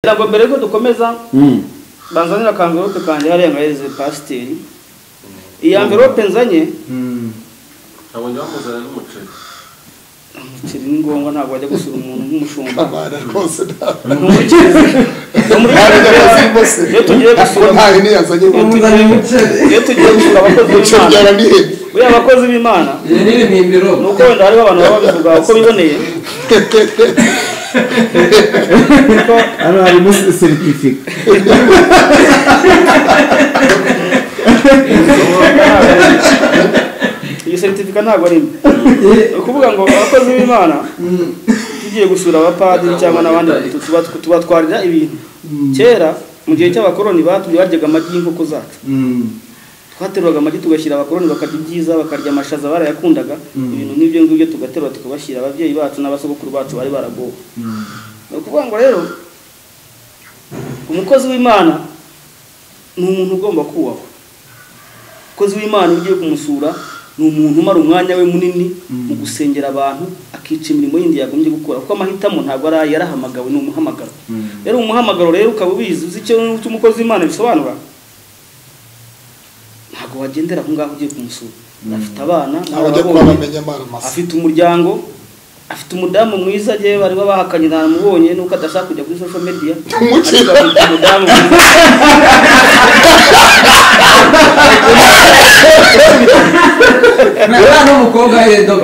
ntabwo mbere yuko dukomeza banzanira akamverope kanjye hariya ngahereze pasiteri iyi mverope nzanye ntabwo njya bamuzanira n'umuceri umuceri ni ngombwa ntabwo wajya gusura umuntu nk'umushumba abana rwose ntabwo ntumukirize iyo tugiye gusura ntawe ntiyazanye iyo ngo tugiye- iyo tugiye gusura abakozi umuceri b'imana yaranihenze buriya abakozi b'imana ni uko wenda hariho abantu baba babivuga uko biboneye kuko hano harimo seritifika iyi seritifika ntabwo ari imwe ni ukuvuga ngo abakozi b'imana tugiye gusura abapadiri cyangwa n'abandi batu- tuba- tubatwarira ibintu kera mu gihe cy'abakoloni batubye baryaga amagi y'inkoko zacu twateruraga amagi tugashyira abakoloni bakarya ibyiza bakarya amashaza barayakundaga ibintu nk'ibyo ngibyo tugaterura tukabashyira ababyeyi bacu n'abasogokuru bacu bari baragowe ni ukuvuga ngo rero umukozi w'imana ni umuntu ugomba kubahwa umukozi w'imana iyo ugiye kumusura ni umuntu umara umwanya we munini mu gusengera abantu akica imirimo yindi yagombye gukora kuko amahitamo ntabwo ari aye yarahamagawe ni umuhamagaro rero umuhamagaro rero ukaba ubizi uzi icyo icyo umukozi w'imana bisobanura ntabwo wagendera aho ngaho ugiye kumusura afite abana ntabwo ajya kuba ababonye bamenya amara masa afite umuryango afite umudamu mwiza agiye bari bahakanye ntamubonye nuko adashaka kujya kuri social media umuceri ariko afite umudamu mwiza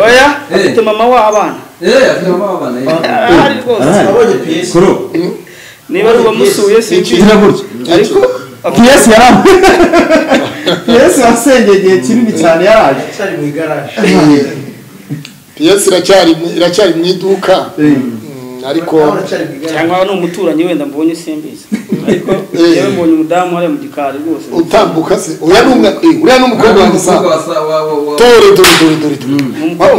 oya afite mama w'abana ahari rwose kuro niba ari uwamusuye Iki- sinzi igira gutya ariko piyesi yaraje piyesi wasengeye igihe kinini cyane yaraje piyesi iracyari mu- iracyari mu iduka Mm, ariko cyangwa ni umuturanyi wenda mbonye simbizi ariko yewe mbonye umudamu hariya mu gikari rwose utambuka se uriya ni umwe eh, uriya ni umukobwa wanjye sa tore dore dore dore dore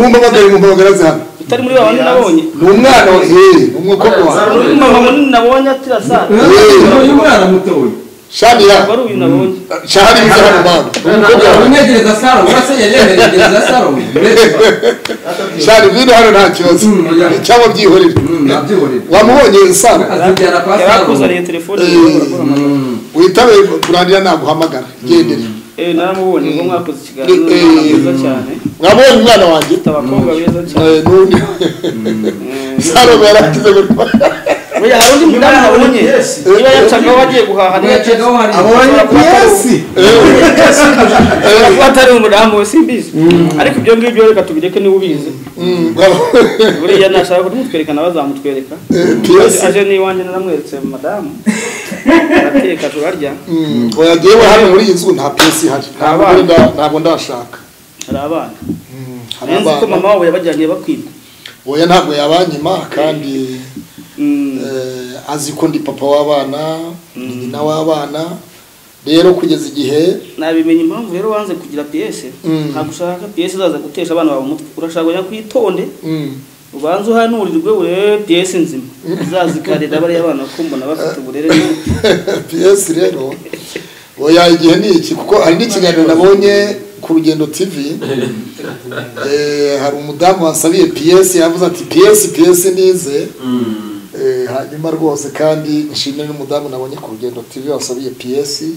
mumpamagare mumpamagare aze hano utari muri babandi nabonye ni umwana wa hehe ni umukobwa wawe uri mama munini nabonye atira saa uyu mwana muto we shanira wari uyu nabonye shahari biza hano mwana ni umukobwa wawe shahari bwino hano nta kibazo Mm. cyangwa byihorere wamubonye sara yarakuzaniye telefone witabe kurandira naguhamagara gendere eh naramubonye ngo mwakoze ikiganiro ni umwana mwiza cyane mwabonye umwana wanjye afite abakobwa beza cyane Eh, n'undi sarome yarakize gutwa buriya hari undi mudamu nabonye niba yacagaho agiye guhaha niba yacagaho abonye piyesi ashobora kuba atari umudamu we simbizi ariko ibyo ngibyo reka tubireke niba ubizi buriya nashaka kumutwerekana bazamutwereka piyesi aje n'iwanjye naramweretse madamu arateka turarya oya jyewe hano muri iyi nzu nta piyesi ihari Ntabwo Abana. nda- ntabwo ndashaka hari abana Hari nzi ko abana. mama wabo yabajyaniye bakwita oya ntabwo yabanyima kandi Mm. eh, azi ko ndi papa w'abana ni nyina w'abana rero kugeza igihe nabimenya impamvu rero wanze kugira piyese Mm. ntabwo ushaka piyese izaza gutesha abana bawe umutwe urashaka kujya kwitonde mm, ubanze uhanurirwe urebe piyese nzima izaza ikarera bariya bana ko mbona bafite uburere piyesi rero oya igihe ni iki kuko hari n'ikiganiro nabonye ku rugendo tv eh, hari umudamu wasabiye piyesi yavuze ati piyesi piyesi nize Eh, hanyuma rwose kandi nshimire n'umudamu nabonye ku rugendo tv wasabiye piyesi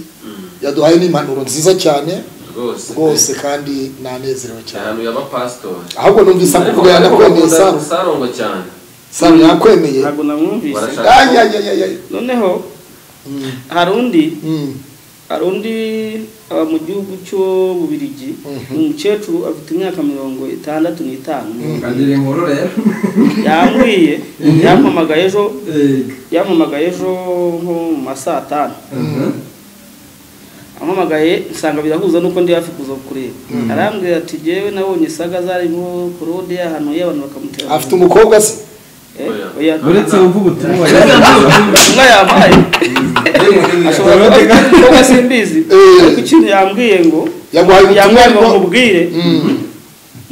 yaduhaye n'impanuro nziza cyane rwose rwose kandi nanezerewe cyane ahantu y'abapasitori ahubwo numvise akuvuga yanakwemeye saro sarongo cyane saro yakwemeye ntabwo namwumvise Barashaka Ay, ay, ay, ay, ay. noneho Mm, hari undi mm, hari undi aba mu gihugu cyo bubirigi Mhm. ni umukecuru afite imyaka mirongo itandatu n'itanu yambwiye yampamagaye ejo yampamagaye ejo nko mu ma saa tanu ampamagaye nsanga birahuza nuko ndi hafi kuza kureba arambwira ati jyewe nabonye saga zarimo korode ahantu y'abantu bakamutera afite umukobwa se Eh, oya. uretse wumva ubutumwa inka yampaye ashobora kuba Korode afite umukobwa simbizi Eh. ariko ikintu yambwiye ngo yaguhaye ubutumwa yambwiye ngo ariko nkubwire Mm,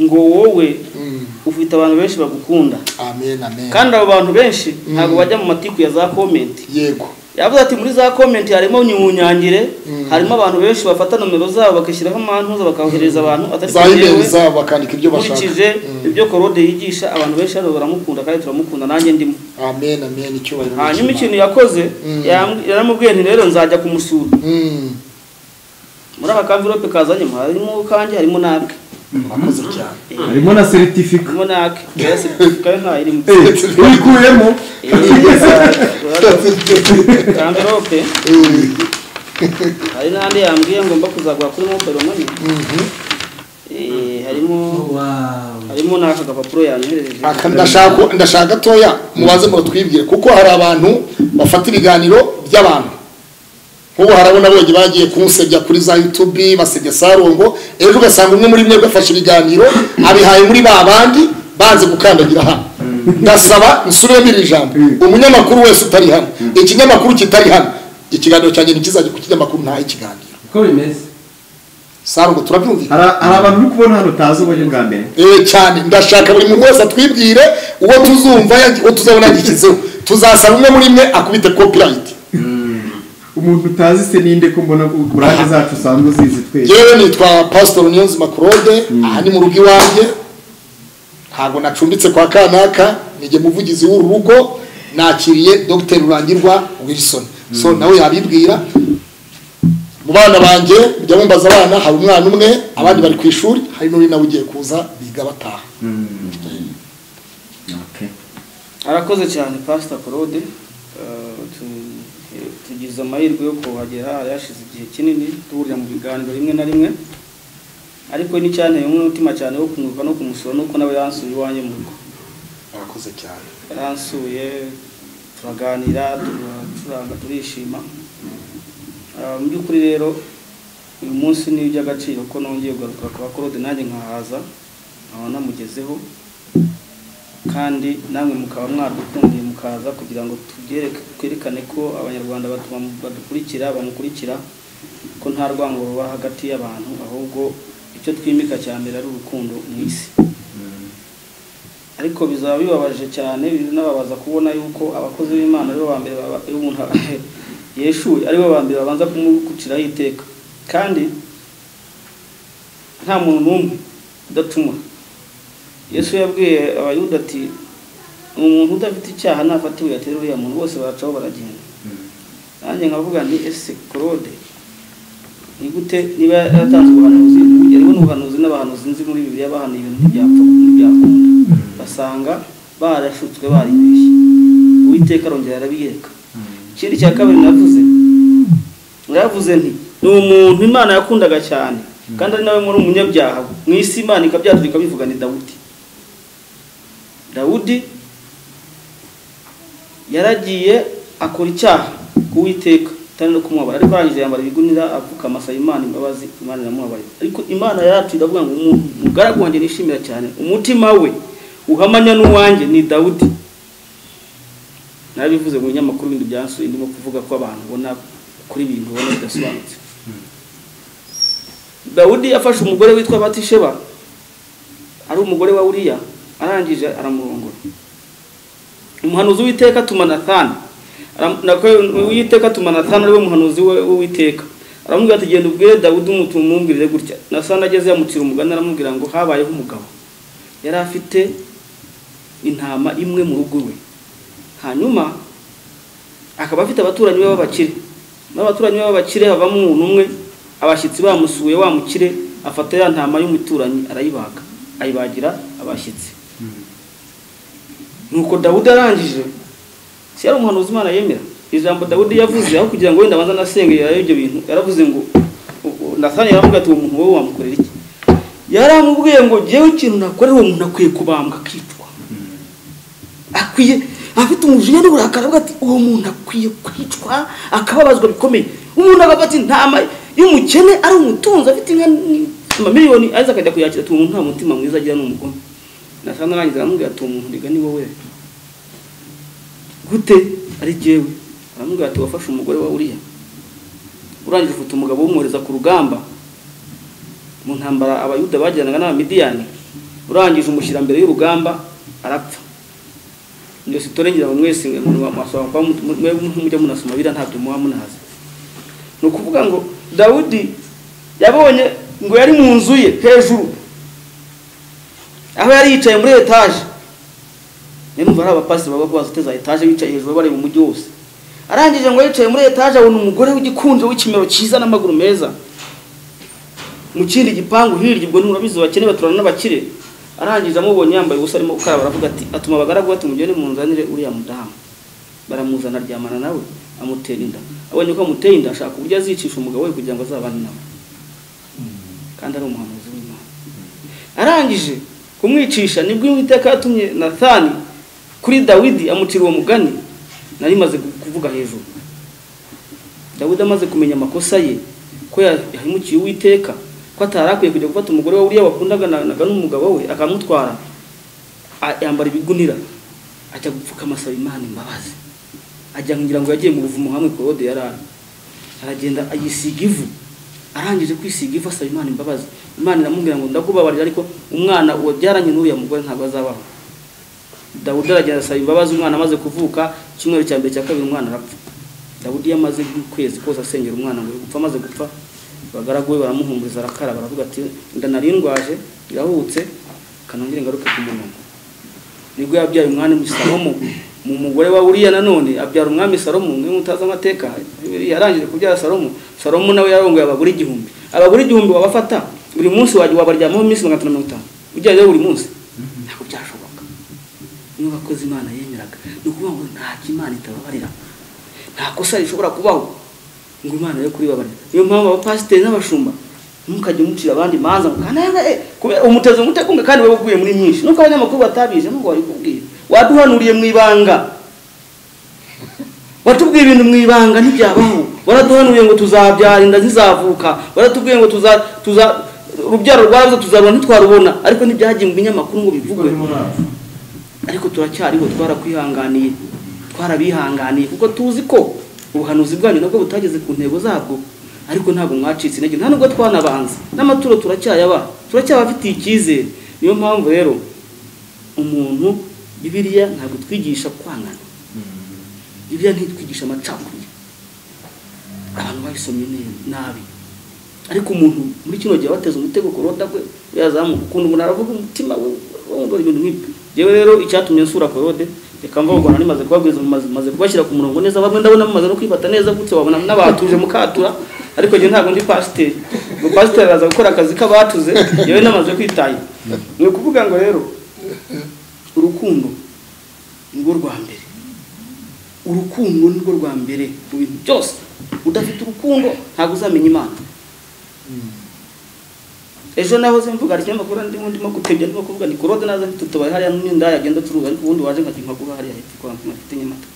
ngo wowe mm. ufite abantu benshi bagukunda amen amen kandi abo bantu benshi ntabwo bajya mu matiku ya za komenti yego yavuze ati muri za komenti harimo nyumunyangire harimo abantu benshi bafata nomero zabo bakishyiraho amantuza bakahohereza abantu atari za kuri imeri jewe. zabo bakandika ibyo bashaka nkurikije ibyo korode yigisha abantu benshi hano baramukunda kandi turamukunda nanjye ndimo amen amen icyubahiro hanyuma n'ikimana. ikintu yakoze Mm. yam- yaramubwiye nti rero nzajya kumusura Mm, muri aka kamvirope kazanyemo harimo kanjye harimo n'ake murakoze cyane harimo na seritifika harimo n'ake rero seritifika yo ntayirimo Eh, uyikuyemo kamvirope Eh, hari n'andi yambwiye ngomba kuzagura kuri mobile money mhm. Eh, harimo harimo n'aka gapapuro yanyohereje Aka ndashaka ndashaka toya mubaze muratwibwire kuko hari abantu bafata ibiganiro by'abantu nk'ubu harabona abonye bagiye kunsebya kuri za yutubi basebya sarongo ejo ugasanga umwe muri mwebwe afashe ibiganiro abihaye muri ba bandi banze gukandagira hano ndasaba nsubiremo iri jambo umunyamakuru wese utari hano ikinyamakuru kitari hano ikiganiro cyanjye ntikizajya ku kinyamakuru ntahe ikiganiro uko bimeze sarongo turabyumvira hari hari abantu uri kubona hano utazi uburyo bwa mbere Eh, cyane ndashaka buri muntu wese atwibwire uwo tuzumva yagi- uwo tuzabona yagikizeho tuzasaba umwe muri mwe akubite copyright umuntu utazi se ninde ko mbona ko burage zacu usanzwe uzizi twese yewe nitwa pastor niyonzima claude aha ni mu rugo iwanjye ntabwo nacumbitse kwa kanaka nige muvugizi w'uru rugo nakiriye dr rurangirwa wilson so nawe yabibwira mu bana banjye mujya mumbaza abana hari umwana umwe abandi bari ku ishuri hari n'uri nawe ugiye kuza biga bataha Okay. arakoze cyane pasita claude Eh, tu- eh, tugize amahirwe yo kuhagera yashize igihe kinini duhurira mu biganiro rimwe na rimwe ariko ni cyane umwe umutima cyane wo kumwuka no kumusura nuko nawe yansuye iwanjye mu rugo murakoze cyane yaransuye turaganira turacuranga turishima Ah, mu by'ukuri rero uyu munsi ni iby'agaciro ko nongeye kugaruka kwa korode nanjye nkahaza nkaba namugezeho kandi namwe mukaba mwadukundiye mukaza kugira ngo tubyereke twerekane ko abanyarwanda batuma- badukurikira bamukurikira ko nta rwango ruba hagati y'abantu ahubwo icyo twimika cya mbere ari urukundo mu isi ariko bizaba bibabaje cyane binababaza kubona yuko abakozi b'imana aribo ba mbere baba- iyo umuntu yeshuye aribo ba mbere babanza kumukuciraho iteka kandi nta muntu n'umwe udatumwa yesu yabwiye abayuda ati umuntu udafite icyaha ntafata ibuye atera uriya muntu bose baracaho baragenda nanjye nkavuga nti ese claude ni gute niba yaratanze ubuhanuzi yariho n'ubuhanuzi n'abahanuzi nzi muri bibiliya bahanuye ibintu ntibyapfa ntibyakunda basanga barashutswe baribeshye uwiteka arongera arabiyereka ikindi cya kabiri navuze naravuze nti ni umuntu imana yakundaga cyane kandi ari nawe muri umunyabyaha mu isi imana ikabyatura ikabivuga ni dawudi dawudi yaragiye akora icyaha ku witeka kandi no kumwabara ariko arangije yambara ibigunira apfuka amasaba imana imbabazi imana iramubabarira ariko imana yacu iravuga ngo umuntu umugaragu wanjye nishimira cyane umutima we uhamanya n'uwanjye ni dawudi narabivuze mu binyamakuru bindi byasuye ndimo kuvuga ko abantu ubona kuri ibintu ubona bidasobanutse dawudi yafashe umugore witwa batisheba ari umugore wa uriya arangije aramurongora umuhanuzi w'iteka atuma nathani Aram- nako- uwiteka atuma nathani ariwe muhanuzi we- w'uwiteka aramubwira ati genda ubwire dawudi umutu mumwumvire gutya nathani ageze yamucira umugani aramubwira ngo habayeho umugabo yari afite intama imwe mu rugo iwe hanyuma akaba afite abaturanyi be b'abakire muri abaturanyi be b'abakire havamo umuntu umwe abashyitsi bamusuye wa mukire afata ya ntama y'umuturanyi arayibaga ayibagira abashyitsi nuko dawudi arangije si yari umuhanuzi imana yemera ijambo dawudi yavuze aho kugira ngo wenda abanza anasengera ibyo bintu yaravuze ngo nathani yaramubwira ati uwo muntu wowe wamukorera iki yaramubwiye ngo jyewe ikintu nakorera uwo muntu akwiye kubambwa akicwa akwiye afite umujinya n'uburakari avuga ati uwo muntu akwiye kwicwa akababazwa bikomeye umuntu agafata intama y'umukene ari umutunzi afite inka ni- amamiliyoni aza akajya kuyakira ati uwo muntu nta mutima mwiza agira ni umugome nasanga arangiza aramubwira ati uwo muntu ndiga ni wowe gute ari jyewe aramubwira ati wafashe umugore wa uriya urangije ufite umugabo w'umwohereza ku rugamba mu ntambara abayuda bajyanaga n'abamidiyani urangije umushyira mbere y'urugamba arapfa njye sitore ngira ngo mwese mwasaba kuba mujya munasoma biriya ntabyo muba munazi ni ukuvuga ngo dawudi yabonye ngo yari mu nzu ye hejuru aho yari yicaye muri etaje nimba hari abapasiteri baba bazi uteza etaje bicaye hejuru bari mu mujyi wose arangije ngo yicaye muri etaje abona umugore w'igikunjo w'ikimero cyiza n'amaguru meza mu kindi gipangu hirya ubwo nturabizi bakene baturana n'abakire arangije amubonye yambaye ubusa arimo gukaraba aravuga ati atuma abagaragu bati mugende munzanire uriya mudamu baramuzana aryamana nawe amutera inda abonye ko amuteye inda ashaka uburyo azicisha umugabo we kugira ngo azabane nawe kandi ari umuhanuzi w'imana arangije kumwicisha nibwo uwiteka yatumye nathani kuri dawidi amucira uwo mugani nari maze kuvuga hejuru dawidi amaze kumenya amakosa ye ko yahemukiye uwiteka ko atari akwiye kujya gufata umugore we uriya wakundaga na- naga n'umugabo we akamutwara a- yambara ibigunira ajya gupfukama asaba imana imbabazi ajya ngira ngo yagiye mu buvumo hamwe korode yari ari aragenda ayisiga ivu arangije kwisiga ivu asaba imana imbabazi imana iramubwira ngo ndakubabarira ariko umwana wabyaranye n'uriya mugore ntabwo azabaho dawudi aragenda asaba imbabazi umwana amaze kuvuka icyumweru cya mbere cya kabiri umwana arapfa dawudi iyo amaze nk'ukwezi kose asengera umwana ngo gupfa amaze gupfa abagaragu be baramuhumuriza arakaraba baravuga ati inda nari ndwaje irahubutse kanongere ngaruke ku murongo nibwo yabyaye umwami salomo mu mugore wa uriya nanone abyara umwami salomo niwe mutazi amateka Bibiliya yarangije kubyara salomo salomo nawe yarongoye abagore igihumbi abagore igihumbi wabafata buri munsi wajya wabaryamaho iminsi magana atanu na mirongo itanu ujyayo buri munsi ntabwo byashoboka niyo abakozi imana yemeraga ni ukuvuga ngo nta kimana itababarira nta kosa rishobora kubaho ngo imana yo kuribabarira niyo mpamvu abapasiteri n'abashumba ntimukajye mucira abandi imanza ngo kandi eh, eh, kubera umuteze umutegunga kandi wowe uguye muri myinshi nuko abanyamakuru batabije nubwo babikubwira waduhanuriye mu ibanga watubwiye ibintu mu ibanga ntibyabaho waraduhanuye ngo tuzabyara inda zizavuka waratubwiye ngo tuza tuza urubyaro rwazo tuzarubona ntitwarubona ariko ntibyagiye mu binyamakuru ngo bivugwe ariko turacyariho twarakwihanganiye twarabihanganiye kuko tuzi ko ubuhanuzi bwanyu nabwo butageze ku ntego zabwo ariko ntabwo mwacitse intege nta nubwo twanabanza n'amaturo turacyayaba turacyabafitiye icyizere niyo mpamvu rero umuntu bibiriya ntabwo twigisha kwangana bibiriya ntitwigisha amacakubiri abantu babisomye ne- nabi ariko umuntu muri kino gihe bateze umutego ku roda gwe yazamuka ukuntu umuntu aravuga umutima we wumva ibintu nk'ibyo yewe rero icyatumye nsura korode reka mva urwanda nimaze kubabwiza maze maze kubashyira ku murongo neza bamwe ndabona mumaze no kwifata neza gutse wabona n'abatuje mukatura ariko njye ntabwo ndi pasiteri ngo pasiteri araza gukora akazi k'abatuze yewe namaze kwitahira ni ukuvuga ngo rero urukundo nirwo rwa mbere urukundo nirwo rwa mbere mu bintu byose udafite urukundo ntabwo uzamenya imana ejo nahoze mvuga hari ikinyamakuru ndimo ndimo gutebya ndimo kuvuga ni korode naza mfite utubari hariya n'inda yagenda acuruza ariko ubundi waje nkajya nkaguha hariya hepfo kwa mfite mfite nyamata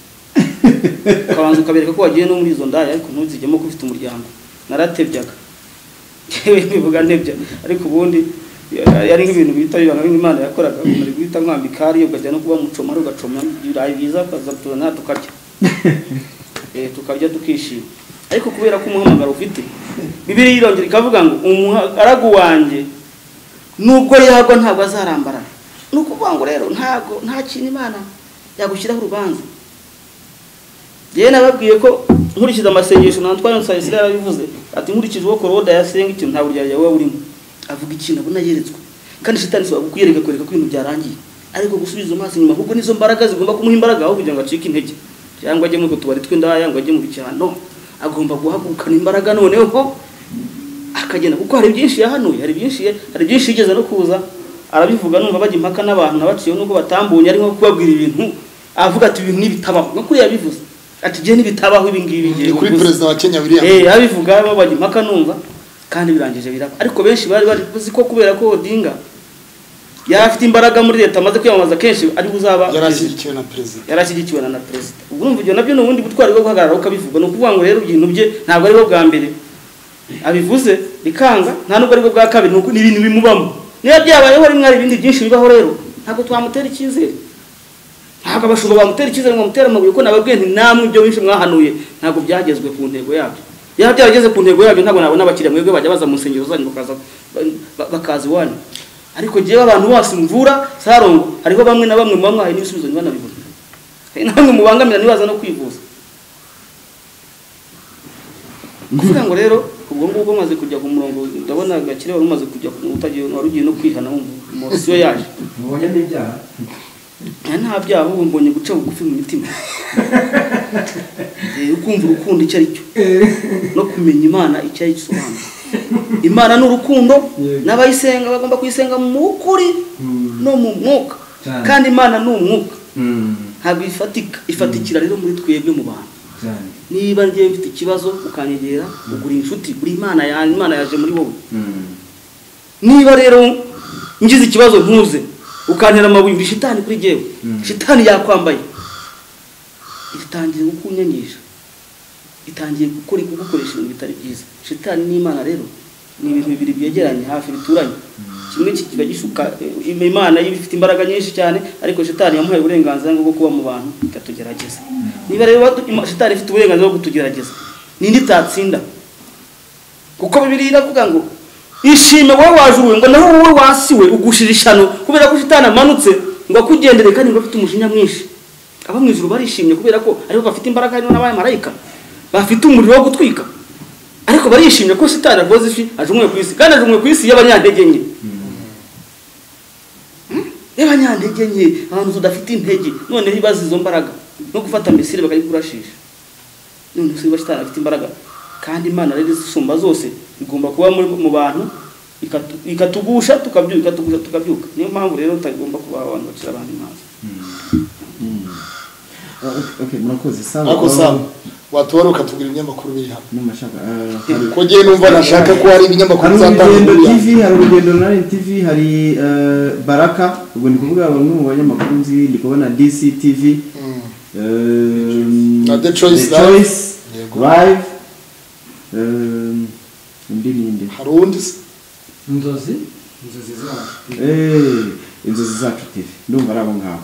ukabanza ukabereka ko wagiye no muri izo ndaya ariko ntuzigemo ko ufite umuryango naratebyaga yewe nivuga ntebya ariko ubundi ya- yari nk'ibintu bita bibana nk'imana yakoraga umuntu ari guhita mwambika hariya ukajya no kuba mucomari ugacoma ibirayi byiza ukaza tuzana tukarya eh, tukarya tukishima ariko kubera ko umuhamagaro ufite bibiri yirongera ikavuga ngo umugaragu wanjye nubwo yagwa ntabwo azarambara ni ukuvuga ngo rero ntabwo nta kintu imana yagushyiraho urubanza yewe nababwiye ko nkurikije amasengesho na Antoine Sayisire yarabivuze ati nkurikije uwo korode yasenga ikintu nta buryarya wowe burimo avuga ikintu abona yeretswe kandi shitani si wabukuyereka kwereka ko ibintu byarangiye ariko gusubiza amaso inyuma ahubwo nizo mbaraga zigomba kumuha imbaraga aho kugira ngo acike intege cyangwa ajye muri utwo tubari tw'indaya ngo ajye mu bicano agomba guhagurukana imbaraga noneho akagenda kuko hari byinshi yahanuye hari byinshi hari byinshi yigeze no kuza arabivuga numva bajya impaka n'abantu nabaciyeho nubwo batambonye arimo kubabwira ibintu avuga ati ibintu nibitabaho no kuri yabivuze ati gihe nibitabaho ibi ngibi ni igihe kuri bivuze." perezida wa kenya william eh abivuga bo bajya impaka numva kandi birangije biraba ariko benshi bari bari uzi ko kubera ko Odinga yari afite imbaraga muri leta amaze kwiyamamaza kenshi ari uzaba yari perezida ashyigikiwe na perezida yarashyigikiwe na na perezida ubwo urumva ibyo nabyo ni ubundi butwari bwo guhagarara ukabivuga ni ukuvuga ngo rero ibintu bye ntabwo ari bwo bwa mbere abivuze bikanga nta nubwo ari bwo bwa kabiri nuko ni ibintu bimubamo niba byabayeho rimwe hari ibindi byinshi bibaho rero ntabwo twamutera icyizere ntabwo abashumba bamutera icyizere ngo bamutere amabuye kuko nababwiye nti namwe ibyo benshi mwahanuye ntabwo byagezwe ku ntego yabyo yaba byarageze ku ntego yabyo ntabwo nabona abakiriya mwebwe bajya baza mu nsengero zanyu bakaza ba- bakaza iwanyu ariko jyewe abantu bose mvura sarongo hariho bamwe na bamwe muba mwahaye n'ibisubizo niba nabibona hari namwe mubangamira ntibaza no kwivuza kuvuga ngo rero ubwo ngubwo maze kujya ku murongo ndabona gakire wari umaze kujya ku utagiye wari ugiye no kwihana wumva umurasiyo yaje mubonye n'ibyaha nta nta byaha ubu mbonye guca bugufi mu mitima Eh, ukumva urukundo icyo ari cyo no kumenya imana icyo ari gisobanura imana ni urukundo Yego. n'abayisenga bagomba kuyisenga mu kuri no mu mwuka Cyane. kandi imana ni umwuka Mm, ntabwo ifatika ifatikira rero muri twebwe mu bantu cyane niba ngiye mfite ikibazo ukanyegera ugura inshuti uri imana yawe imana yaje muri wowe Mm, niba rero ngize ikibazo ntuze ukantera amabuye uri shitani kuri jyewe Mm. shitani yakwambaye itangiye kukunyangisha itangiye gukora kugukoresha ibintu bitari byiza shitani n'imana rero ni ibintu bibiri byegeranye hafi bituranye kimwe ki- kiba gishuka eh, imana ifite imbaraga nyinshi cyane ariko shitani yamuhaye uburenganzira bwo kuba mu bantu ikatugerageza niba rero watu- ima- shitani ifite uburenganzira bwo kutugerageza ninde itatsinda kuko bibiri iravuga ngo ishime wowe wajuruwe ngo naho wowe wasiwe ugushira ishano kubera ko shitani amanutse ngo akugendere kandi ngo afite umujinya mwinshi abo mu ijuru barishimye kubera ko aribo bafite imbaraga harimo n'abamarayika bafite umuriro wo gutwika ariko barishimye ko shitani akoze ifi ajumwe ku isi kandi ajumwe ku isi y'abanyantege nke Hmm? y'abanyantege nke abantu tudafite intege noneho ibaza izo mbaraga no gufata misiri bakayikurashisha none se niba shitani afite imbaraga kandi imana rero isumba zose igomba kuba muri mu bantu ikatu- ikatugusha tukabyuka ikatugusha tukabyuka niyo mpamvu rero utagomba kuba abantu bacira abantu imanza Ah, okay, okay, murakoze sawa ariko sawa watora ukatubwira ibinyamakuru biri hano nimashaka ah, hari- kuko njyewe numva nashaka ko hari ibinyamakuru hari bizatanga urugendo inkuru yanjye. tv hari urugendo na Ryan tv hari eh, baraka ubwo ndi kuvuga bamwe mu banyamakuru nzi ndi kubona dc tv Mm. Ehm, Na The Choice Live. Choice, Yego. live Ehm, undi ninde hari uwundi se inzozi inzozi zacu Eh, inzozi zacu tv ndumva ari abo ngabo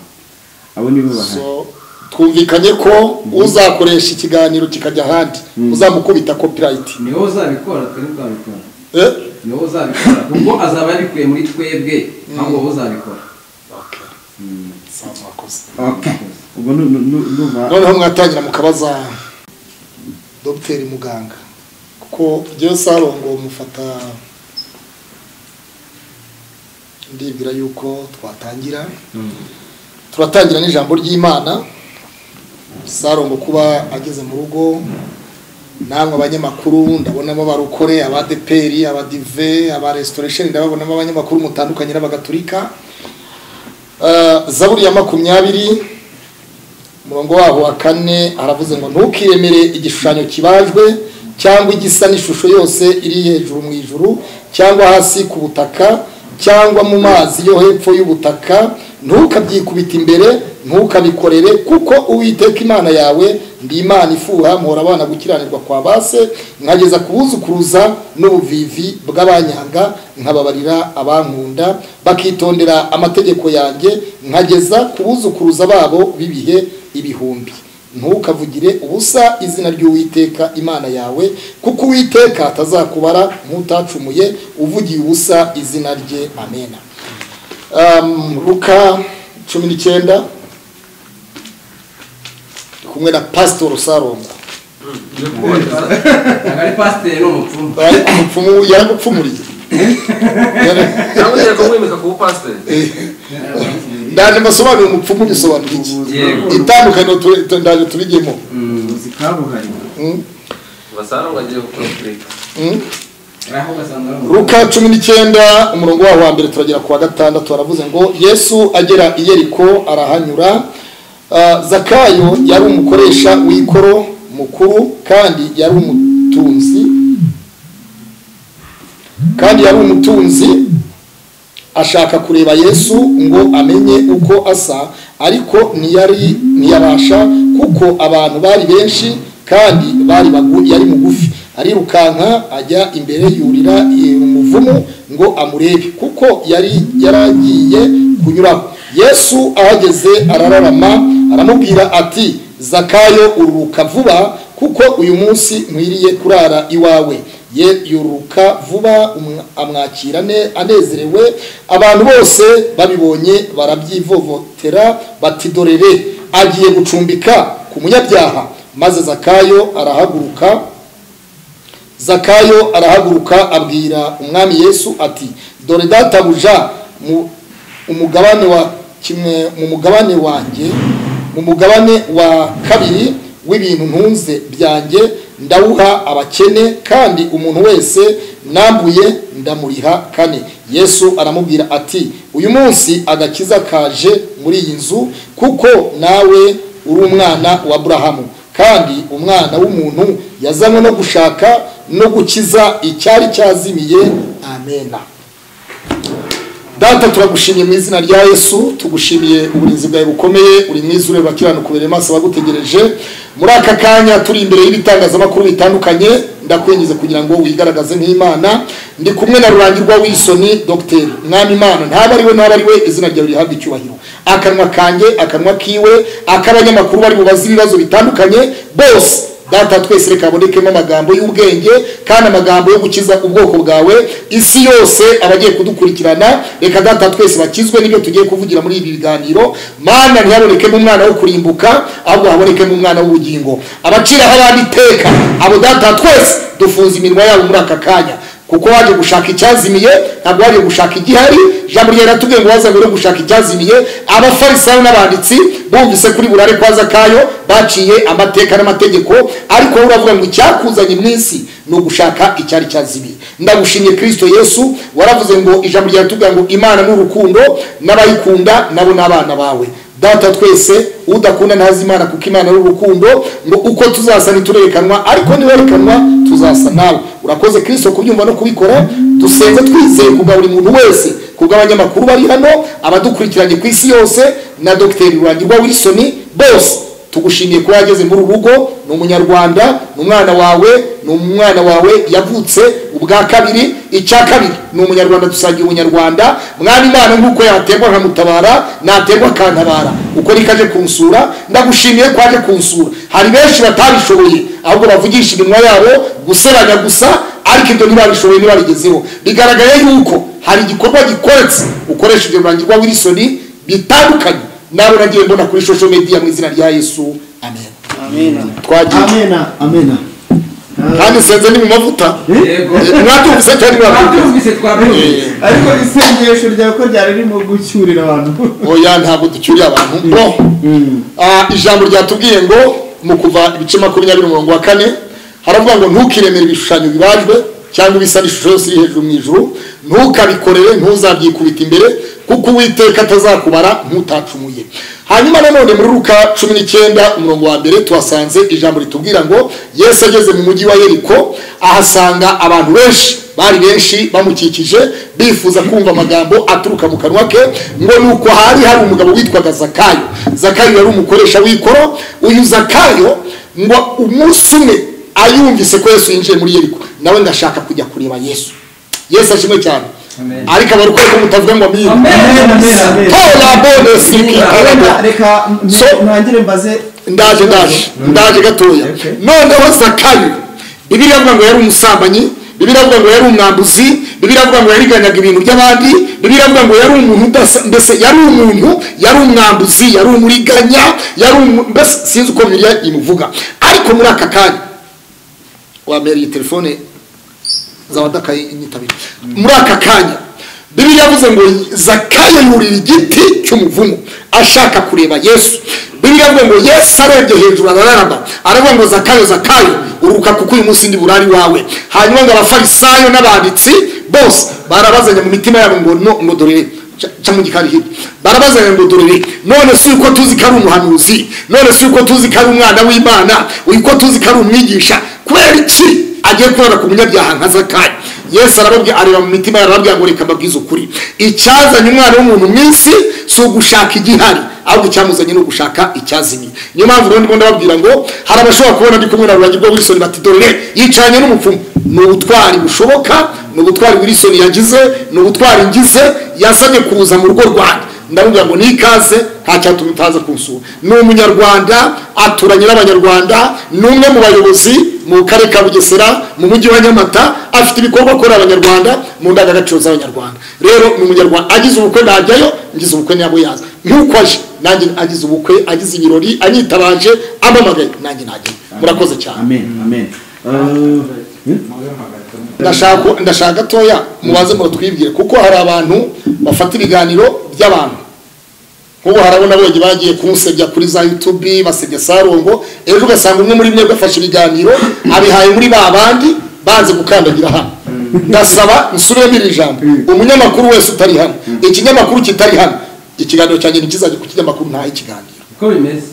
abo nibo bahari so twumvikanye ko uzakoresha ikiganiro kikajya ahandi uzamukubita copyright ni wowe uzabikora twebwe uzabikora eh? ni wowe uzabikora ubwo azaba yarikuye muri twebwe ahubwo wowe uzabikora Sawa, mwakoze. okay ubwo nu- nu- nu- ndumva noneho mwatangira mukabaza dogiteri muganga kuko njyewe sarongo mufata ndibwira yuko twatangira turatangira n'ijambo ry'imana sarongo kuba ageze mu rugo namwe abanyamakuru ndabonamo abarokore abadeperi abadive aba restoration ndababonamo abanyamakuru mutandukanye n'abagatulika Eh, zaburi ya makumyabiri umurongo wabo wa kane aravuze ngo ntukiremere igishushanyo kibajwe cyangwa igisa n'ishusho yose iri hejuru mu ijuru cyangwa hasi ku butaka cyangwa mu mazi yo hepfo y'ubutaka ntukabyikubite imbere ntukabikorere kuko uwiteka imana yawe ndi imana ifuha muhora abana gukiranirwa kwa base nkageza ku buzukuruza n'ubuvivi bw'abanyanga nkababarira abankunda bakitondera amategeko yanjye nkageza ku buzukuruza babo b'ibihe ibihumbi ntukavugire ubusa izina ry'uwiteka imana yawe kuko uwiteka atazakubara nk'utacumuye uvugiye ubusa izina rye amena um, luka cumi n'icyenda ndi kumwe na pasitoro sarongo ntabwo ari pasiteri ni umupfumu ariko umupfumu yaragupfumuriye Yara- cyangwa ugiye kumwimika ku bupasiteri Eh, ndaje mbasobanurire umupfumu bisobanura iki Yego. itandukaniro tu- tu- ndaje tubigemo ubuvuzi kabuhariwe Mm, basaranga agiye gukora kureka mm. aho ugasanga ari umupfumu Luka cumi n'icyenda umurongo waho wa mbere turagera ku wa gatandatu baravuze ngo yesu agera i yeriko arahanyura Ah, zakayo yari umukoresha w'ikoro mukuru kandi yari umutunzi kandi yari umutunzi ashaka kureba yesu ngo amenye uko asa ariko ntiyari ntiyabasha kuko abantu bari benshi kandi bari bagu- yari mugufi arirukanka ajya imbere yurira eh, umuvumu ngo amurebe kuko yari yaragiye kunyuraho yesu ahageze arararama aramubwira ati zakayo ururuka vuba kuko uyu munsi nkwiriye kurara iwawe ye yuruka vuba umwa- amwakira ne- anezerewe abantu bose babibonye barabyivovotera bati dorere agiye gucumbika ku munyabyaha maze zakayo arahaguruka zakayo arahaguruka abwira umwami yesu ati dore databuja mu umugabane wa kimwe mu mugabane wanjye mu mugabane wa kabiri w'ibintu ntunze byanjye ndawuha abakene kandi umuntu wese nambuye ndamuriha kane yesu aramubwira ati uyu munsi agakiza kaje muri iyi nzu kuko nawe uri umwana wa aburahamu kandi umwana w'umuntu yazanywe no gushaka no gukiza icyari cyazimiye amena data turagushimiye mu izina rya yesu tugushimiye uburinzi bwawe bukomeye uri mwiza ureba kiranukubere maso abagutegereje muri aka kanya turi imbere y'ibitangazamakuru bitandukanye ndakwinjiza kugira ngo wigaragaze nk'imana ndi kumwe na rurangirwa w'isoni dogiteri mwami imana ntaba ari we ntaba ari we izina ryawe rihabwa icyubahiro akanwa kanjye akanwa kiwe ak'abanyamakuru bari bubaze ibibazo bitandukanye bose data twese reka habonekemo amagambo y'ubwenge kandi amagambo yo gukiza ubwoko bwawe isi yose abagiye kudukurikirana reka data twese bakizwe n'ibyo tugiye kuvugira muri ibi biganiro mana ntihabonekemo umwana wo kurimbuka ahubwo habonekemo umwana w'ubugingo abaciraho abandi iteka abo data twese dufunze iminwa yabo muri aka kanya kuko waje gushaka icyazimiye ntabwo waje gushaka igihari ijambo ryawe ratubwiye ngo wazanywe no gushaka icyazimiye abafarisayo n'abanditsi bumvise kuri burare kwa zakayo baciye amateka n'amategeko ariko wowe uravuga ngo icyakuzanye mu isi ni ugushaka icyari cyazimiye ndagushimye kirisito yesu waravuze ngo ijambo ryawe ratubwira ngo imana ni urukundo n'abayikunda nabo ni abana bawe data twese udakunda ntazi imana kuko imana ari urukundo ngo uko tuzasa ntiturerekanwa ariko niwerekanwa tuzasa nawe urakoze kirisito kubyumva no kubikora dusenze twizeye kubwa buri muntu wese kubw'abanyamakuru bari hano abadukurikiranye ku isi yose na dogiteri rurangirwa wilson bose tugushimiye kuba yageze muri uru rugo ni umunyarwanda ni umwana wawe ni umwana wawe yavutse ubwa kabiri icya kabiri ni umunyarwanda dusangiye ubunyarwanda mwana imana nk'uko yaterwa nkamutabara naterwa akantabara uko rikaje kunsura ndagushimiye ko waje kunsura hari benshi batabishoboye ahubwo bavugisha iminwa yabo guseranya gusa ariko ibyo ntibabishoboye ntibarigezeho bigaragaye yuko hari igikorwa gikoretse ukoresheje rurangirwa wilson bitandukanye nawe nagiye mbona kuri social media mu izina rya yesu amen amina twagiye amena amena kandi senze ni mu mavuta yego mwatumvise cyangwa mwatumvise twabyumvise twabyumvise ariko isengesho ryawe ko ryari ririmo gucyurira abantu oya ntabwo ducyuriye abantu bo Ah, ijambo ryatubwiye ngo mu kuva ibice makumyabiri umurongo wa kane haravuga ngo ntukiremere ibishushanyo bibajwe cyangwa ibisa n'ishusho yose iri hejuru mu ijuru ntukabikorere ntuzabyikubita imbere kuko uwiteka atazakubara nk'utacumuye hanyuma nanone muri ruka cumi n'icyenda umurongo wa mbere tuhasanze ijambo ritubwira ngo yesu ageze mu mujyi wa yeriko ahasanga abantu benshi bari benshi bamukikije bifuza kumva amagambo aturuka mu kanwa ke ngo nuko hari hari umugabo witwaga zakayo zakayo yari umukoresha w'ikoro uyu zakayo ngo umunsi umwe ayumvise ko yesu yinjiye muri yeriko nawe ndashaka kujya kureba yesu yesu ashimwe cyane Amen. ariko abari kwezi mutavuga ngo amina Amen, amen, amen. tora bone reka sikikabona reka n- So- ntangire mbaze ndaje ndaje ndaje gatoya Okay. noneho zakayo bibiliya avuga ngo yari umusambanyi bibiliya avuga ngo yari umwambuzi bibiliya avuga ngo yariganyaga ibintu by'abandi bibiliya avuga ngo yari umuntu udasa mbese yari umuntu yari umwambuzi yari umuriganya yari umu- mbese sinzi uko bibiliya imuvuga ariko muri aka kanya wambere iyi telefone zabadakaye inyitabire muri aka kanya bibiliya yavuze ngo zakayo yurira igiti cy'umuvumu ashaka kureba yesu bibiliya avuga ngo yesu arebye hejuru arararama aravuga ngo zakayo zakayo uruka kuko uyu munsi ndi burari wawe hanyuma ngo abafarisayo n'abanditsi bose barabazanya mu mitima yabo ngo no ngo dore ca- ca mu gikari hirya barabazanya ngo dore none si uko tuzi ko ari umuhanuzi none si uko tuzi ko ari umwana w'imana uko tuzi ko ari umwigisha kubera iki agiye kubona ku munyabyaha nka zakayo yesu arababwira areba mu mitima yabo arababwira ngo reka mbabwize ukuri icyazanye umwana w'umuntu mu isi si ugushaka igihari ahubwo icyamuzanye ni ugushaka icyazimiye niyo mpamvu rero ndimo ndababwira ngo hari abashobora kubona ndi kumwe na rurangirwa w'isoni bati dore yicaranye n'umupfumu ni ubutwari bushoboka ni ubutwari wilson yagize ni ubutwari ngize yasabye kuza mu rugo rwanjye ndamubwira ngo ni ikaze ntacyatuma utaza kunsura ni umunyarwanda aturanye n'abanyarwanda ni umwe mu bayobozi mu karere ka bugesera mu mujyi wa nyamata afite ibikorwa akorera abanyarwanda mu ndangagaciro z'abanyarwanda rero ni umunyarwanda agize ubukwe najyayo ngize ubukwe ntabwo yaza nk'uko aje nanjye agize ubukwe agize ibirori anyitabaje amamagaye nanjye najyayo murakoze cyane amen amen Eh, hmm? ndashaka ndashaka gatoya mubaze muratwibwire kuko hari abantu bafata ibiganiro by'abantu nk'ubu harabo nabonye bagiye kumusebya kuri za yutubi basebya sarongo ejo ugasanga umwe muri mwebwe afashe ibiganiro abihaye muri ba bandi banze gukandagira hano ndasaba nsubiremo iri jambo umunyamakuru wese utari hano ikinyamakuru kitari hano ikiganiro cyanjye ntikizajya ku kinyamakuru ntahe ikiganiro uko bimeze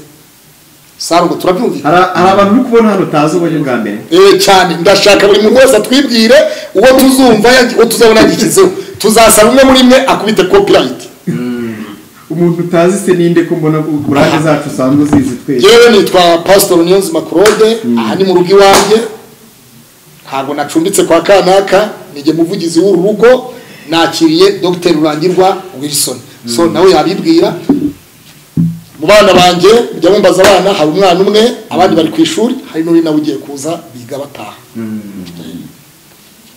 sarongo turabyumvira hari hari abantu uri kubona hano utazi uburyo bwa mbere Eh, cyane ndashaka buri muntu wese atwibwire uwo tuzumva yagi- uwo tuzabona yagikizeho tuzasaba umwe muri mwe akubite copyright umuntu utazi se ninde ko mbona ko buraje zacu usanzwe uzizi twese yewe nitwa pastor niyonzima claude aha ni mu rugo iwanjye ntabwo nacumbitse kwa kanaka nijye muvugizi w'uru rugo nakiriye dr rurangirwa wilson so nawe yabibwira mu bana banjye mujya mumbaza abana hari umwana umwe abandi bari ku ishuri hari n'uri nawe ugiye kuza biga bataha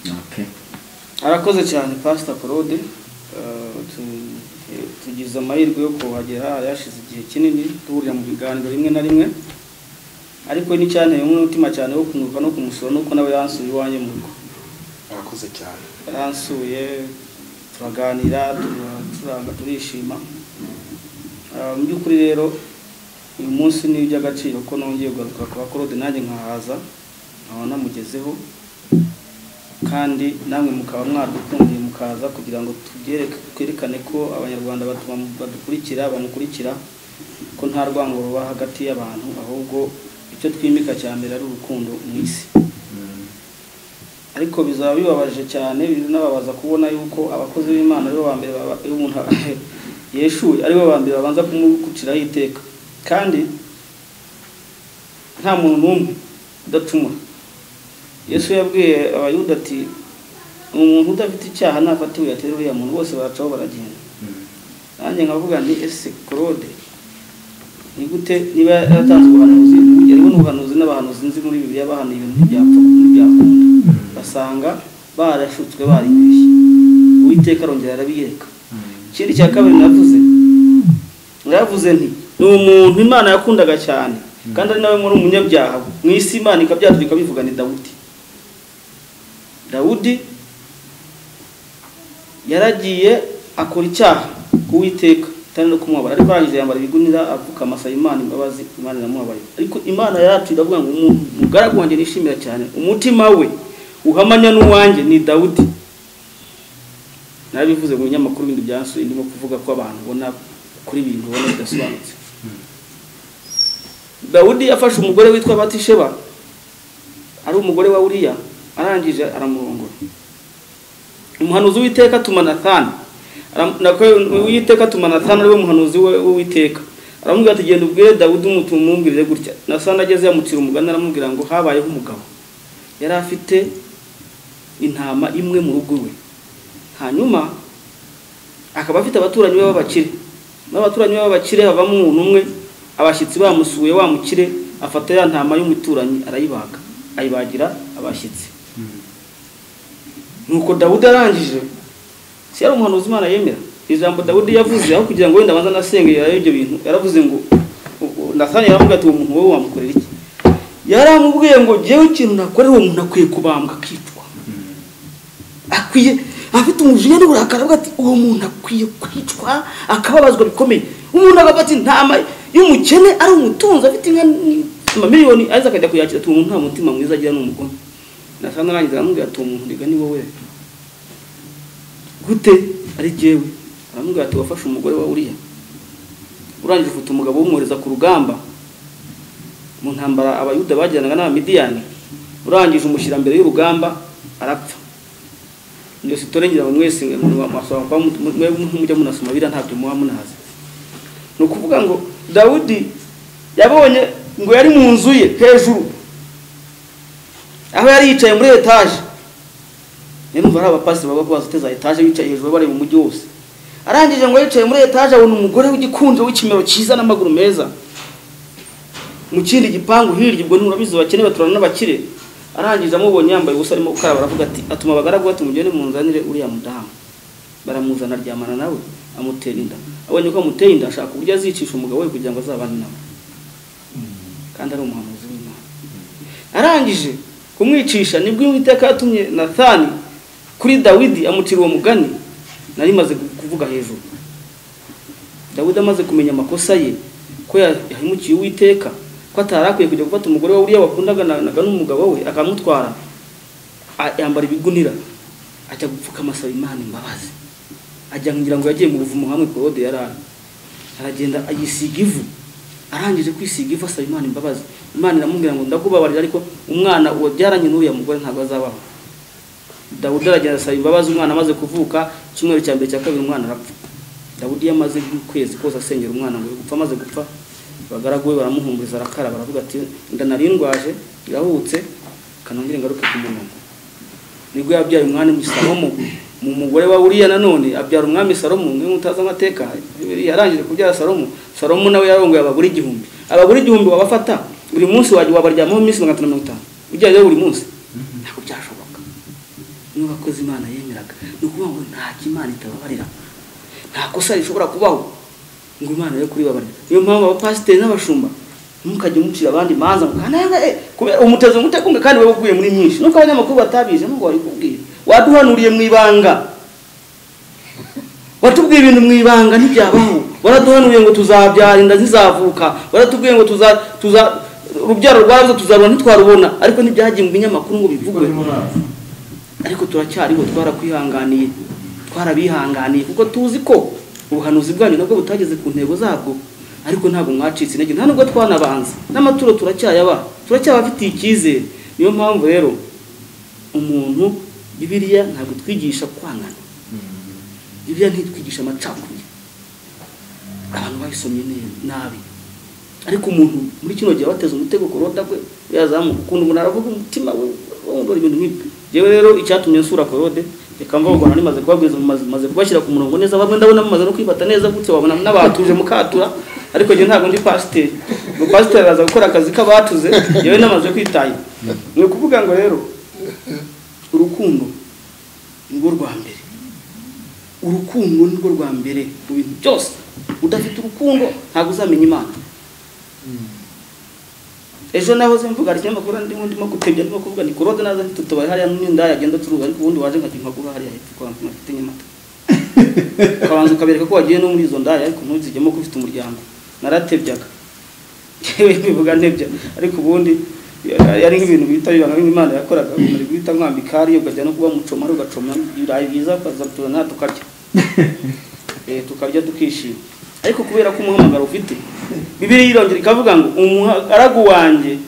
Okay. arakoze cyane pasita claude Eh, tu- eh, tugize amahirwe yo kuhagera yashize igihe kinini duhurira mu biganiro rimwe na rimwe ariko n'icyanteye umutima cyane wo kumwuka no kumusura nuko nawe yansuye iwanjye mu rugo murakoze cyane yaransuye turaganira turacuranga turishima Ah, mu by'ukuri rero uyu munsi ni iby'agaciro ko nongeye kugaruka kwa korode nanjye nkahaza nkaba namugezeho kandi namwe mukaba mwadukundiye mukaza kugira ngo tubyereke twerekane ko abanyarwanda batuma badukurikira bamukurikira ko nta rwango ruba hagati y'abantu ahubwo icyo twimika cya mbere ari urukundo mu isi ariko bizaba bibabaje cyane binababaza kubona yuko abakozi b'imana aribo ba mbere baba- iyo umuntu yeshuye aribo ba mbere babanza kumugukiraho iteka kandi nta muntu n'umwe udacumura yesu yabwiye abayuda ati umuntu udafite icyaha nafatiwe yatera uriya muntu bose baracaho baragenda nanjye nkavuga ni ese claude ni gute niba yaratanze ubuhanuzi yariho n'ubuhanuzi n'abahanuzi nzi muri bibiliya bahanuye ibintu ntibyapfa ntibyakunda basanga barashutswe baribeshye uwiteka arongera arabiyereka ikindi cya kabiri navuze naravuze nti ni umuntu imana yakundaga cyane kandi ari nawe muri umunyabyaha mu isi imana ikabyadura ikabivuga ni dawudi dawudi yaragiye akora icyaha ku witeka kandi no kumwabara ariko arangije yambara ibigunira apfuka amasa imana imbabazi imana iramubabarira ariko imana yacu iravuga ngo umuntu mugaragu wanjye nishimira cyane umutima we uhamanya n'uwanjye ni dawudi nabivuze mu binyamakuru bindi byasuye ndimo kuvuga ko abantu ubona kuri ibintu ubona bidasobanutse dawudi yafashe umugore witwa batisheba ari umugore wa uriya arangije aramurongora umuhanuzi w'iteka atuma nathani Aram- nako- uwiteka atuma nathani ariwe muhanuzi we- w'uwiteka aramubwira ati genda ubwire dawudi umutume umubwirire gutya nathani ageze yamucira umugani aramubwira ngo habayeho umugabo yari afite intama imwe mu rugo rwe hanyuma akaba afite abaturanyi be b'abakire muri abaturanyi be b'abakire havamo umuntu umwe abashyitsi bamusuye wa mukire afata ya ntama y'umuturanyi arayibaga ayibagira abashyitsi nuko dawudi arangije si yari umuhanuzi imana yemera ijambo dawudi yavuze aho kugira ngo wenda abanza anasenge yarayo ibyo bintu yaravuze ngo nathani yaramubwira ati uwo muntu wowe wamukorera iki yaramubwiye ngo jyewe ikintu nakorera uwo muntu akwiye kubambwa akicwa akwiye afite umujinya n'uburakari avuga ati uwo muntu akwiye kwicwa akababazwa bikomeye umuntu akavuga ati ntama y'umukene ari umutunzi afite inka ni- amamiliyoni aza akajya kuyakira ati uwo muntu nta mutima mwiza agira ni umugome nasanga arangiza aramubwira ati uwo muntu rega ni wowe gute ari jyewe aramubwira ati wafashe umugore wa uriya urangije ufite umugabo wumwohereza ku rugamba mu ntambara abayuda bajyanaga n'abamidiyani urangije umushyira mbere y'urugamba arapfa iyo sitore ngira ngo mwese umuntu wamasoma mujya munasoma biriya ntabyo muba munazi ni ukuvuga ngo dawudi yabonye ngo yari mu nzu ye hejuru aho yari yicaye muri etaje rero umva hari abapasi baba bazi za etaje bicaye hejuru bareba umujyi wose arangije ngo yicaye muri etaje abona umugore w'igikunze w'ikimero cyiza n'amaguru meza mu kindi gipangu hirya ubwo nturabizi bakenewe turabona n'abakire arangije amubonye yambaye ubusa arimo gukaraba aravuga ati atuma abagaragu bati mugende munzanire uriya mudamu baramuzana aryamana nawe amutera inda abonye ko amuteye inda ashaka uburyo azicisha umugabo we kugira ngo azabane nawe kandi ari umuhanuzi w'imana arangije kumwicisha nibwo uwiteka yatumye nathani kuri dawidi amucira uwo mugani nari maze kuvuga hejuru dawidi amaze kumenya amakosa ye ko yahemukiye uwiteka ko atari akwiye kujya gufata umugore we uriya wakundaga na- naga n'umugabo we akamutwara a- yambara ibigunira ajya gupfuka amasaba imana imbabazi ajya ngira ngo yagiye mu buvumo hamwe korode yari ari aragenda ayisiga ivu arangije kwisiga ivu asaba imana imbabazi imana iramubwira ngo ndakubabarira ariko umwana wabyaranye n'uriya mugore ntabwo azabaho dawudi aragenda asaba imbabazi umwana amaze kuvuka icyumweru cya mbere cya kabiri umwana arapfa dawudi iyo amaze nk'ukwezi kose asengera umwana ngo gupfa amaze gupfa abagaragu be baramuhumuriza arakara baravuga ati inda nari ndwaje irahutse kanongere ngaruke ku murongo nibwo yabyaye umwami salomo mu mugore wa uriya nanone abyara umwami salomo niba mutazi amateka yarangije kubyara salomo salomo nawe yarongoye abagore igihumbi abagore igihumbi wabafata buri munsi wajya wabaryamaho iminsi magana atanu na mirongo itanu ujyayeyo buri munsi ntabwo byashoboka niba akoze imana yemeraga ni ukuvuga ngo nta imana itababarira nta kosa rishobora kubaho ngo imana yo kuribabarira niyo mpamvu abapasiteri n'abashumba ntimukajye mucira abandi imanza ngo kananga eh, kubera umuteze umutekunga kandi wowe uguye muri myinshi nuko abanyamakuru batabizi nubwo wari kubwira waduhanuriye mu ibanga watubwiye ibintu mu ibanga ntibyabaho waraduhanuriye ngo tuzabyara inda ntizavuka waratubwiye ngo tuza tuza urubyaro rwabuze tuzarubona ntitwarubona ariko ntibyagiye mu binyamakuru ngo bivugwe ariko turacyariho twarakwihanganiye twarabihanganiye kuko tuzi ko ubuhanuzi bwanyu nabwo butageze ku ntego zabwo ariko ntabwo mwacitse intege nta nubwo twanabanza n'amaturo turacyayaba turacyabafitiye icyizere niyo mpamvu rero umuntu bibiliya ntabwo itwigisha kwangana bibiliya ntitwigisha amacakubiri abantu bayisomye ne- nabi ariko umuntu muri kino gihe bateze umutego ku roda gwe yazamuka ukuntu umuntu aravuga umutima we wumvura ibintu nk'ibyo yewe rero icyatumye nsura korode reka mva ubwo nari maze kubabwiza maze maze kubashyira ku murongo neza bamwe ndabona mumaze no kwifata neza gutse wabona n'abatuje mukatura ariko njye ntabwo ndi pasiteri ngo pasiteri araza gukora akazi k'abatuze yewe namaze kwitaya ni ukuvuga ngo rero urukundo ni rwo rwa mbere urukundo ni rwo rwa mbere mu bintu byose udafite urukundo ntabwo uzamenya imana ejo nahoze mvuga hari ikinyamakuru ndimo ndimo gutebya ndimo kuvuga ni korode naza tutubaye hariya n'inda yagenda turuza ariko ubundi waje nkajya mpagura hariya hepfo kwa mfite mfite nyamata ukabanza ukabereka ko wagiye no muri izo ndaya ariko ntuzigemo ko ufite umuryango naratebyaga yewe mbivuga ntebya ariko ubundi ya- yari nk'ibintu bita ibanga nk'imana yakoraga umuntu ari guhita nkwambika hariya ukajya no kuba mucomari ugacoma ibirayi byiza ukaza tuzana tukarya eh, tukarya tukishima ariko kubera ko umuhamagaro ufite bibiri yirongera ikavuga ngo umugaragu wanjye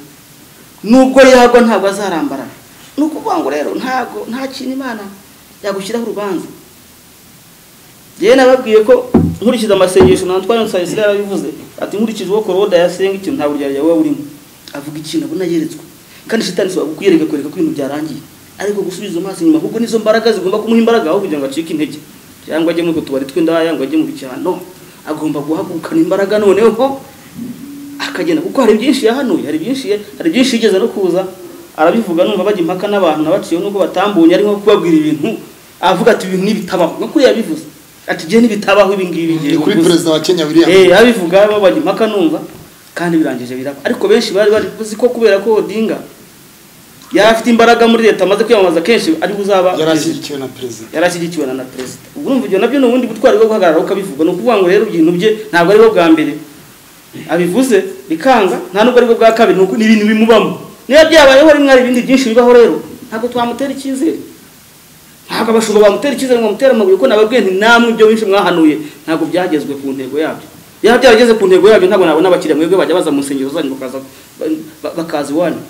nubwo yagwa ntabwo azarambarara ni ukuvuga ngo rero ntabwo nta kintu imana yagushyiraho urubanza yewe nababwiye ko nkurikije amasengesho na ntwari nsayisire yarabivuze ati nkurikije uwo korode yasenga ikintu nta buryo yawe burimo avuga ikintu abona yeretswe kandi shitani si kuyereka kwereka ko ibintu byarangiye ariko gusubiza amaso inyuma ahubwo nizo mbaraga zigomba kumuha imbaraga aho kugira ngo acike intege cyangwa ajye muri utwo tubari tw'indaya ngo ajye mu bicyano agomba guhagurukana imbaraga noneho akagenda kuko hari byinshi yahanuye hari byinshi ye- hari byinshi yigeze no kuza arabivuga numva bajya impaka n'abantu nabaciye nuko batambunye arimo kubabwira ibintu avuga ati ibintu nibitabaho no kuri yabivuze ati gihe nibitabaho ibi ngibi ni ngiye kuri kuvuza." perezida wa kenya william eh abivuga bo bajya impaka numva kandi birangije biraba ariko benshi bari bari uzi ko kubera ko odinga yari afite imbaraga muri leta amaze kwiyamamaza kenshi ari buzaba yarashyigikiwe na perezida yarashyigikiwe na na perezida ubwo urumva ibyo nabyo ni ubundi butwari bwo guhagarara ukabivuga ni ukuvuga ngo rero ibintu bye ntabwo ari bwo bwa mbere abivuze bikanga nta nubwo ari bwo bwa kabiri ni uko ni ibintu bimubamo niba byabayeho rimwe hari ibindi byinshi bibaho rero ntabwo twamutera icyizere ntabwo abashumba bamutera icyizere ngo bamutere amabuye kuko nababwiye nti namwe ibyo benshi mwahanuye ntabwo byagezwe ku ntego yabyo yaba byarageze ku ntego yabyo ntabwo nabona abakiriya mwebwe bajya baza mu nsengero zanyu bakaza ba- bakaza iwanyu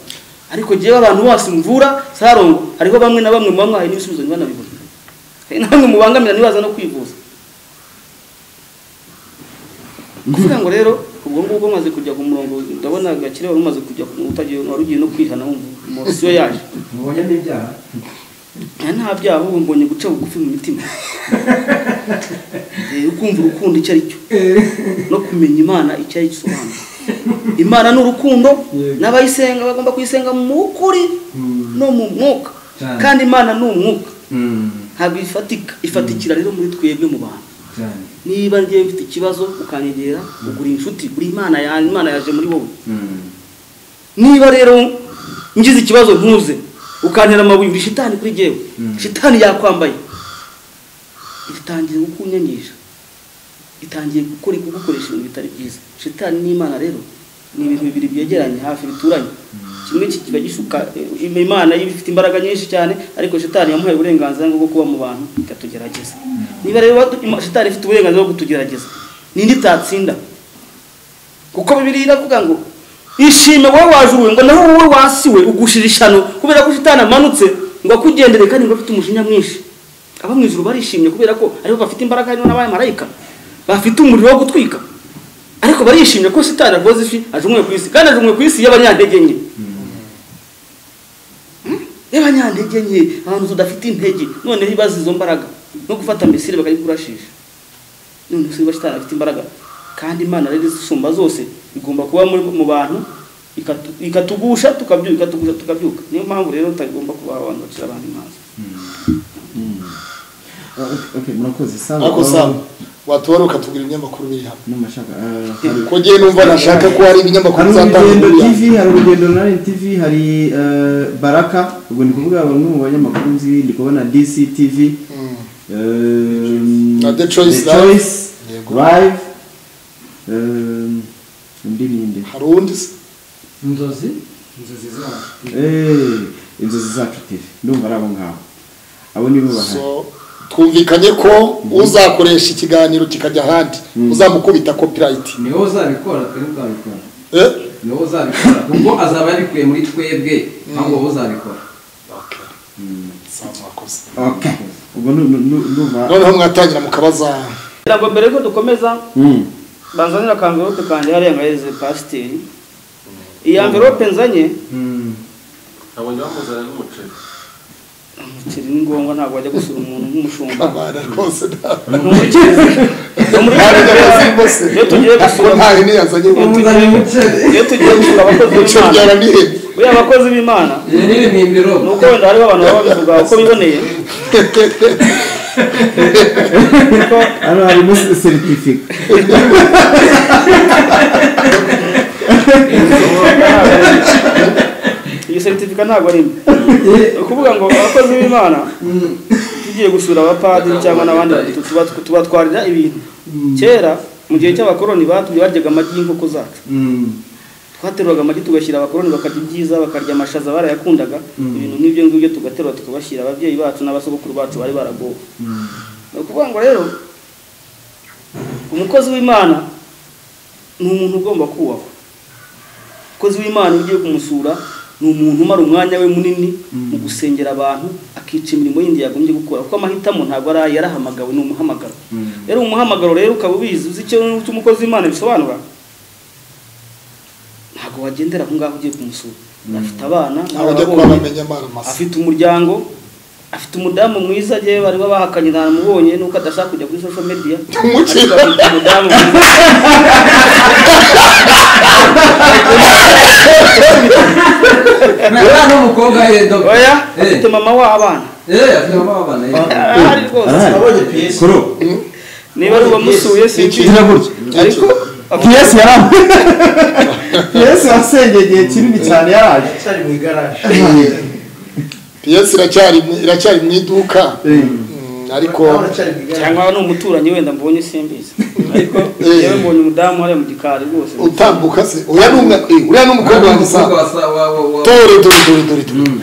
ariko njyewe abantu bose mvura sarongo hariho bamwe na bamwe muba mwahaye n'ibisubizo ntibanabibone hari namwe mubangamira ntibaza no kwivuza kuvuga ngo rero ubwo ngubwo maze kujya ku murongo ndabona gakire wari umaze kujya ku utagiye wari ugiye no kwihana wumva umurasiyo yaje mubonye n'ibyaha nta nta byaha ahubwo mbonye guca bugufi mu mitima Eh, ukumva urukundo icyo ari cyo no kumenya imana icyo ari cyo isobanura imana ni urukundo Yego. n'abayisenga bagomba kuyisenga mu kuri no mu mwuka Cyane. kandi imana ni umwuka Mm, ntabwo ifatika ifatikira rero muri twebwe mu bantu cyane. niba ngewe mfite ikibazo ukanyegera ugura inshuti uri imana yawe imana yaje muri wowe Mm, niba rero ngize ikibazo ntuze ukantera amabuye uri shitani kuri jyewe Mm. shitani yakwambaye itangiye kukunyangisha itangiye gukora kugukoresha ibintu bitari byiza shitani n'imana rero ni ibintu bibiri byegeranye hafi bituranye kimwe ki- kiba gishuka eh, imana yo ifite imbaraga nyinshi cyane ariko shitani yamuhaye uburenganzira bwo kuba mu bantu ikatugerageza niba rero wadu- ima- shitani ifite uburenganzira bwo kutugerageza ninde itatsinda kuko bibiri iravuga ngo ishime wowe wajuwe ngo naho wowe wasiwe ugushira ishano kubera ko shitani amanutse ngo akugendere kandi ngo afite umujinya mwinshi abo mu ijuru barishimye kubera ko aribo bafite imbaraga harimo n'abaye marayika bafite umuriro wo gutwika ariko barishimye ko shitani agoze ifi ajumwe ku isi kandi ajumwe ku isi y'abanyantege nke Hmm? y'abanyantege nke abantu tudafite intege noneho ibaza izo mbaraga no gufata misiri bakayikurashisha none se bashitani afite imbaraga kandi imana rero isumba zose igomba kuba muri, mu bantu ikatu- ikatugusha tukabyuka ikatugusha tukabyuka niyo mpamvu rero tutagomba kuba abantu bacira abantu imanza Ah, okay, okay, murakoze sawa ariko sawa watora ukatubwira ibinyamakuru biri hano n'amashaka ah, hari- ko njyewe numva nashaka ko hari ibinyamakuru hari uzatanga urugendo muri hano tv hari urugendo runani tv hari eh, baraka ubwo ni kuvuga bamwe mu banyamakuru nzi ndi kubona dc tv Mm. ehm, Na The Choice Live. Choice, Yego. live ehm, undi ninde hari uwundi se Inzozi? Eh, inzozi zacu tv ndumva ari abo ngabo abo nibo bahari so twumvikanye ko uzakoresha ikiganiro kikajya ahandi uzamukubita copyright Ni wowe uzabikora twe ntitwabikora eh ni wowe uzabikora kuko azaba yarikuye muri twebwe ntabwo wowe uzabikora okay sawa mwakoze okay ubwo nu- nu- nu- ndumva noneho mwatangira mukabaza kugira ngo mbere yuko dukomeza Mm. banzanira akamverope kanjye hariya ngahereze pasiteri iyi amverope nzanye nabonye bamuzana n'umuceri umuceri ni ngombwa ntabwo wajya gusura umuntu nk'umushumba abana rwose ntabwo ni umukire ni umukire rwose iyo tugiye ko gusura nta hene yazanye ngo umuzanye umuceri iyo tugiye gusura abakozi muco b'imana byara nihene buriya abakozi b'imana iri ni ibihimbiro ni uko wenda hariho abantu baba babivuga uko biboneye kuko hano harimo seritifika iyi seritifika ntabwo ari mbi ni ukuvuga ngo abakozi b'imana tugiye gusura abapadiri cyangwa n'abandi batu- tuba- tubatwarira ibintu kera mu gihe cy'abakoroni batubye baryaga amagi y'inkoko zacu twateruraga amagi tugashyira abakoroni bakarya ibyiza bakarya amashaza barayakundaga ibintu nk'ibyo ngibyo tugaterura tukabashyira ababyeyi bacu n'abasogokuru bacu bari baragowe ni ukuvuga ngo rero umukozi w'imana ni umuntu ugomba kubahwa umukozi w'imana iyo ugiye kumusura ni umuntu umara umwanya we munini mu gusengera abantu akica imirimo yindi yagombye gukora kuko amahitamo ntabwo ari aye, yarahamagawe ni umuhamagaro rero umuhamagaro rero ukaba ubizi uzi icyo icyo umukozi w'imana bisobanura ntabwo wagendera aho ngaho ugiye kumusura afite abana ntabwo ajya kuba n'ababonye bamenya amara masa afite umuryango afite umudamu mwiza yewe bari bahakanye ntamubonye nuko adashaka kujya kuri social media Ariko Umukino. afite umudamu mwiza. nta n'umukobwa ye dogo oya Eh. afite mama w'abana eh afite abana eh. ahari rwose Arahari. Kuro. niba ari uwamusuye sinzi Izina gutya. ariko piyesi yaraje piyesi wasengeye igihe kinini cyane yaraje piyesi iracyari mu- iracyari mu iduka Mm, ariko cyangwa ni umuturanyi wenda mbonye simbizi ariko yewe mbonye umudamu hariya mu gikari rwose utambuka se uriya ni umwe- eh, uriya ni umukobwa wanjye Umukobwa saa wa sa- wa- wa- wa- dore dore dore dore dore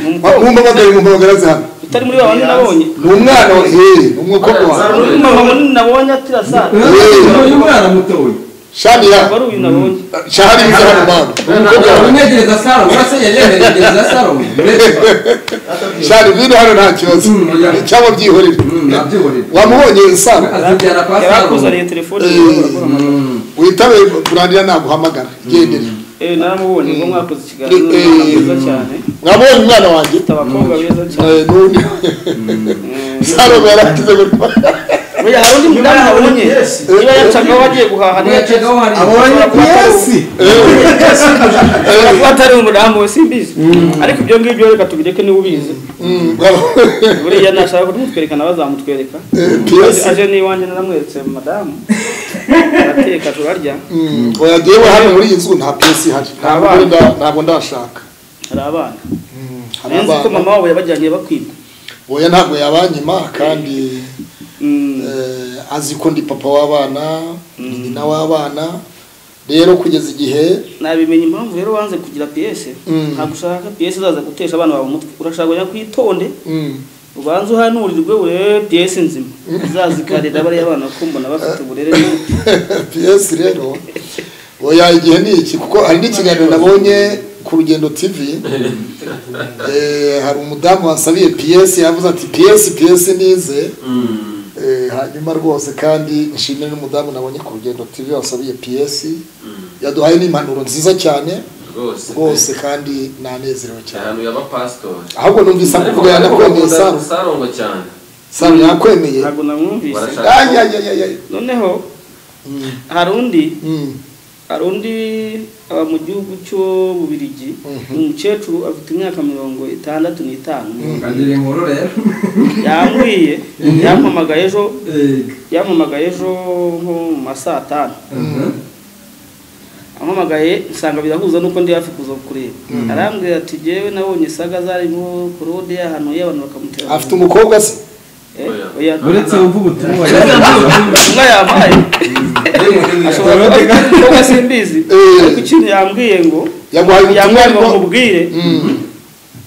mumpamagare mumpamagare ze hano utari muri babandi nabonye ni umwana wa hehe ni umukobwa hari wawe undi mama munini nabonye atira saa Eh, uyu mwana muto we ntabwo shanira ari uyu nabonye shahari bize hano mwana ni umukobwa wawe umwegereza saro urase yayemeregereza saro shahari vino hano nta kibazo Mm, oya. cyangwa byihorere nabyihorera wamubonye saa azibyara kwa yari saro akuzaniye telefone Eh. yiwe, arakora amagambo. witabe kurandira naguhamagara gendere Eh, eh naramubonye ngo mwakoze ikiganiro mwiza cyane mwabonye umwana wanjye mfite abakobwa beza cyane Eh, n'undi salome yaragize gutya Oya, hari undi mudamu nabonye niba yacagaho agiye guhaha niba Yacagaho hari- abonye piyesi kuba atari umudamu we simbizi ariko ibyo ngibyo reka tubireke niba ubizi buriya nashaka kumutwereka nawe azamutwereka piyesi aje n'iwanjye naramweretse madamu arateka turarya oya jyewe hano muri iyi nzu nta piyesi ihari ntabwo abana. nda- ntabwo ndashaka hari abana hari nayo nzi ko abana. mama wabo yabajyaniye bakwiba oya ntabwo yabanyima kandi Mm, eh, azi ko ndi papa w'abana ni nyina w'abana rero kugeza igihe nabimenya impamvu rero wanze kugira piyese Mm. ntabwo ushaka piyese izaza gutesha abana bawe umutwe urashaka kujya kwitonde mm, ubanze uhanurirwe urebe piyese nzima izaza ikarera bariya bana ko mbona bafite uburere n'umuco. piyesi rero oya igihe ni iki kuko hari n'ikiganiro nabonye ku rugendo tv eh, hari umudamu wansabiye piyesi yavuze ati piyesi piyesi nize Mm. Eh, hanyuma rwose kandi nshimire n'umudamu nabonye ku rugendo tv wasabiye piyesi Mm. yaduhaye n'impanuro nziza cyane rwose rwose kandi nanezerewe cyane cyane yabapasitori ahubwo numvise avuga yanakwemeye samu sarongo cyane samu yakwemeye ntabwo namwumvise Barashaka- Ay, ay, ay, ay, ay. noneho Mm, hari undi mm, hari undi aba mu gihugu cyo bubirigi Mhm. ni umukecuru afite imyaka mirongo itandatu n'itanu kagira inkuru rero yambwiye Mhm. yampamagaye ejo Eh, yampamagaye ejo nko mu ma saa tanu mhm. ampamagaye nsanga birahuza nuko ndi hafi kuza kureba arambwira ati jewe nabonye saga zarimo korode yahanuye abantu bakamutera afite umukobwa se Eh, oya. uretse wumva ubutumwa yagejeje inka yampaye ashobora kuba afite umukobwa simbizi Eh. ariko ikintu yambwiye ngo yaguhaye ubutumwa yambwiye ngo ariko mubwire Mm,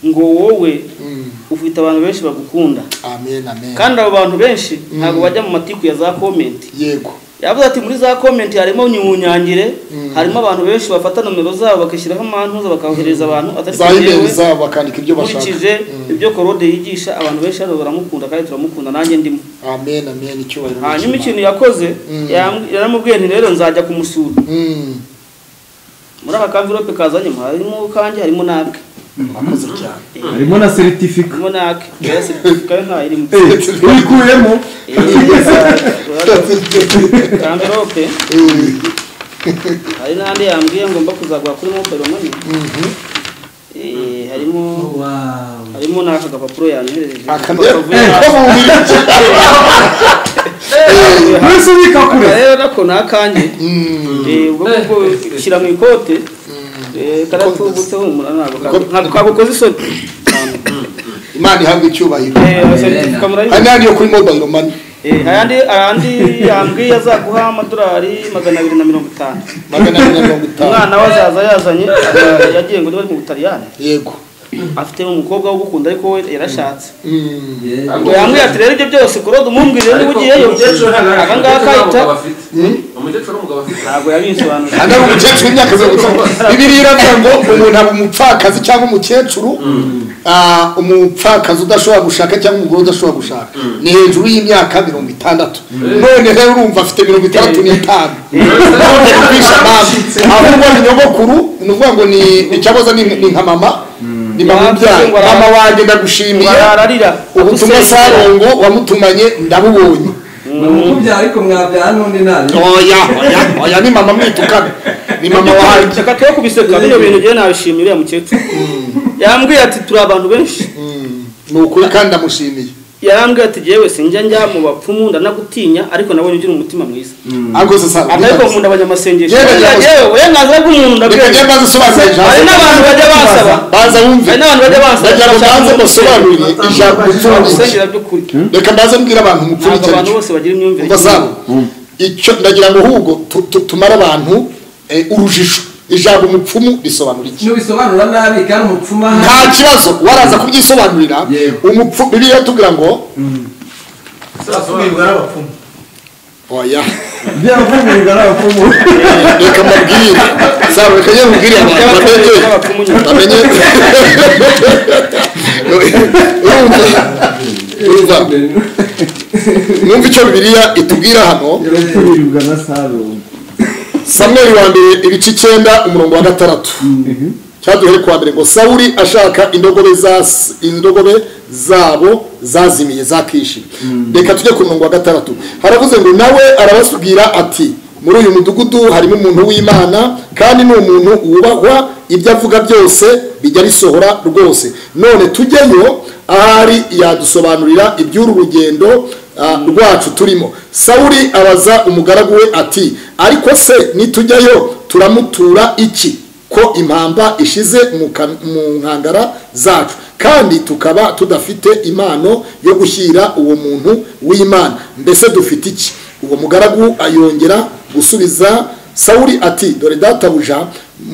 ngo wowe mm. ufite abantu benshi bagukunda amen amen kandi abo bantu benshi ntabwo bajya mu matiku ya za komenti yego yavuze ati muri za komenti harimo nyumunyangire Mm. harimo abantu benshi bafata nomero zabo bakishyiraho amantuza bakabohereza abantu atari za kuri imeri jewe. zabo bakandika ibyo bashaka nkurikije ibyo korode yigisha abantu benshi hano baramukunda kandi turamukunda nanjye ndimo amen amen icyubahiro hanyuma ikintu n'ikimana. yakoze Mm. yam- yaramubwiye nti rero nzajya kumusura Mm, muri aka kamvirope kazanyemo harimo kanjye harimo n'ake murakoze cyane harimo na seritifika harimo n'ake rero seritifika yo ntayo irimo uyikuyemo kamvirope hari n'andi yambwiye ngomba kuzagura kuri mobile money Eh, harimo Wow. harimo n'aka gapapuro yanyohereje akamero wese ubika kure rero nako ni akanjye Eh, ubwo ngubwo shyira mu ikote eh, karatubutse humura ntabwo ka- ntabwo kagukoze isoni imana ihabwa icyubahiro Eh, seritifika murayibona? hano hano yo kuri mobile money Eh, ayandi ayandi yambwiye azaguha amadolari magana abiri na mirongo itanu magana abiri na mirongo itanu umwana we azaza yazanye eh, yagiye ngo niba ari mu butaliyani yego afite umukobwa w'ugukunda ariko we yarashatse Mm, Yeah. ngo yambwiye ati rero ibyo byose kurode umumbwire niba ugiyeyo aka ngaka kayita umukecuru n'umugabo afite ntabwo yabisobanuriye Hano hari umukecuru w'imyaka mirongo itanu bibiliya iravuga ngo umuntu aba umupfakazi cyangwa umukecuru ah, umupfakazi udashobora gushaka cyangwa umugore udashobora gushaka ni hejuru y'imyaka mirongo itandatu none rero urumva afite mirongo itandatu n'itanu none kumvisha mama ahubwo ni nyogokuru ni ukuvuga ngo ni icyaboza ni ni nka mama ni mama ubyaye Ngo ara- mama wanjye ndagushimiye ararira ubutumwa sarongo wamutumanye ndabubonye Mukubyara ariko mwabyara n'undi nabi. oya oya oya ni mama mwitukana ni mama wanjye reka twe kubiseka n'ibyo bintu ngewe nabishimiye uriya mukecuru yambwiye ati turi abantu benshi ni ukuri kandi ndamushimiye yarambwiye ati jyewe sinjya njya mu bapfumu ndanagutinya ariko nabonye ugira umutima mwiza ariko se sa ariko nkunda abanyamasengesho Yewe, Buriya yewe. jyewe uburenganzira bw'umuntu reka njye ndabwira mbaze usobanurire hari ijambo n'abantu bajya basaba baza wumve hari n'abantu bajya basaba ndagira ngo mbanze musobanurire ijambo mupfundikire urusengero by'ukuri reka mbanze mbwira abantu ntabwo mupfundikire abantu bose bagira imyumvire umva sabo icyo ndagira ngo ahubwo tu- tu- tumare abantu eh, urujijo ijambo mupfumu risobanura iki Nubisobanura nabi kandi umupfumu aha- nta kibazo waraza kubyisobanurira Yego. umupfumu bibiliya tugira ngo Afumirwa n'abapfumu. oya byaravumirwa n'abapfumu reka mbabwire sabo reka njye mubwire abantu bamenye Y'abapfumu nyine. bamenye urumva urumva mwumva icyo bibiliya itubwira hano yaravumirwa na sarongo samweri wa mbere ibice icyenda umurongo wa gatandatu cyaduhere kwa mbere ngo sawuri ashaka indogobe za indogobe zabo zazimiye zakishi reka tujye ku murongo wa gatandatu haravuze ngo nawe arabasubwira ati muri uyu mudugudu harimo umuntu w'imana kandi ni umuntu wubahwa ibyo avuga byose bijya risohora rwose none tujyeyo ahari yadusobanurira iby'uru rugendo ah, rwacu turimo sawuri abaza umugaragu we ati ariko se nitujyayo turamutura iki ko impamba ishize mu kan- mu nkangara zacu kandi tukaba tudafite impano yo gushyira uwo muntu w'imana mbese dufite iki uwo mugaragu ayongera gusubiza sawuli ati dore databuja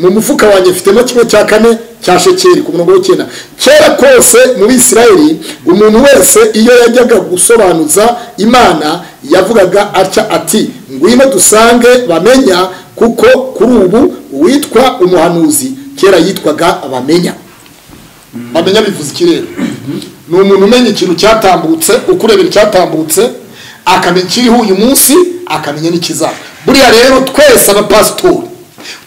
mu mufuka wanjye mfitemo kimwe cya kane cya shekeri ku murongo w'icyenda kera kose mu bisirayeli umuntu wese iyo yajyaga gusobanuza imana yavugaga atya ati ngwino dusange bamenya kuko kuri ubu uwitwa umuhanuzi kera yitwaga bamenya bamenya bivuze ikirere ni umuntu umenya ikintu cyatambutse ukurebera icyatambutse akamenya ikiriho uyu munsi akamenya n'ikizaba buriya rero twese abapasitori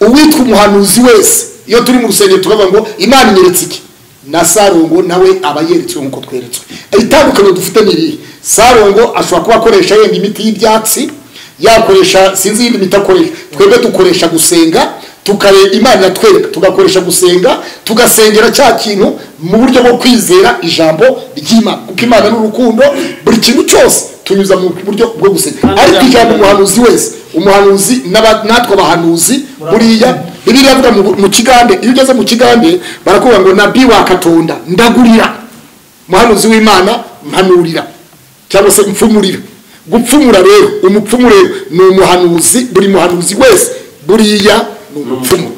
uwitwa umuhanuzi wese iyo turi mu rusengero tukavuga ngo imana inyeretse iki na sarongo nawe aba yeretswe nk'uko tweretswe itandukaniro dufite ni irihe sarongo ashobora kuba akoresha yenda imiti y'ibyatsi yakoresha sinzi iyindi miti akoresha twebwe dukoresha gusenga tukareba imana iratwereka tugakoresha gusenga tugasengera cya kintu mu buryo bwo kwizera ijambo ry'imana kuko imana ni urukundo buri kintu cyose tunyuza mu buryo bwo gusenga ariko ijambo umuhanuzi wese umuhanuzi n'aba- natwe abahanuzi buriya bibiliya avuga ngo mu kigande iyo ugeze mu kigande barakubwira ngo nabi wakatonda ndagurira umuhanuzi w'imana mpanurira cyangwa se mfumurira gupfumura rero umupfumu rero ni umuhanuzi buri muhanuzi wese buriya ni umupfumu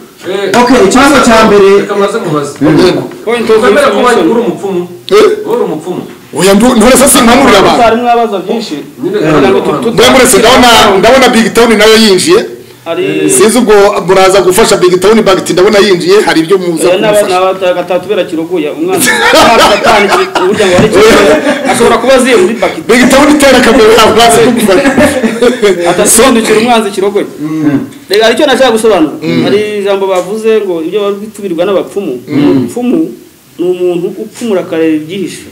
Okay, ikibazo cya mbere- reka maze mubaze Yego. point of ukwemera ko wari uri information umupfumu Eh? wowe uri umupfumu oya ndu- nduretse simpanurira abantu hari mwabaza byinshi nyine Eh, kandi ntabwo abantu- tutu- mbona muretse ndabona ndabona big town nayo yinjiye hari sinzi ubwo muraza gufasha big town bagati ndabona yinjiye hari ibyo muza kumufasha nabatatu kiroguya umwana umwana agatanu kiri- burya ngo ari kiroguya ashobora kuba aziye muri bagiti big town itera akavuyo muraza kumufasha adasobanukira umwanzi kirogoye reka hari icyo nashaka gusobanura hari ijambo bavuze ngo ibyo bari gutubirirwa n'abapfumu umupfumu ni umuntu upfumura akareba ibyihishe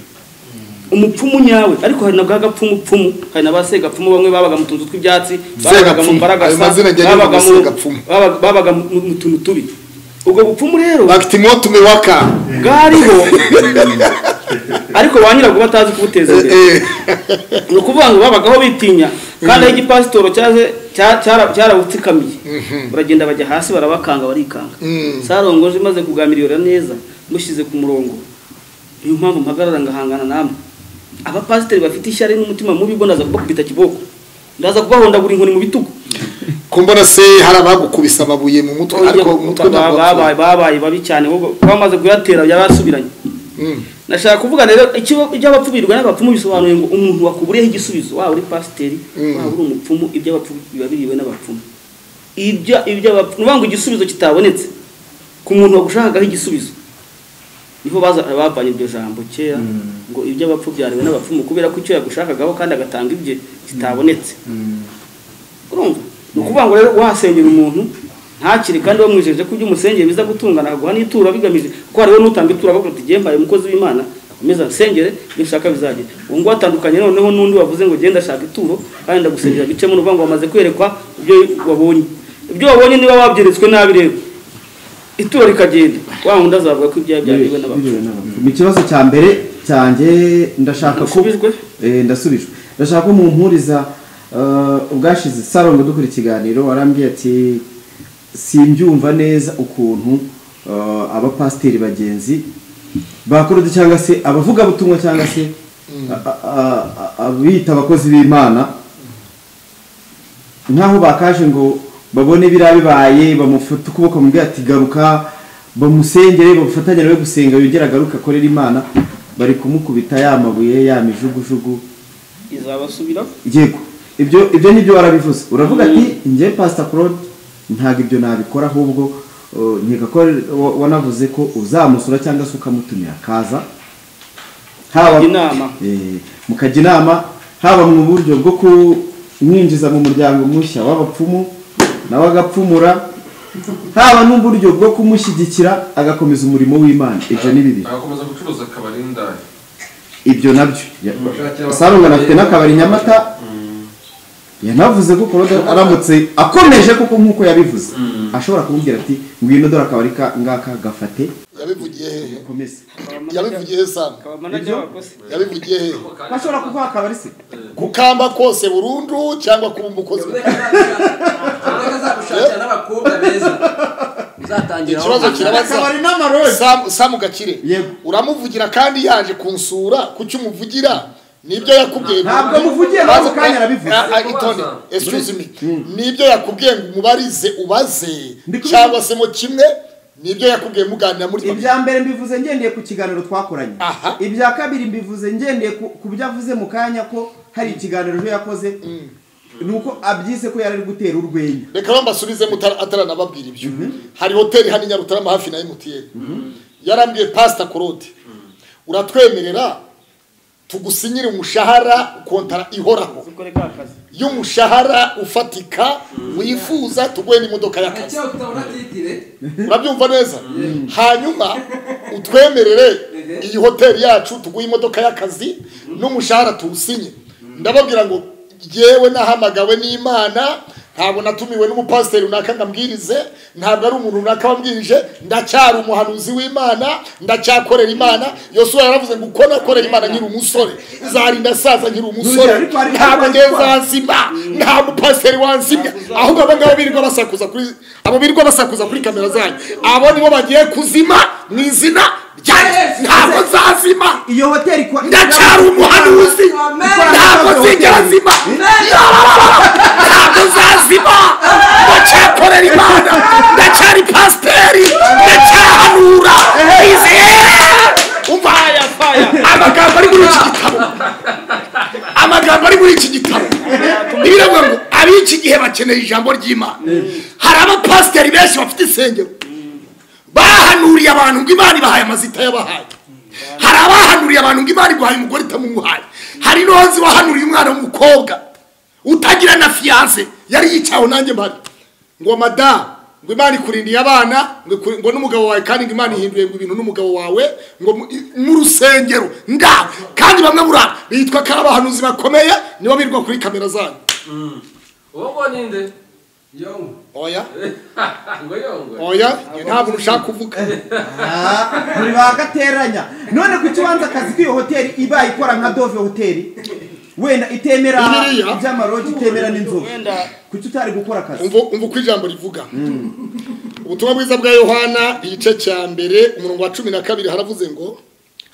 umupfumu nyawe ariko hari na bwa gapfumupfumu hari na ba segapfumu bamwe babaga mu tuntu tw'ibyatsi babaga mu Segapfumu. Ayo mazina ajya anyurwa babaga na mu- segapfumu. babaga- babaga mu mu tuntu tubi ubwo bupfumu rero bagati mwotume waka bwariho ariko ba nyirabwo batazi kubuteza imbere Eh, ni ukuvuga ngo babagaho bitinya kandi aho igipasitoro cyaje cya- cyara- cyarabutsikamiye baragenda bajya hasi barabakanga barikanga Mm. sarongoje imaze kugamirira neza mushyize ku murongo niyo mpamvu mpagarara ngahangana namwe abapasiteri bafite ishyari n'umutima mubi bo ndaza kubakubita kiboko ndaza kubahondagura inkoni mu bitugu ko mbona se hari abagukubise amabuye mu mutwe ariko umutwe Ba- ntabwo babaye babaye babi cyane ahubwo bamaze kuyatera yarasubiranye Mm. nashaka kuvuga rero icyo ibyo abapfumirwa n'abapfumu bisobanuye ngo umuntu wakuburiyeho igisubizo waba uri pasiteri Mm. waba uri umupfumu ibyo abapfumu biba biriwe n'abapfumu ibyo ibyo abapfumu ngo igisubizo kitabonetse ku muntu wagushakaho igisubizo niho baza bavanye iryo jambo kera ngo ibyo abapfu byariwe n'abapfumu kubera ko icyo yagushakagaho kandi agatanga ibye kitabonetse urumva ni ukuvuga ngo rero wasengera umuntu ntakire kandi wamwijeje ko ibyo umusengeye biza gutungana akaguha n'ituro bigamije kuko hariho n'utanga ituro avuga ati "Jye mbaye umukozi w'imana akomeza asengere ibyo ushaka bizagira ubu ngubu atandukanye noneho n'undi wavuze ngo genda ashaka ituro kandi ndagusengera bicemo uvuga ngo wamaze kwerekwa ibyo wabonye ibyo wabonye niba wabyeretswe nabi rero ituro rikagenda wa wundi azavuga ko ibyaha byariwe n'abapfu Biriwe n'abapfu. Mu kibazo cya mbere cyanjye ndashaka ko Ndasubijwe? Eh, ndasubijwe ndashaka ko mumpuriza eh, ubwashize sarongo dukora ikiganiro warambwiye ati simbyumva neza ukuntu eh, abapasiteri bagenzi bakorode cyangwa se abavuga butumwa cyangwa se a- a- a- abita abakozi b'imana nkaho bakaje ngo babone biriya bibaye bamufata ukuboko mubwira ati garuka bamusengere bamufatanye nawe gusenga yongere agaruke akorere imana bari kumukubita ya mabuye ya mijugujugu izabasubiraho yego ibyo ibyo nibyo warabivuze uravuga ati njye pasita claude ntabwo ibyo nabikora ahubwo uh, nkeka ko wa- wanavuze ko uzamusura cyangwa se ukamutumira akaza haba Inama. Eh, mukajya inama haba mu buryo bwo kumwinjiza mu muryango mushya w'abapfumu nawe agapfumura haba n'uburyo bwo kumushyigikira agakomeza umurimo w'imana ibyo ni bibiri agakomeza gucuruza akabari n'indaya ibyo nabyo sarunga afite n'akabari nyamata yanavuze ko koroda aramutse akomeje kuko nk'uko yabivuze Mm. ashobora kumubwira ati ngwino dore akabari ka ngaka gafate yabivugiye hehe ukomeze yabivugiye he sana akaba manager wako se yabivugiye hehe bashobora kuvuga akabari se gukamba kose burundu cyangwa kuba umukozi uzagushakira n'abakobwa beza uzatangira ikibazo kirabaza akabari n'amarori Sam- samu gakire Yego. uramuvugira kandi yaje kunsura kuki umuvugira nibyo yakubwiye Ntabwo muvugiye, ntabwo kanya arabivuze. Ah, ah, itonde excuse me nibyo yakubwiye ngo umubarize ubaze Ndi kubivuga. cyangwa se mo kimwe nibyo yakubwiye muganira muri ibya mbere mbivuze ngendeye ku kiganiro twakoranye Aha. ibya kabiri mbivuze ngendeye ku ku byo avuze mu kanya ko hari ikiganiro ejo yakoze ni uko abyise ko yari ari gutera urwenya reka bambasubize ataranababwira ibyo hari hoteli hano i nyarutarama hafi na emutiyeni yarambwiye pasita korode uratwemerera tugusinyire umushahara kontara ihoraho ukore ka kazi y'umushahara ufatika wifuza tuguhe n'imodoka y'akazi Akira tutabona titire urabyumva neza hanyuma utwemerere iyi hoteli yacu tuguhe imodoka y'akazi n'umushahara tuwusinye ndababwira ngo yewe nahamagawe n'imana ntabwo natumiwe n'umupasiteri runaka ngo ambwirize ntabwo ari umuntu runaka wambwirije ndacyari umuhanuzi w'imana ndacyakorera imana yosuwa yaravuze ngo uko nakorera imana nkiri umusore zarinda saza nkiri umusore Ariko hari- ntabwo ariko- ngeza nzima nta mupasiteri wanzimya ahubwo abo ngabo birirwa basakuza kuri abo birirwa basakuza kuri kamera zanyu abo nibo bagiye kuzima mu izina ryanjye ntabwo nzazima iyo hoteli kwa ndacyari umuhanuzi ntabwo nzigera nzima ntabwo nzazima ndacyakorera imana ndacyari pasiteri ndacyahanura nizeye umva faya faya amagambo ari muri iki gitabo amagambo ari muri iki gitabo ntibiravuga ngo ab'iki gihe bakeneye ijambo ry'imana hari abapasiteri benshi bafite insengero bahanuriye abantu ngo imana ibahaye amazita yabahaye hari abahanuriye abantu ngo imana iguhaye umugore itamuguhaye hari n'uwanzi wahanuriye umwana w'umukobwa utagira na fiyanse yari yicayeho nanjye mpari ngo madamu ngo imana ikurindiye abana ngo iku- ngo n'umugabo wawe kandi ngo imana ihinduye ngo ibintu n'umugabo wawe ngo mu- i- n'urusengero ndawe kandi bamwe burara bitwa ko ari abahanuzi bakomeye nibo birirwa kuri kamera zanyu uwo ngo ni nde yongo oya ngo yongwe oya ntabwo ushaka kuvuga buri bagateranya none ku kibanza akazi k'iyo hoteli iba ikora nka dove hoteli wenda itemera Bibiriya? iby'amaroji itemera n'inzovu wenda kuki utari gukora akazi umva umva uko ijambo rivuga ubutumwa bwiza bwa yohana igice cya mbere umurongo wa cumi na kabiri haravuze ngo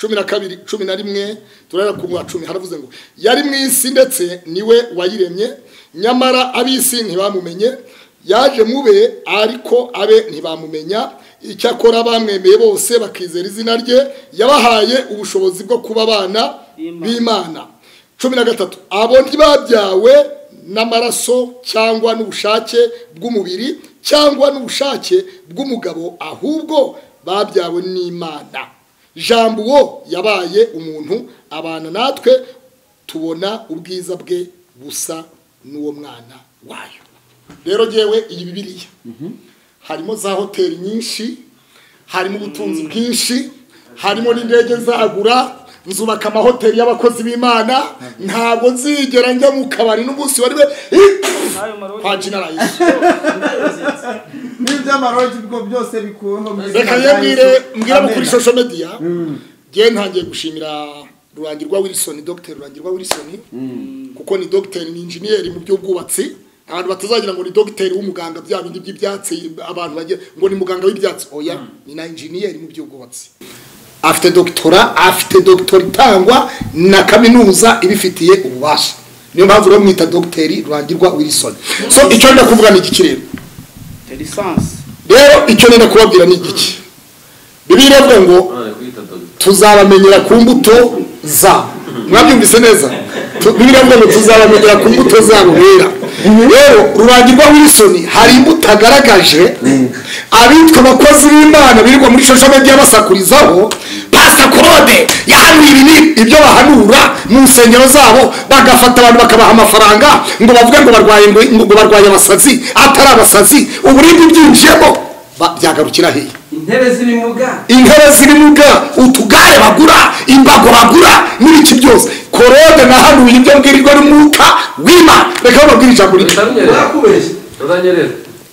cumi na kabiri cumi na rimwe turahera ku wa cumi haravuze ngo yari mu isi ndetse niwe wayiremye nyamara ab'isi ntibamumenye yaje mube ariko abe ntibamumenya icyakora bamwemeye bose bakizera izina rye yabahaye ubushobozi bwo kuba abana B'Imana. b'imana cumi na gatatu abo ntibabyawe n'amaraso cyangwa n'ubushake bw'umubiri cyangwa n'ubushake bw'umugabo ahubwo babyawe n'imana jambo uwo yabaye umuntu abana natwe tubona ubwiza bwe busa n'uwo mwana wayo rero ngewe iyi bibiriya harimo za hoteli nyinshi harimo ubutunzi bwinshi harimo n'indege nzagura nzubaka amahoteli y'abakozi b'imana ntabwo nzigera njya mu kabari n'umunsi wari we ayo maroji kwa generalize n'iby'amaroji ubwo byose bikuweho mu izina reka rya ye mbwire Yesu. mbwira abo Amen. kuri social media ngewe ntangiye gushimira rurangirwa wilson dr rurangirwa wilson kuko ni dr ni injeniyeri mu by'ubwubatsi abantu batazagira ngo ni dogiteri w'umuganga bya bindi by'ibyatsi abantu bagira ngo ni muganga w'ibyatsi oya ni na injeniyeri mu by'ubwubatsi afite doktora afite doktora itangwa na kaminuza ibifitiye ububasha niyo mpamvu rero mwita dogiteri rurangirwa wilson so icyo ndenda kuvuga ni iki rero lisansi rero icyo nenda kubabwira ni igiki bibiliya ivuga ngo none kuyita dogita tuzabamenyera ku mbuto zabo mwabyumvise neza Tu- bibiliya ivuga ngo tuzabamenyera ku mbuto zabo bera rero rurangirwa wilson hari imbuto agaragaje abitwa abakozi b'imana birirwa muri shosho media basakurizaho pasta claude yahanuye ibi ni ibyo bahanura mu nsengero zabo agafata abantu bakabaha amafaranga ngo bavuge ngo barwaye ngo ngo barwaye abasazi atari abasazi uburibwe byinjiyemo ba- byagarukira hehe intebe z'ibimuga intebe zirimo ubwa utugare bagura imbago bagura n'ibiki byose korode nahanuye ibyo mbwirirwa n'umwuka w'imana reka bababwire ijambo rito utanyerera barakubeshya utanyerera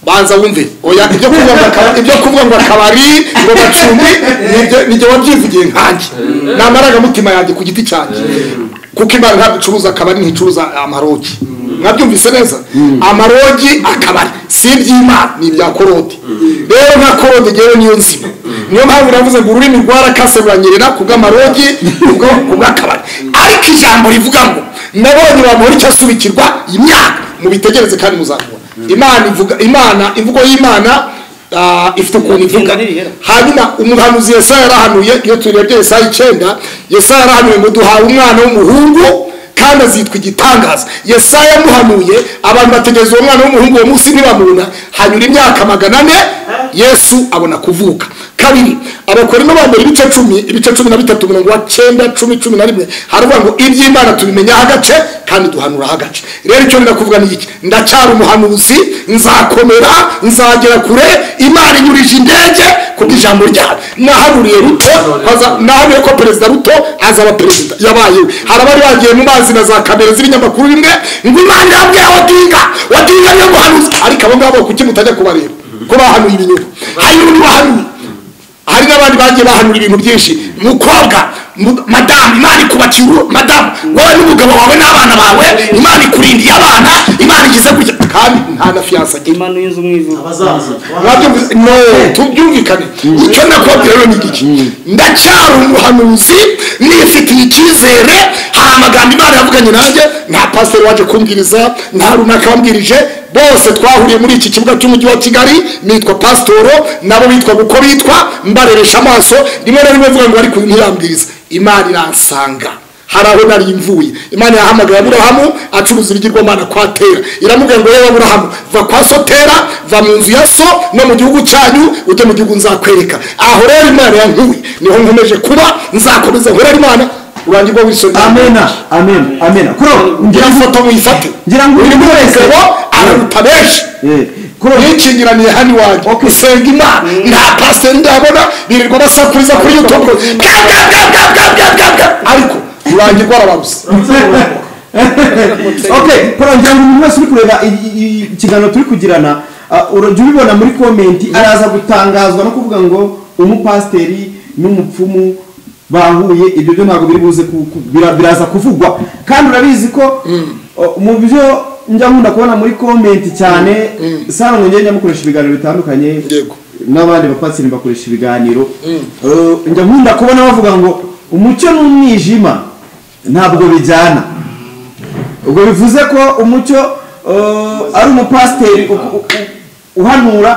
banza wumve oya ibyo kuvuga ngo akabari ibyo kuvuga ngo akabari ngo bacumbi nibyo nibyo wabyivugiye nkanjye ni amarangamutima yanjye ku giti cyanjye kuko imana ntabwo icuruza akabari nticuruza amarogi mwabyumvise neza amarogi akabari si iby'imana ni ibya korode rero nka korode ngewe niyo nzima niyo mpamvu navuze ngo ururimi rwarakase ruranyerera ku bw'amarogi ubwo ku bw'akabari ariko ijambo rivuga ngo nabonye bamuri icyo asubikirwa imyaka mubitegereze kandi muzakubona imana ivuga imana imvugo y'imana ah, ifite ukuntu ivuga Igenda n'ibihera. hanyuma umuhanuzi yesaya yarahanuye iyo turebye yesaya icyenda yesaya yarahanuye ngo duhawe umwana w'umuhungu kandi azitwa igitangaza yesaya yamuhanuye abantu bategereza uwo mwana w'umuhungu uwo munsi ntibamubona hanyura imyaka magana ane yesu abona kuvuka kabiri abakorimo ba mbere ibice cumi ibice cumi na bitatu mirongo cyenda cumi cumi na rimwe haravuga ngo iby'imana tubimenyaho agace kandi duhanuraho agace rero icyo ndenda kuvuga ni iki ndacyari umuhanuzi nzakomera nzagera kure imana inyurije indege kubwo ijambo ryawe nahanuriye ruto haza- nahanuriye ko perezida ruto azaba perezida yabayeho hari abari bagiye mu mazi na za kamera z'ibinyamakuru bimwe ngo imana irabwira odinga odinga niyo muhanuzi ariko abo ngabo kuki mutajya kubareba ko bahanuye ibinyoma hari n'undi wahanuye hari n'abandi bagiye bahanura ibintu byinshi mukobwa mu- madamu imana ikubakiye urugo madamu wowe n'umugabo wawe n'abana bawe imana ikurindiye abana imana igize kujya kandi nta na fiyansa agira imanuye inzu mu ivu abazaza Mwabyumvise? no tubyumvikane icyo nakubabwira rero ni iki ndacyari umuhanuzi nifitiye icyizere hari amagambo imana yavuganye nanjye nta pasiteri waje kumbwiriza nta runaka wambwirije bose twahuriye muri iki kibuga cy'umujyi wa kigali nitwa pasitoro nabo bitwaga uko bitwa mbareresha amaso rimwe na rimwe mvuga ngo ariko ntiyambwiriza imana iransanga hari aho nari mvuye imana yahamagaye aburahamu acuruza ibigirwamana kwa tera iramubwira ngo yewe aburahamu va kwa so tera va mu nzu ya so no mu gihugu cyanyu ujye mu gihugu nzakwereka aho rero imana yankuye niho nkomeje kuba nzakomeza nkorera imana urangirwa wisoni amena amena amena kuro ngira ngira ngo foto muyifate ngira ngo uri buri muri wese wesebo araruta benshi Eh, kuro yikingiraniye hano iwanjye usenga imana nta pasiteri ndabona birirwa basakuriza kuri youtube ngo ga, ga, ga, ga, ga, ga, ga, ga. ariko urangirwa arababuze okay kora ngira ngo umuntu wese uri kureba i- i- i- ikiganiro turi kugirana ah, urajya ubibona muri komenti araza gutangazwa no kuvuga ngo umupasiteri n'umupfumu bahuye ibyo byo ntabwo biri buze ku- ku- bira- biraza kuvugwa kandi urabizi ko oh, mu byo njya nkunda kubona muri komenti cyane sano ngende njya mukoresha ibiganiro bitandukanye Yego. n'abandi bapasiteri bakoresha ibiganiro Eh, njya nkunda kubona bavuga ngo umucyo n'umwijima ntabwo bijyana ubwo bivuze ko umucyo eh, ari umupasiteri u- u- u- uhanura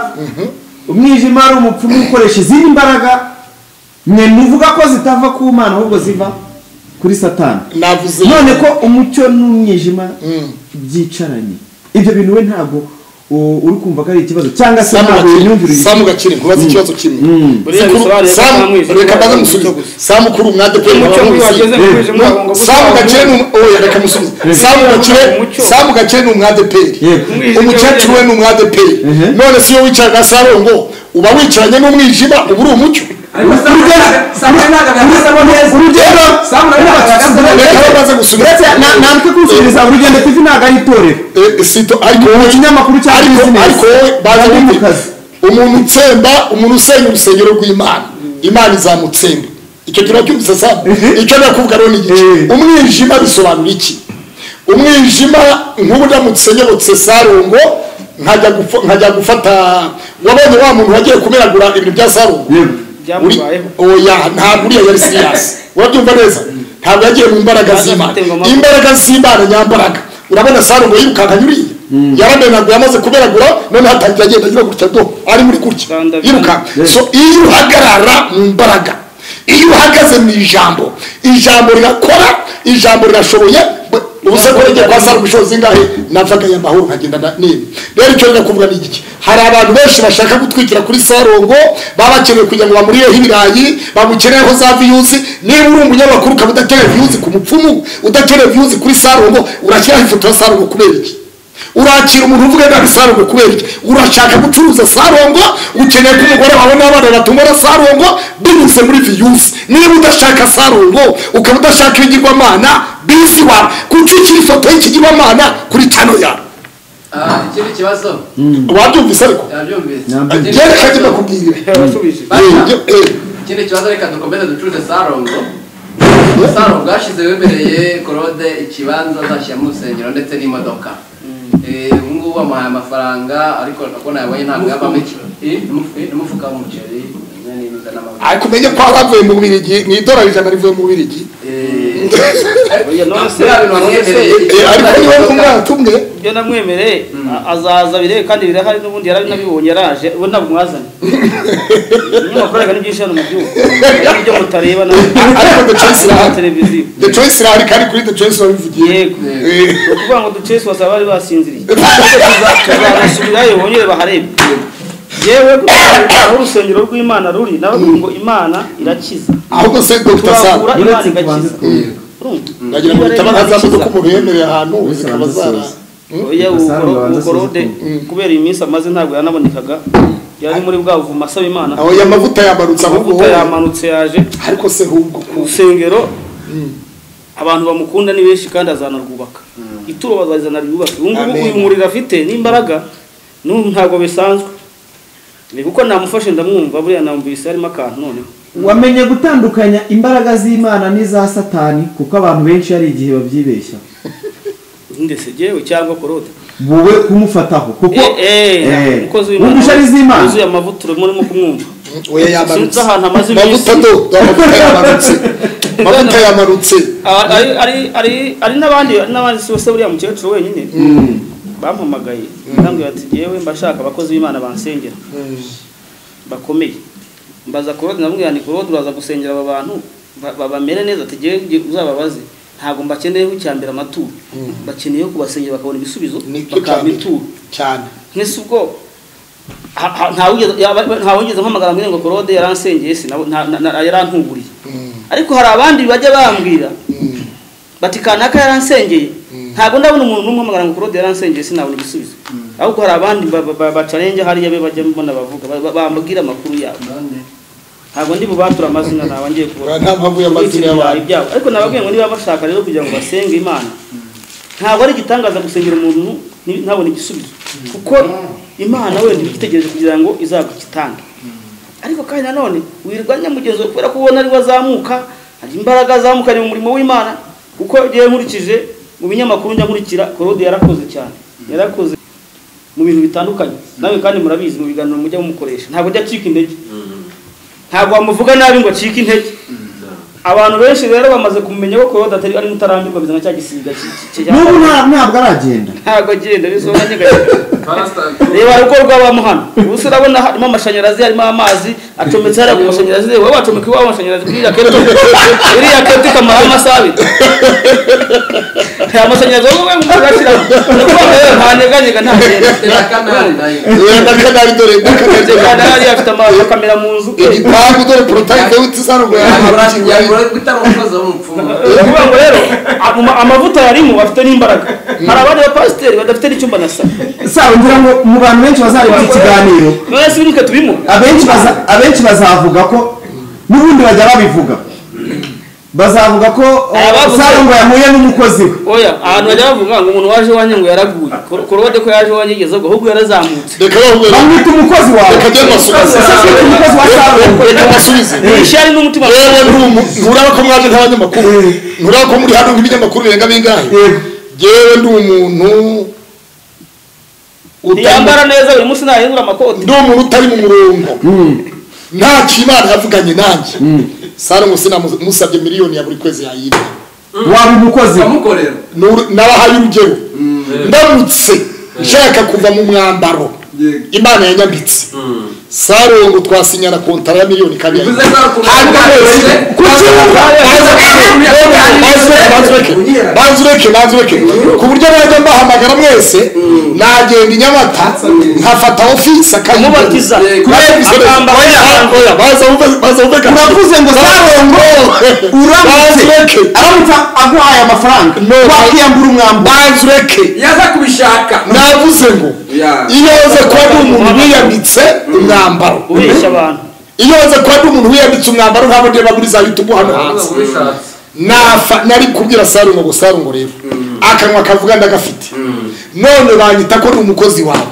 umwijima ari umupfumu ukoresha izindi mbaraga mwe muvuga ko zitava ku mana ahubwo ziva kuri satani navuze none ko umucyo n'umwijima byicaranye ibyo bintu we ntabwo u- uri kumva ko ari ikibazo cyangwa se ntabwo yimyumvire samu gakire nkubaze ikibazo kimwe Buriya Sikuru- bisobanuye ko nta Samu- mwijima reka mbaze uhari. musubize samu kuri umwade pe Umucyo mubaho nguyu wageze mu mubizi. mwijima No, ngo gusa samu gakire ni um- oya reka musubize samu gakire Umucyo. samu gakire ni umwade pe Yego. umukecuru we ni umwade pe Ehe. none si iyo wicaraga sarongo uba wicaranye n'umwijima uba uri umucyo ariko samu ntabwo agaragaza neza urugero samu ntabwo agaragaza reka neza ndetse baze gusubiza na- natwe kusubiza urugendo tv ntabwo ari itorero Eh, sito ariko wowe kinyamakuru cya ariko business. ariko wowe baza Ari mu bite? kazi. umuntu utsemba umuntu usenya urusengero rw'imana imana izamutsemba icyo kintu cyumvise saa icyo nakuvuga rero ni igice Eh. umwijima bisobanura iki umwijima nk'ubu ndamutse nyobotse sarongo nkajya gufo- nkajya gufata wabonye wa muntu wagiye kumeragura ibintu bya sarongo Yego. byamubayeho oya ntabwo uriya yari siriyasi urabyumva neza ntabwo yagiye mu mbaraga z'imana imbaraga z'imana nyambaraga urabona sarongo yirukanka nyuriye yaramenaguye amaze kuberagura none hatangira agenda agira gutya do ari muri gutya Rwanda yirukanka so iyo uhagarara mu mbaraga iyo uhagaze mu ijambo ijambo rirakora ijambo rirashoboye ubuse ko ngiye kwa sara ubushobozi zingahe napfaganya amahoro nkagenda na nini rero icyo njya kuvuga ni iki hari abantu benshi bashaka gutwikira kuri sarongo baba bakeneye kugira ngo bamurireho ibirayi bamukeneyeho za viyuzi niba uri umunyamakuru ukaba udakeneye viyuzi ku mupfumu udakeneye viyuzi kuri sarongo urashyiraho ifoto ya sarongo kubera iki urakira umuntu uvuga nabi sarongo kubera iki urashaka gucuruza sarongo ukeneye ko umugore wawe n'abana batungana sarongo binyuze muri viyuzi niba udashaka sarongo ukaba udashaka ibigirwamana bisi wawe kuki ukiri ifoto y'ikigirwamana kuri cano yawe Ah, ikindi kibazo wabyumvise ariko yabyumvise Ntabwo. Ikindi reka kibazo- njye ndakubwira yarasubije Basha, Eh, eh, ikindi kibazo reka dukomeze ducuruze sarongo sarongo yashize wemereye korode ikibanza azashyiramo urusengero ndetse n'imodoka Eh, ubu ngubu amuhaye amafaranga ariko ndabona yabonye ntabwo yavamo iki Eh, n'umufu- n'umufuka w'umuceri n'ibintu n'amavuta ariko umenye ko abavuye mu bubirigi mu idolari ijana rivuye mu bubirigi Eh, Oya, none se- biriya bintu none se- wamwemereye, Eh, ariko niba ari umwana tumwe ibyo namwemereye a- azaza birebe kandi birahari n'ubundi yarabinabibonye yaraje ubu ntabwo mwazanye n'amafaranga n'ibyo ishanu mu gihugu Ari ibyo mutareba na ariko the choice irahari. Na televiziyo the choice irahari kandi kuri the choice wabivugiye yego Eh, ni ukuvuga ngo ducesi basaba bari basinziriye tuzabasubirayo bongere baharebe yewe gutanga aho urusengero rw'imana ruri nabavuga ngo imana irakiza ahubwo se dr sara turagura imana igakiza Uretse kubanza kuberwa. Urumva? ndagira ngo bitaba nka za modoka umuntu yemereye ahantu Uretse zikaba abanza zara soza. Oya, Gasaro umugoro- babanza umugorode asuzugura. kubera iyi minsi amaze ntabwo yanabonekaga yari muri bwa buvumo asaba imana aho ya mavuta yamanutse ahubwo amavuta yamanutse yaje ariko se hubwo ku rusengero abantu bamukunda ni benshi kandi azanarwubaka ituro bazazana ryubake ubu ngubu Amen. uyu muriro afite n'imbaraga n'ubu ntabwo bisanzwe Ni kuko namufashe ndamwumva buriya namwumvise harimo akantu noneho wamenye gutandukanya imbaraga z'imana n'iza satani kuko abantu benshi hari igihe babyibeshya ndetse yewe cyangwa korode wowe kumufataho kuko Eh, umukozi wumva ishari z'imana yuzuye amavuta urimo urimo kumwumva oya Sinzi yamanutse ahantu amaze iminsi. mavuta do do amavuta yamanutse mavuta yamanutse Ah, ari ari- ari ari n'abandi ari n'abandi si bose buriya mukecuru wenyine bampamagaye ndambwira ati yewe mbashaka abakozi b'imana bansengera bakomeye mbaza korode ndamubwira nti korode uraza gusengera aba bantu ba- ba- bamere neza ati ngewe nge- uzababaze ntabwo mbakeneyeho icya mbere amaturo bakeneyeho kubasengera bakabona ibisubizo nibyo bakaba cyane ituro cyane nk'ese ubwo ha- ha- ntawigeze yaba- ntawigeze mpamagara ngo ngo korode yaransengeye si nabo- nta- na- na- yarantunguriye Mm, ariko hari abandi bajya bambwira mm, bati kanaka yaransengeye Mm. ntabwo ndabona umuntu n'umwe uhamagara ngo korode yaransengeye sinabona igisubizo ahubwo hari abandi ba- ba- ba- bacarenga hariya be bajya mbona bavuga ba- ba- bambwira amakuru yabo Nande? ntabwo ndi bubature amazina ntabwo ngiye kubura uriya nta mpamvu y'amazina ibirayi y'abantu byabo ariko nababwiye ngo niba bashaka rero kugira ngo basenge imana ntabwo ari igitangaza gusengera umuntu ni- ntabone igisubizo kuko imana wenda iba igitegereje kugira ngo izagukitange ariko kandi nanone wirwanya mugenzi wawe kubera ko ubona ariwe azamuka hari imbaraga azamukanye mu murimo w'imana kuko yewe nkurikije mu binyamakuru njya nkurikira korode yarakoze cyane yarakoze mu bintu bitandukanye nawe kandi murabizi mu biganiro mujya mumukoresha ntabwo ajya acika intege ntabwo wamuvuga nabi ngo acike intege abantu benshi rero bamaze kumenya ko korode atari ari mutarambirwa bizana cya gisiga ki- ki- ki- n'ubu nta- ntabwo aragenda ntabwo agenda bisobanura nyeganyega Pastor, reba rugo rw'abamu hano ubu se urabona harimo amashanyarazi harimo amazi acometse hariya ku mashanyarazi wowe wacomeka iwawe amashanyarazi kuri iriya keti iriya keti ikamaraho amasaha abiri aya mashanyarazi wowe wowe ngo urashyiramo ndakuvuga ngo rero ntaneganyega ntagenda Tera kanari nayo. uriya na kanari dore na kanari dore kandi hariya afite amakamera mu nzu igipangu dore porotayite w'utisanzwe Yaburanye- yaburanye gutanga umukozi w'umupfumu. ni ukuvuga ngo rero ama- amavuta yarimo afite n'imbaraga hari abandi bapasiteri badafite n'icyumba na salo saba ngira ngo mu bantu benshi bazareba iki kiganiro none se wibuke tubimo abenshi baza- abenshi bazavuga ko n'ubundi bajya babivuga bazavuga ko Abavuze- sarongo yahuye n'umukozi we oya ahantu bajya bavuga ngo umuntu waje iwanjye ngo yaraguye Kor- korode ko yaje iwanjye igeze ubwo ahubwo yarazamutse reka bahura bamwita umukozi wawe reka njye Ese mbasubize si umukozi wa sarongo reka mbasubize ishyari n'umutima yewe ntumu- nturaba ko mwaje nk'abanyamakuru Eh. nturaba ko muri hano nk'ibinyamakuru birenga bingahe Yego. yewe ndi umuntu utari- ntiyambara neza buri munsi ntahindura amakoti ndi umuntu utari mu murongo nta kimana yavuganye nanjye sara ngo sinamusabye miliyoni ya buri kwezi yayirya waba umukozi we amukorera Nur- nabahaye urugero ndamutse nshaka kuva mu mwambaro Yego. imana yanyambitse Mm. sarongo twasinyana kontara ya miliyoni kandi bivuze yayirya. ko ari ukuntu Hanyuma yabanje wese- kucyumva Baze- baze- baze- baze- baze- baze- nanze ureke nanze ureke ku buryo najya mbahamagara mwese nagenda i nyamata nkafata ofisi kumubatiza akambara akambara baza bumve- baza bumve ka- uravuze ngo sarongo Nanze uramutse ureke aramutse aguhaye amafaranga wakwiyambura umwambaro nanze ureke yaza kubishaka navuze ngo Ya. iyo aza kuba ari umuntu wiyambitse umwambaro ubeshya abantu iyo aza kuba ari umuntu wiyambitse umwambaro ntabwo niyo bagura za yutubu hano hanze ntabwo ubishatse nafa nari kubwira sarungo ngo sarungo rero akanwa kavuga ndagafite none banyita ko ni umukozi wawe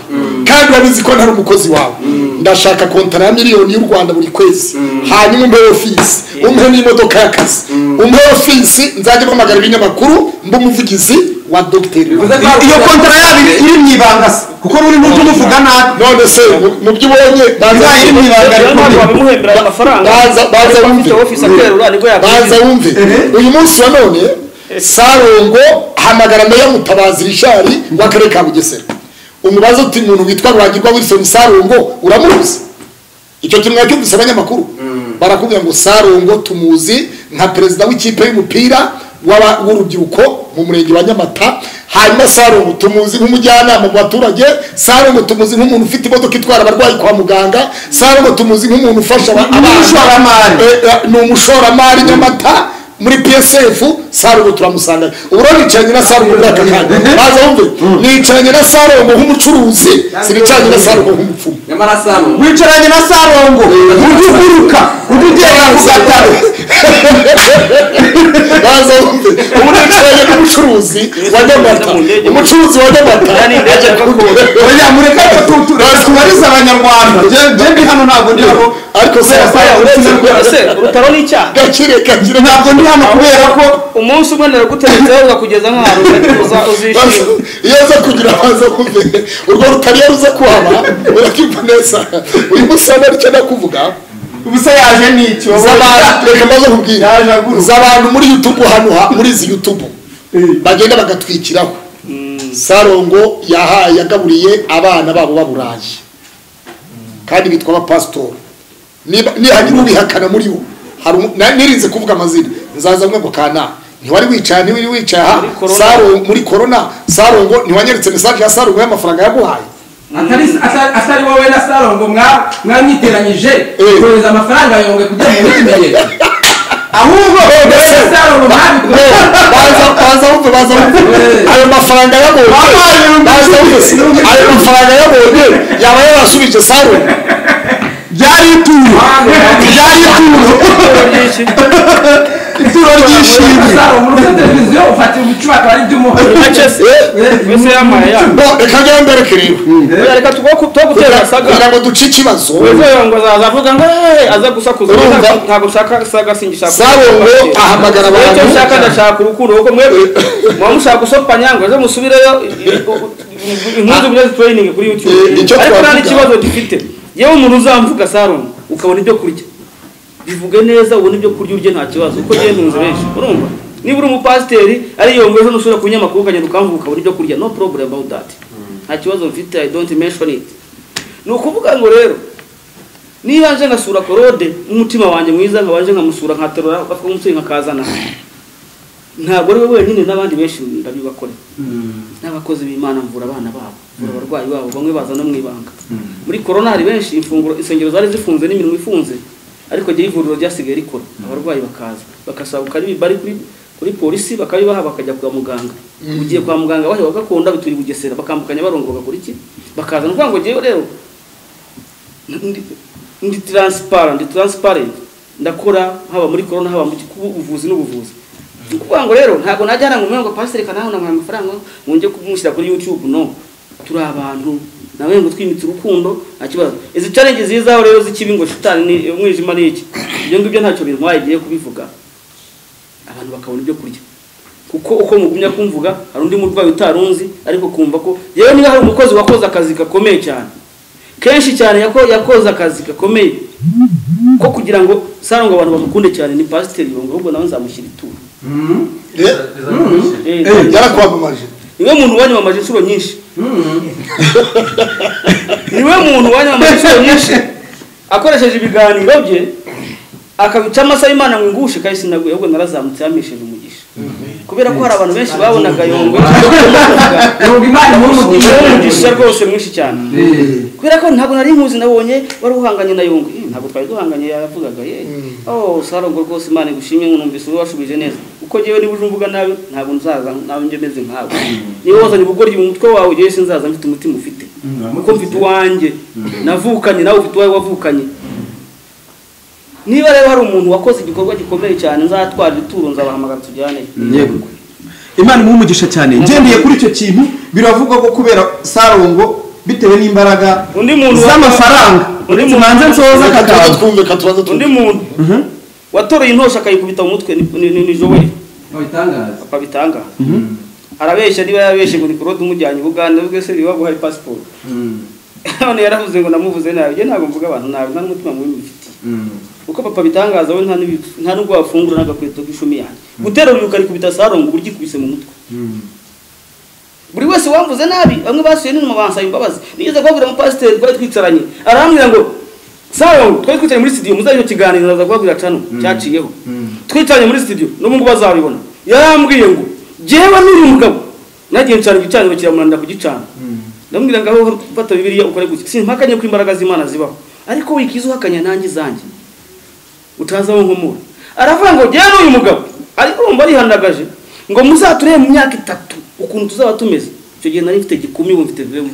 kandi urabizi ko ntari umukozi wawe ndashaka kontara ya miliyoni y'u rwanda buri kwezi hanyuma umpe ofisi umpe n'imodoka y'akazi umpe ofisi nzajya mpamagara ibinyamakuru mbe umuvugizi wa dogiteri Bivuze ko iyo kontara yabo iri- iri mu ibanga se kuko ruri mu byo umuvuga nabi none se mu- mu byo ubonye banza Nta yindi mibare. rero ntabwo wabimuhembera ayo mafaranga Baza- baza ariko afite bumve. ofisi aterura nibwo banza yakwishyura wumve uyu munsi wa none sarongo hamagara meya mutabazi rishari w'akarere ka bugesera umubaza uti umuntu witwa rurangirwa wilson sarongo uramuzi icyo kintu mwari cyumvise abanyamakuru barakubwira ngo sarongo tumuzi nka perezida w'ikipe y'umupira w'aba- w'urubyiruko mu murenge wa nyamata hanyuma sarongo tumuzi nk'umujyanama mu baturage sarongo tumuzi nk'umuntu ufite imodoka itwara abarwayi kwa muganga sarongo tumuzi nk'umuntu ufasha aba- abana Umushoramari. Eh, eh, ni umushoramari nyamata muri psf sarongo turamusanga ubu rero nicaranye na sarongo muri aka kanya baza wumve nicaranye na sarongo nk'umucuruzi sinicaranye na sarongo nk'umupfumu nyamara sano wicaranye na sarongo ujya uguruka ujya ugiye gusatara baza wumve ubu nicaranye n'umucuruzi wa nyamata umucuruzi wa nyamata Kandi ndege gakondo. oya mureka tubarize abanyarwanda jewe hano ntabwo ndi hano ariko se kubera ko asaya uretse uretse- rwa- ese urutaro ni icyaha gakire gakire ntabwo ndi hano kubera ko umunsi umwe naraguteretseho ugakugeza nk'ahantu uza- Baza- uzishima iyo aza kugira baza wumve urwo rutari iyo ruza kuhaba urakimva neza uyu munsi wa none icyo nakuvuga ubusa yaje n'icyo z'abantu reka maze kubwira Yaje aguruka. z'abantu muri yutubu hano ha- muri izi yutubu bagenda bagatwikiraho sarongo yahaye yagaburiye abana babo baburaye kandi bitwa abapasitori Niba- nihagira ubihakana muri bo hari umu- na- nirinze kuvuga amazina nzaza mwe gukana ntiwari wicaye ntiwari wicaye aha Muri Corona. Sarongo- muri korona sarongo ntiwanyeretse mesaje ya sarongo y'amafaranga yaguhaye atari atari- atari wowe na sarongo mwa- mwamwiteranyije Eh. kohereza amafaranga yongwe kugira ngo mwitimenye ahubwo wowe na sarongo mwabikoze baza baza wumve baza wumve ayo mafaranga yabonye baza wumve ayo mafaranga yabonye yaba yarasubije saro byari ituro byari ituro byinshi ituro ry'ishimwe sarongo muri televiziyo ufatira ibicuba akaba ari iby'umuha wese yambaye yanyu bo reka njyewe mbereke rero reka tugutera saga kugira ngo duce ikibazo Uvuye ngo azavuga ngo "Hey, aza gusakuza Urumva? Ntabwo- ntabwo ushaka saga singishaka saro ngo ahamagara Wowe icyo ushaka abantu ndashaka urukundo kuko mwe muba mushaka gusopanya ngo ejo musubireyo impunzi muri training kuri Eh, YouTube icyo ariko nta twavuga- n'ikibazo dufite yewe umuntu uzamvuga Saron ukabona ibyo kurya bivuge neza ubona ibyo kurya urye nta kibazo kuko njyewe ntunze benshi urumva niba uri umupasiteri ari iyo ejo nusubira ku binyamakuru ukagenda ukamvuga ukabona ibyo kurya no problem about that nta kibazo mfite I don't mention it ni ukuvuga ngo rero niba nje ngasura korode n'umutima wanjye mwiza nkabanje nkamusura nkaterura afatwa nk'umusore nkakazana ntabwo ari we wenyine n'abandi benshi ndabibakore n'abakozi b'imana mvura abana babo mvura abarwayi babo bamwe baza no mu ibanga muri korona hari benshi imfunguro insengero zari zifunze n'imirimo ifunze ariko igihe ivuriro ryasigaye rikora abarwayi bakaza bakasabuka ari bari kuri kuri polisi bakabibaha bakajya kwa muganga ugiye kwa muganga bahe bagakunda bituri bugesera bakambukanya barongo bakora iki bakaza ni ukuvuga ngo ngewe rero ndi- ndi taransipara ndi taransiparenti ndakora haba muri korona haba mu kuba ubuvuzi n'ubuvuzi ni ukuvuga ngo rero ntabwo najya hano ngo mwe ngo pasiteri kana hano nkamuha amafaranga ngo njye kumushyira kuri yutube no turi abantu nawe ngo twimitse urukundo nta kibazo izi challenge zizaho rero z'ikibi ngo shitani ni umwijima ni iki ibyo ngibyo ntacyo bintwaye igiye kubivuga abantu bakabona ibyo kurya kuko uko mugumya kumvuga hari undi murwayi utarunzi ariko kumva ko yewe niba hari umukozi wakoze akazi gakomeye cyane kenshi cyane yako- yakoze akazi gakomeye ko kugira ngo sara ngo abantu bamukunde cyane ni pasiteri ngo ahubwo nawe nzamushyira ituro Eh, yarakwamamaje niwe muntu wanyamamaje inshuro nyinshi niwe muntu wanyamamaje inshuro nyinshi akoresheje ibiganiro bye akabica amasaha imana ngo ingushe kandi sinaguye ahubwo narazamutse yamesheje umugisha kubera ko hari abantu benshi babonaga yongwe yumva imana umugisha nk'umugisha rwose mwinshi cyane kubera ko ntabwo nari nkuzi nabonye wari uhanganye na yongwe Eh, ntabwo twari duhanganye yavugaga ye oh sarongo rwose imana igushimye nkunumvise wowe washubije neza uko ngewe niba uje umvuga nabi ntabwo nzaza nawe njye meze nkawe niba wazanye ubugoryi mu mutwe wawe ngewe sinzaza mfite umutima ufite kuko mfite uwanjye navukanye nawe ufite uwawe wavukanye niba rero hari umuntu wakoze igikorwa gikomeye cyane nzatwara ituro nzabahamagara tujyane yego imana imuha umugisha cyane ngendeye kuri icyo kintu biravugwa ko kubera sarongo bitewe n'imbaraga undi muntu wa- z'amafaranga undi uretse muntu- manze nsoza reka tubanze kakaba twumve reka tubanze undi twumve muntu Mhm. watoreye intosha akayikubita mu mutwe ni- ni ni joweli Wabitangaza. papa bitanga arabeshya niba yabeshye ngo ni korode umujyanye ubuganda bwe se biba guhaye pasiporo none yaravuze ngo namuvuze nabi njye ntabwo mvuga abantu nabi nta n'umutima mubi mubifitiye kuko papa bitangaza we nta n'ibi- nta n'ubwo wafungura n'agakweto k'ishumi yanjye guterura uyu ukarikubita sarongo uburyo ikubise mu mutwe buri wese wamvuze nabi bamwe basuye n'inyuma bansaba imbabazi nigeze kubabwira umupasiteri twari twicaranye arambwira ngo sarongo twari twicaranye muri studio muzajya kiganiro naza kubabwira cano cyaciyeho twicaranye muri studio n'ubu ngubu bazabibona yarambwiye ngo jyewe n'uyu mugabo nagiye ncana igicaniro kiramunanira kugicana ndamubwira ngo aho fata bibiliya ukore gutya simpakanye ko imbaraga z'imana zibaho ariko wikiza uhakanya nanjye izanjye utazi aho nkomora aravuga ngo jyewe n'uyu mugabo ariko wumva arihandagaje ngo muzaturebe mu myaka itatu ukuntu tuzaba tumeze icyo gihe nari mfite gikumi ubu mfite vemu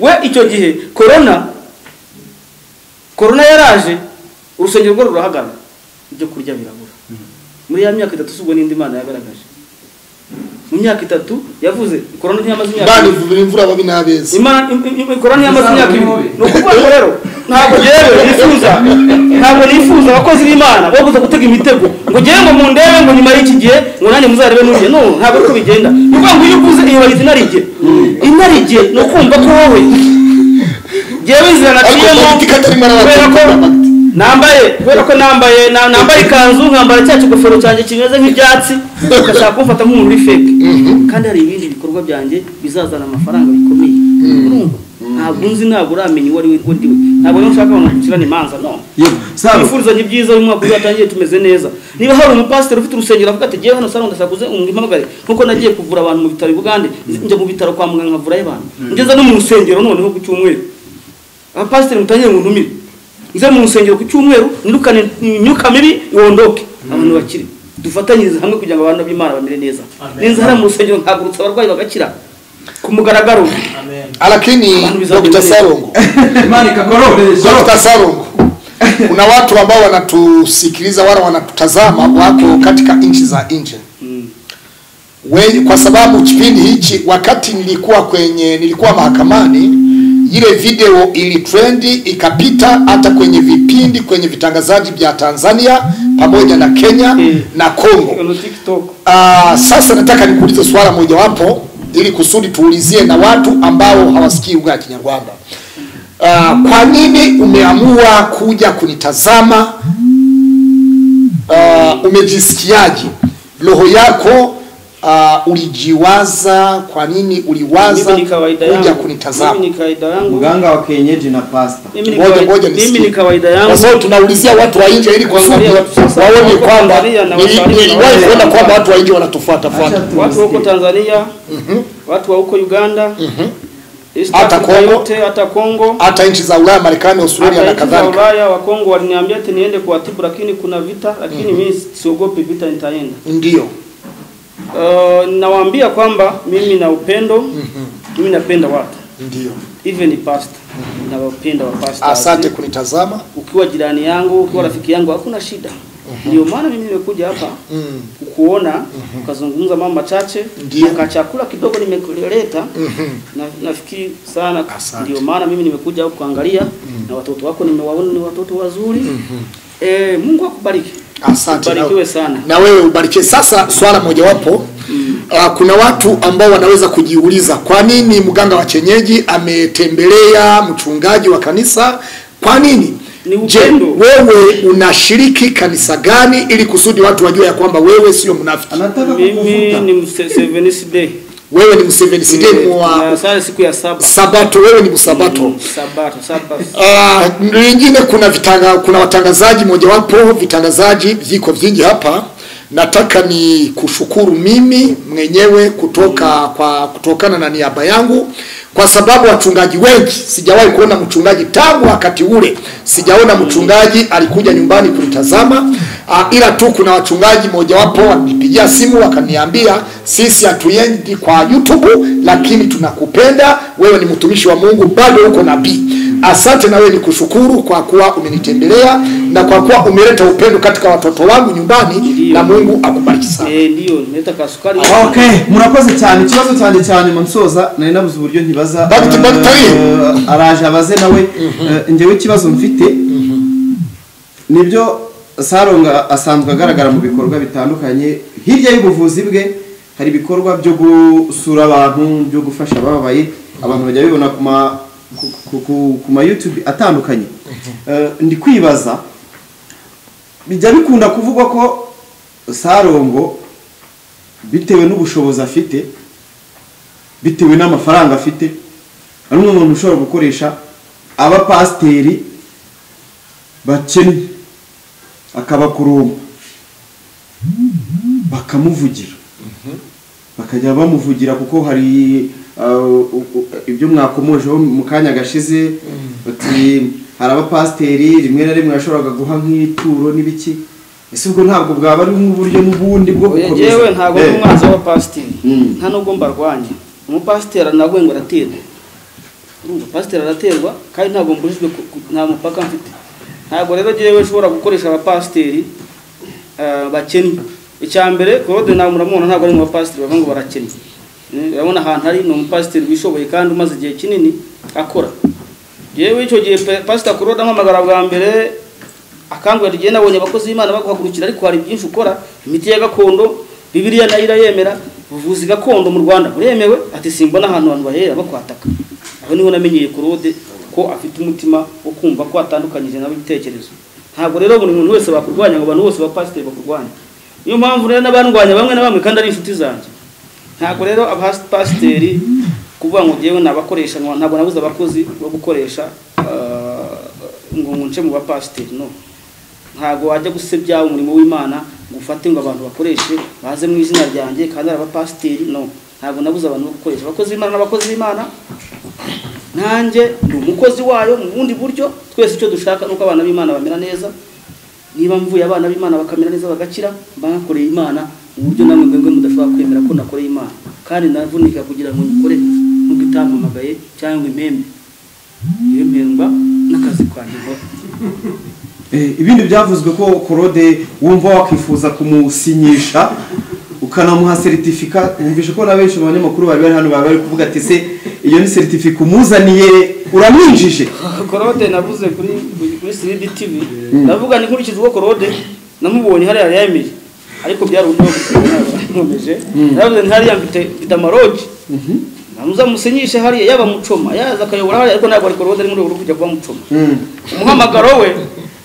we icyo gihe korona korona yaraje urusengero rwo rurahagarara ibyo kurya birabura muri ya myaka itatu subwo n'indi mana yagaragaje mu myaka itatu yavuze korona ntiyamaze imyaka imana ibiri. ivubira imvura babi n'abeza imana im- im- korona yamaze imyaka ibiri mubi. ni ukuvuga ngo rero ntabwo yewe nifuza ntabwo nifuza abakozi b'imana bo kuza gutega imitego ngo ngewe ngo mundebe ngo nyuma y'iki gihe ngo nanjye muzarebe n'ugiye no ntabwo ari ko bigenda ni ukuvuga ngo iyo uvuze iyo bayita inarige inarige ni ukumva ko wowe ngewe inzira ariko naciyemo politiki atari imana kubera ko nambaye kubera ko nambaye na- nambaye ikanzu nkambara cya kigofero cyanjye kimeze nk'ibyatsi ugashaka kumfata nk'umuntu uri feke kandi hari ibindi bikorwa byanjye bizazana amafaranga bikomeye Urumva? ntabwo nzi ntabwo uramenya uwo ari we uwo ndi we ntabwo rero nshaka abantu gucirana imanza no yego saro twifuza ni byiza uyu mwaka uzatangiye tumeze neza niba hari umupasiteri ufite urusengero avuga ati ngewe hano saro ndasakuze umwimpamagare nkuko nagiye kuvura abantu mu bitaro i bugande njya mu bitaro kwa muganga nkavurayo abantu ngeze no mu rusengero noneho ku cyumweru abapasiteri mutangire mu ntumire nze mu rusengero ku cyumweru nirukane imyuka mibi wondoke abantu bakire dufatanyirize hamwe kugira ngo abantu b'imana bamere neza n'inzara mu rusengero ntagurutse abarwayi bagakira ku mugaragaro lakini Imana bizabiri dr mbele. sarongo imana ikakorohereza dr sarongo kuna watu ambao wanatusikiliza wala wanatutazama wako katika nchi za nje Wengi, kwa sababu kipindi hichi wakati nilikuwa kwenye nilikuwa mahakamani ile video ilitrendi ikapita hata kwenye vipindi kwenye vitangazaji vya tanzania pamoja na kenya Mm. na congo Ono tiktok Ah, sasa nataka nikuulize swala mojawapo ili kusudi tuulizie na watu ambao hawasikii lugha ya Kinyarwanda. Ah, kwa nini umeamua kuja kunitazama? Ah, umejisikiaje? Roho yako ah, ulijiwaza? Kwa nini uliwaza mimi ni kawaida kuja yangu mimi kunitazama? ni kawaida yangu muganga wa kenyeji na pasita Mimi ni Ngoja- kawaida- ngoja mimi nisikie. ni kawaida Kwa yangu sababu tunaulizia watu wa nje ili kuangalia waone kwamba nili- niliwahi kuona kwamba watu wa nje wanatufuata fuata. watu wa huko Tanzania watu wa huko Uganda East Hata Africa Congo. yote hata Kongo hata nchi za Ulaya, Marekani, Australia hata na nchi za kadhalika. Ulaya wa Kongo waliniambia ati niende kuwatibu, lakini kuna vita, lakini mimi siogopi vita, nitaenda. Ndio Uh, nawaambia kwamba mimi na upendo mimi napenda watu ndio, even pastor nawapenda wa pastor asante kunitazama. ukiwa jirani yangu ukiwa rafiki yangu hakuna shida ndio maana mimi nimekuja hapa Mm. kukuona ukazungumza mambo machache Ndiyo. na kachakula kidogo nimekuleta na, nafikiri sana Asante. ndio maana mimi nimekuja huku kuangalia na watoto wako nimewaona ni watoto wazuri eh, Mungu akubariki Asante ubarikiwe na, sana na wewe ubarikiwe. Sasa swala mojawapo Uh, kuna watu ambao wanaweza kujiuliza kwa nini mganga wa chenyeji ametembelea mchungaji wa kanisa. Kwa nini? Ni Je, upendo. wewe unashiriki kanisa gani ili kusudi watu wajue ya kwamba wewe sio mnafiki? anataka mimi kukuvuta ni mse- Seventh Day Wewe ni Museveni Sideni na wa sasa siku ya saba Sabato, wewe ni Msabato. Mm, sabato sabato Ah, lingine kuna vitanga, kuna watangazaji mojawapo vitangazaji viko vingi hapa Nataka ni kushukuru mimi mwenyewe kutoka kwa kutokana na niaba yangu kwa sababu wachungaji wengi sijawahi kuona mchungaji tangu wakati ule, sijaona mchungaji alikuja nyumbani kunitazama. Ah, ila tu kuna wachungaji mojawapo walinipigia simu wakaniambia, sisi hatuendi kwa YouTube, lakini tunakupenda wewe, ni mtumishi wa Mungu, bado uko nabii. Asante na wewe ni kushukuru kwa kuwa umenitembelea na kwa kuwa umeleta upendo katika watoto wangu nyumbani, na Mungu akubariki sana. Eh, ndio nimeleta kasukari okay murakoze cyane ikibazo cyanjye cyane mu nsoza nari nabuze uburyo ntibaza Dr. Dr. Eh, araje abaze nawe Eh, njyewe ikibazo mfite nibyo saronga asanzwe agaragara mu bikorwa bitandukanye hirya y'ubuvuzi bwe hari ibikorwa byo gusura abantu byo gufasha abababaye abantu bajya bibona ku ma ku, ku, ku, ku ma YouTube atandukanye Eh, ndi kwibaza bijya bikunda kuvugwa ko sarongo bitewe n'ubushobozi afite bitewe n'amafaranga afite ari umwe mu muntu ushobora gukoresha abapasiteri bakennye akabakurumba bakamuvugira bakajya bamuvugira kuko hari uh, u- u- ibyo mwakomojeho mu kanya gashize bati hari abapasiteri rimwe na rimwe yashoboraga guha nk'ituro n'ibiki ese ubwo ntabwo bwaba ari nk'uburyo n'ubundi bwo Oya, jewe ntabwo ari Eh. umwanzi w'abapasiteri Mm. nta nubwo mbarwanya umupasiteri nabwo ngo araterwa urumva pasiteri araterwa kandi ntabwo mbujijwe ku- ku- nta mupaka mfite ntabwo rero jewe nshobora gukoresha abapasiteri eh, bakennye icya mbere korode nawe muramubona ntabwo ari mu bapasiteri bavuga ngo barakennye Mm, urabona ahantu ari ni umupasiteri wishoboye kandi umaze igihe kinini akora yewe icyo gihe pe- pasita kurode ampamagara bwa mbere akangurira igihe nabonye abakozi b'imana baguhagurukira ariko hari byinshi ukora imiti ya gakondo bibiliya nayo irayemera ubuvuzi gakondo mu rwanda buremewe ati simbona ahantu abantu bahera bakwataka aho niho namenyeye kurode ko afite umutima wo kumva ko atandukanyije n'ibitekerezo ntabwo rero buri muntu wese bakurwanya ngo abantu bose bapasiteri bakurwanya niyo mpamvu rero n'abandwanya bamwe na bamwe kandi ari inshuti zanjye ntabwo rero abapasiteri kuvuga ngo njyewe nabakoresha ngo ntabwo nabuze abakozi bo gukoresha ah, ngo ngo nce mu bapasiteri no ntabwo wajya gusebya umurimo w'imana ngo ufate ngo abantu bakoreshe baze mu izina ryanjye kandi ari abapasiteri no ntabwo nabuze abantu bo gukoresha abakozi b'imana n'abakozi b'imana nanjye ni umukozi wayo mu bundi buryo twese icyo dushaka ni uko abana b'imana bamera neza niba mvuye abana b'imana bakamera neza bagakira mba nakoreye imana mu buryo namwe mwebwe mudashobora kwemera ko nakoreye imana kandi navunika kugira ngo nyikore nubwo itampamagaye cyangwa ngo impembe iyo mpemba n'akazi kanjye nkora Eh, ibindi byavuzwe ko korode wumva wakwifuza kumusinyisha ukanamuha seritifika wumvishe ko na benshi mu banyamakuru bari bari hano baba bari kuvuga ati se iyo ni seritifika umuzaniye uramwinjije korode navuze kuri kuri siridi tivi ndavuga ni nkurikije uko korode namubonye hariya yayemeje ariko byari uburyo bwomeje navuze nti hariya mfite mfite amarogi namuza musinyishe hariya yaba mucoma yaza akayobora hariya ariko ntabwo ari korode ari muri ubu kujya kuba mucoma umuhamagaro we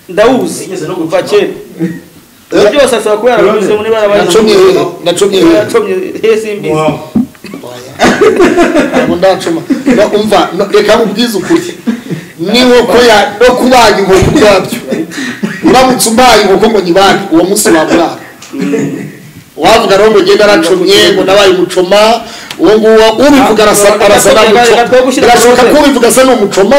ndawuzi kuva kera ibyo byose ashobora kuba yarabanyuze muri barabaye Nacomye hehe? Nacomye hehe? nacomye hehe simbizi Ntabwo ndacuma No, umva no, reka nkubwize ukuri n'inkoko ya no kubaga inkoko ubwabyo uramutse umbaye inkoko ngo nyibage uwo munsi wabura wavuga rero ngo ngenda aracomye ngo nabaye umucoma uwo nguwo ubivuga arasa arasa na mucoma birashoboka ko ubivuga asa n'umucoma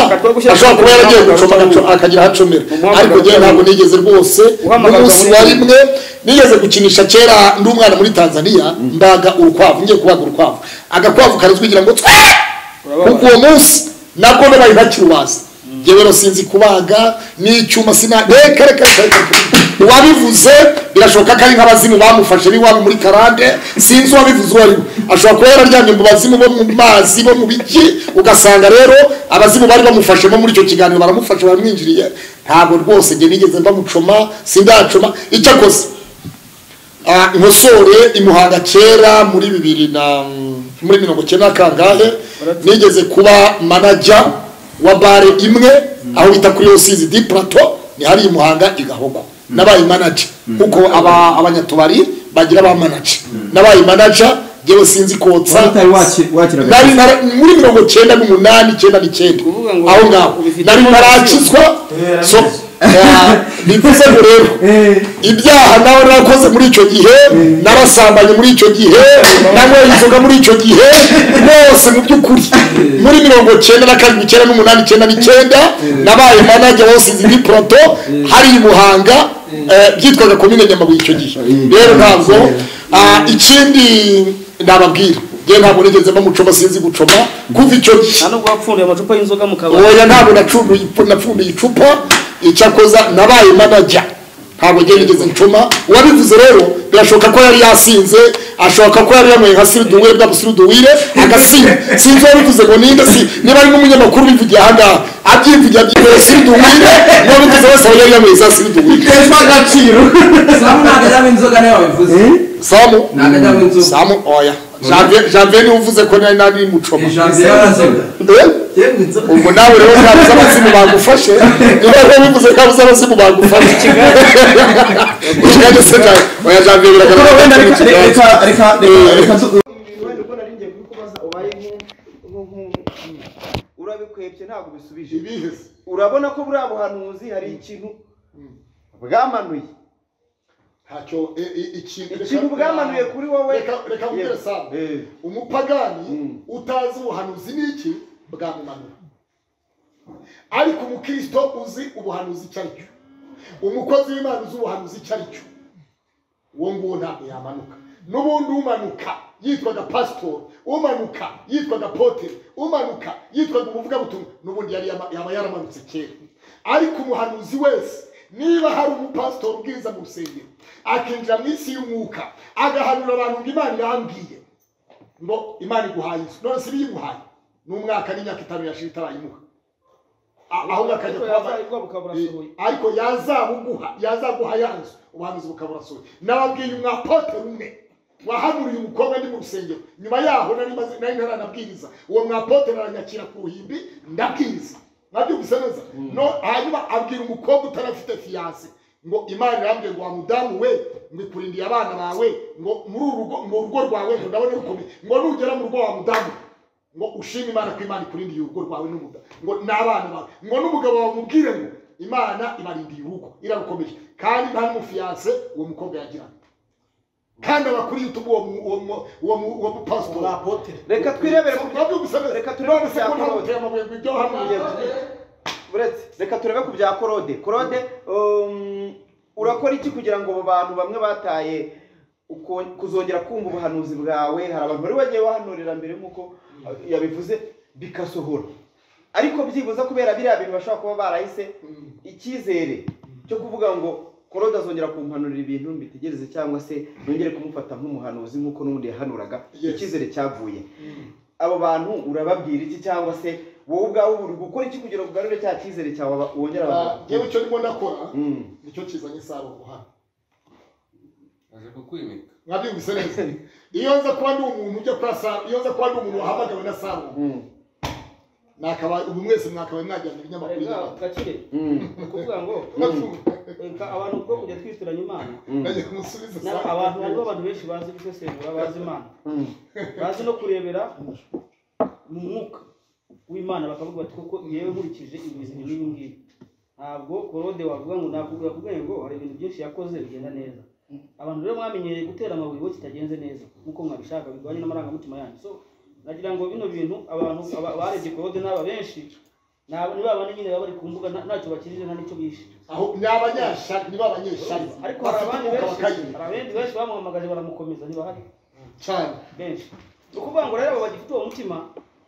ashobora kuba yaragiye gucoma agaco- akagira ahacomera ariko njyewe ntabwo nigeze rwose n'umunsi wa rimwe nigeze gukinisha kera ndi umwana muri tanzania ndaga urukwavu ngiye kubaga urukwavu agakwavu karazwigira ngo twe kuko uwo munsi nabwo nabaye ntakirubaza njyewe rero sinzi kubaga n'icyuma sina reka reka reka reka reka. uwabivuze birashoboka ko ari nk'abazimu bamufashe n'iwabo muri karande sinzi uwabivuze uwo ari we ashobora kuba yararyamye mu bazimu bo mu mazi bo mu biki ugasanga rero abazimu bari bamufashemo muri icyo kiganiro baramufashe baramwinjiriye ntabwo rwose njye nigeze mbamucoma sindacoma icyo akoze Ah, nkosore imuhanga kera muri bibiri na muri mirongo cyenda na kangahe nigeze kuba manaja wa bare imwe aho bita kuri rusizi di plateau ni hariya imuhanga igahogwa nabaye manaja kuko aba abanyatubari bagira ba manaja nabaye manaja njyewe sinzi kotsa Wari utari waki- wakira Nari- nari- muri mirongo cyenda n'umunani icyenda n'icyenda Kuvuga ngo aho ngaho ubifitemo nari agaciro. narakizwa so bivuze ngo rero Eh, ibyaha nawe narakoze muri icyo gihe narasambanye muri icyo gihe nanyweye inzoga muri icyo gihe bose mu by'ukuri muri mirongo cyenda na karindwi icyenda n'umunani icyenda n'icyenda nabaye manajya bose muri poroto hari i Muhanga eh, byitwaga komine Nyamabuye icyo gihe rero ntabwo ah, ikindi nababwira njye ntabwo nigeze mba mucoma sinzi gucoma kuva icyo gihe nta nubwo wapfunduye amacupa y'inzoga mu kabari oya ntabwo nacunduye ipu- napfunduye icupa icyakoza nabaye manajya ntabwo njye nigeze ncuma uwabivuze rero birashoboka ko yari yasinze ashoboka ko yari yanyweye nka siruduwire bwa busiruduwire agasinda sinzi uwabivuze ngo ninde si niba ari n'umunyamakuru ubivugiye ahangaha abyivugira abyinyweye siruduwire n'uwabivuze wese aba yari yanyweye za siruduwire biteshwa agaciro samu ntagarama inzoga nawe wabivuze samu ntagarama inzoga samu oya Janvier- janvier niwe uvuze ko nari nari mucoma ijambo y'abazoga Eh? yewe inzoga ubwo nawe rero ntabuze abazimu bagufashe niba rero bivuze ntabuze abazimu bagufashe ikigali se nawe oya janvier biragaragara wenda ko reka ari mu reka kigali. reka reka reka tu- uko nari ngiye kukubaza ubaye nk'umuntu urabikwebye ntabwo ubisubije urabona ko buriya buhanuzi hari ikintu bwamanuye ntacyo i- i- ikintu ikintu reka- bwamanuye kuri wowe reka- reka nkubwire Sam. Eh. umupagani utazi ubuhanuzi n'iki bwamumanura ariko umukristo uzi ubuhanuzi icyo ari cyo umukozi w'imana uzi ubuhanuzi icyo ari cyo uwo nguwo ntabwo yamanuka n'ubundi umanuka yitwaga pasitori umanuka yitwaga poteri umanuka yitwaga umuvugabutumwa n'ubundi yari yama- yaba yaramanutse kera ariko umuhanuzi wese niba hari umupasitori ubwiriza mu rusengero akinjira mu isi y'umwuka agahanura abantu ngo imana irambwiye ngo imana iguhaye inzu none si ibiyiguhaye ni umwaka n'imyaka itanu yashira itarayimuha A- ahubwo akajya Ariko kuba- yazayiguha bukaba burasohoye. Eh, ariko yazabuguha yazaguha ya nzu ubuhanuzi bukaba burasohoye nababwiye umwapote umwe wahanuriye umukobwa ndi mu rusengero nyuma yaho nari maze nari ntaranabwiriza uwo mwapote aranyakira ku ruhimbi ndabwiriza mwabyumvise neza no hanyuma abwira umukobwa utarafite fiyanse ngo imana irambwiye ngo wa mudamu we ngo ikurindiye abana bawe ngo muri uru rugo ngo urugo rwawe ngo ndabona rukomeye ngo nugera mu rugo wa mudamu ngo ushime imana ko imana ikurindiye urugo rwawe n'umuda ngo n'abana bawe ngo n'umugabo wawe umubwire ngo imana ibarindiye urugo irarukomeje kandi nta n'umufiyanse uwo mukobwa yagirana kandi abakuriye utugu uwo mu- uwo mu- uwo mu- uwo mupasitori reka twirebere mu byo twabyo gusabira Reka reka turabona turebe se ko nta ibya muteye amabuye ngo ibyo hamwe uretse reka turebe ku bya korode korode um, urakora iki kugira ngo abo bantu bamwe bataye uko- kuzongera kumva ubuhanuzi bwawe hari abantu bari bagiye bahanurira mbere nk'uko uh, yabivuze bikasohora ariko byibuze kubera biriya bintu bashobora kuba barahise icyizere cyo kuvuga ngo korode azongera kumpanurira ibintu mbitegereze cyangwa se nongere kumufata nk'umuhanuzi nk'uko n'ubundi yahanuraga Yes. icyizere cyavuye abo bantu urababwira iki cyangwa se wowe ubwawe uri gukora iki kugira ngo ugarure cya cyizere cyawe aba- wongere abantu yewe icyo ndimo ndakora Mm. nicyo kizanye isaro guhana aje kukwimika mwabyumvise neza iyo nza kuba ndi umuntu ujya kuri saro iyo nza kuba ndi umuntu wahamagawe na saro Mm. nakaba ubu mwese mwakabaye mwajyana ibinyamakuru inyamata kakire Mm. ni ukuvuga ngo reka abantu ubwo kujya twitiranya imana najya kumusubiza na- abantu hariho abantu benshi bazi gusesengura bazi imana Mm. bazi no kurebera mu mwuka w'imana bakavuga bati kuko yewe nkurikije ibizima n'ibi ngibi ntabwo korode wavuga ngo navuga yakubwiye ngo hari ibintu byinshi yakoze bigenda neza abantu rero mwamenyereye gutera amabuye bo kitagenze neza nk'uko mwabishaka birwanye n'amarangamutima yanyu so nagira ngo bino bintu abantu aba- barebye korode n'aba benshi ni aba- ni ba bane nyine baba bari ku mbuga nta- ntacyo bakijije nta n'icyo bishe aho ni abanyashari niba abanyeshari ariko hari bafite abandi umwuka benshi hari bakayira abandi benshi bamuhamagaje baramukomeza ntibahari cyane benshi ni ukuvuga ngo rero abo bagifite uwo mutima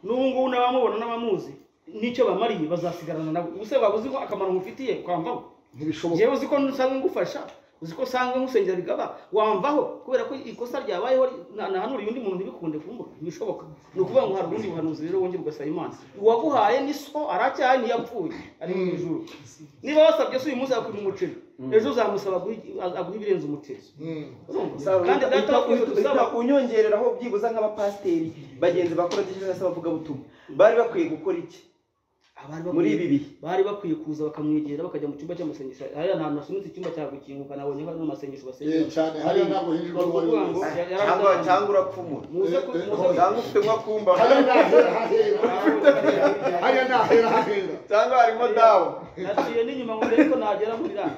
n'ubu ngubu n'abamubona n'abamuzi n'icyo bamariye bazasigarana nawe ubuse waba uzi ko akamaro ngufitiye kwamvaho ntibishoboka yewe uzi ko usanga ngufasha uzi ko usanga ngusengera bigaba wamvaho kubera ko ikosa ryabayeho na- nahanuriye undi muntu ntibikunde kumbuka ntibishoboka ni ukuvuga ngo hari ubundi buhanuzi rero wongera ugasaba imana uwaguhaye ni so aracyari ntiyapfuye ari mu ijuru niba wasabye se uyu munsi yakwima umuceri ejo uzamusaba aguha- aguha ibirenze umuceri Saro, kandi uhita- data wakoze uhita- dusaba uhita unyongereraho byibuze nk'abapasiteri bagenzi bakora cyangwa se abavugabutumwa bari bakwiye gukora iki abari bakwiye- muri ibi bihe bari bakwiye kuza bakamwegera bakajya mu cyumba cy'amasengesho hariya nta hantu hasunitse icyumba cya gukinguka nabonye hari n'amasengesho Eh, basengesho cyane hariya ntabwo hinjirwa n'uwo ari wese cyangwa cyangwa urapfumura muze ku- Eh, eh, muze- cyangwa ufite nko kumba hariya ntahera hahera hariya ntahera hahera cyangwa harimo dawa naciye n'inyuma ngo mbere ko nagera muri iriya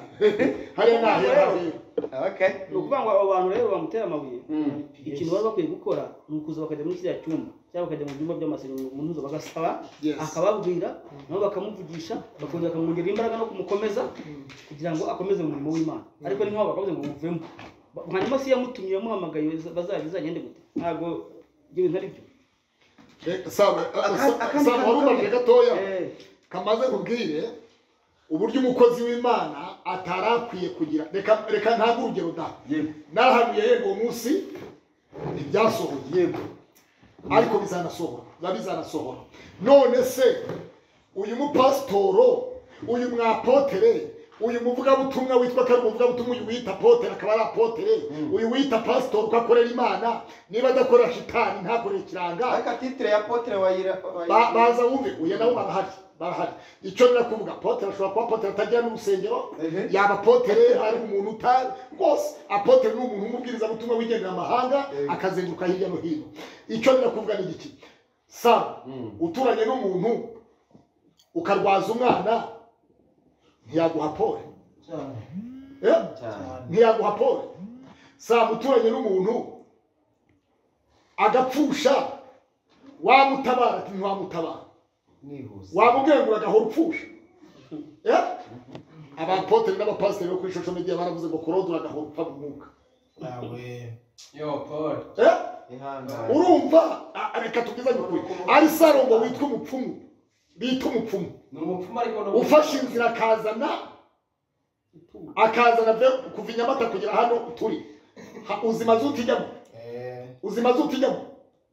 hariya ntahera hahera okay ni ukuvuga ngo abo bantu rero bamuteye amabuye ikintu bari bakwiye gukora ni ukuza bakajya muri kiriya cyumba cyangwa bakajya mu byumba by'amasengesho mu ntuzo bagasaba Yes. akababwira nabo bakamuvugisha bakongera bakamwongerera imbaraga no kumukomeza kugira ngo akomeze mu murimo w'imana ariko ni nk'aho bakavuze ngo muvemo Ba- hanyuma se yamutumye yamuhamagaye bazagende gute ntabwo ibyo bintu ari byo Eh, sabe akandi sabe kantu warumvamye gatoya Eh. kamaze kubwire uburyo umukozi w'imana atarakwiye kugira reka reka ntabwo urugero da Yego. narahanuye yego uwo munsi ntibyasohoye yego ariko bizanasohora biba bizanasohora none se uyu mupasitoro uyu mwapotere uyu muvugabutumwa witwa ko ari umuvugabutumwa uyu wita apotere akaba ari apotere uyu wita pasitori uko akorera imana niba adakora shitani ntakorera ikiranga ariko titire ya potere wayira Ba- baza wumve uyu nabo barahari barahari icyo nari kuvuga apotere ashobora kuba apotere atagira n'urusengero Ehe. yaba apotere ari umuntu utari rwose apotere ni umuntu w'umubwirizabutumwa wigendera amahanga akazenguruka hirya no hino icyo nari kuvuga ni iki sa uturanye n'umuntu ukarwaza umwana ntiyaguha pole Eh? ntiyaguha pole sa uturanye n'umuntu agapfusha wamutabara ati ntiwamutabara wamubwiye ngo uragahora upfusha Eh? abapotere n'abapasiteri bo kuri shosho media baravuze ngo korode uragahora upfa mu mwuka Yo, Paul. Eh? ihangane urumva Ah, reka tubwizanye ukuri ari sarongo witwa umupfumu bita umupfumu Ni umupfumu ariko ni ufashe inzira akazana akazana ve- kuva i nyamata kugera hano turi Ha- uzi mazutu ijyamo uzi mazutu ijyamo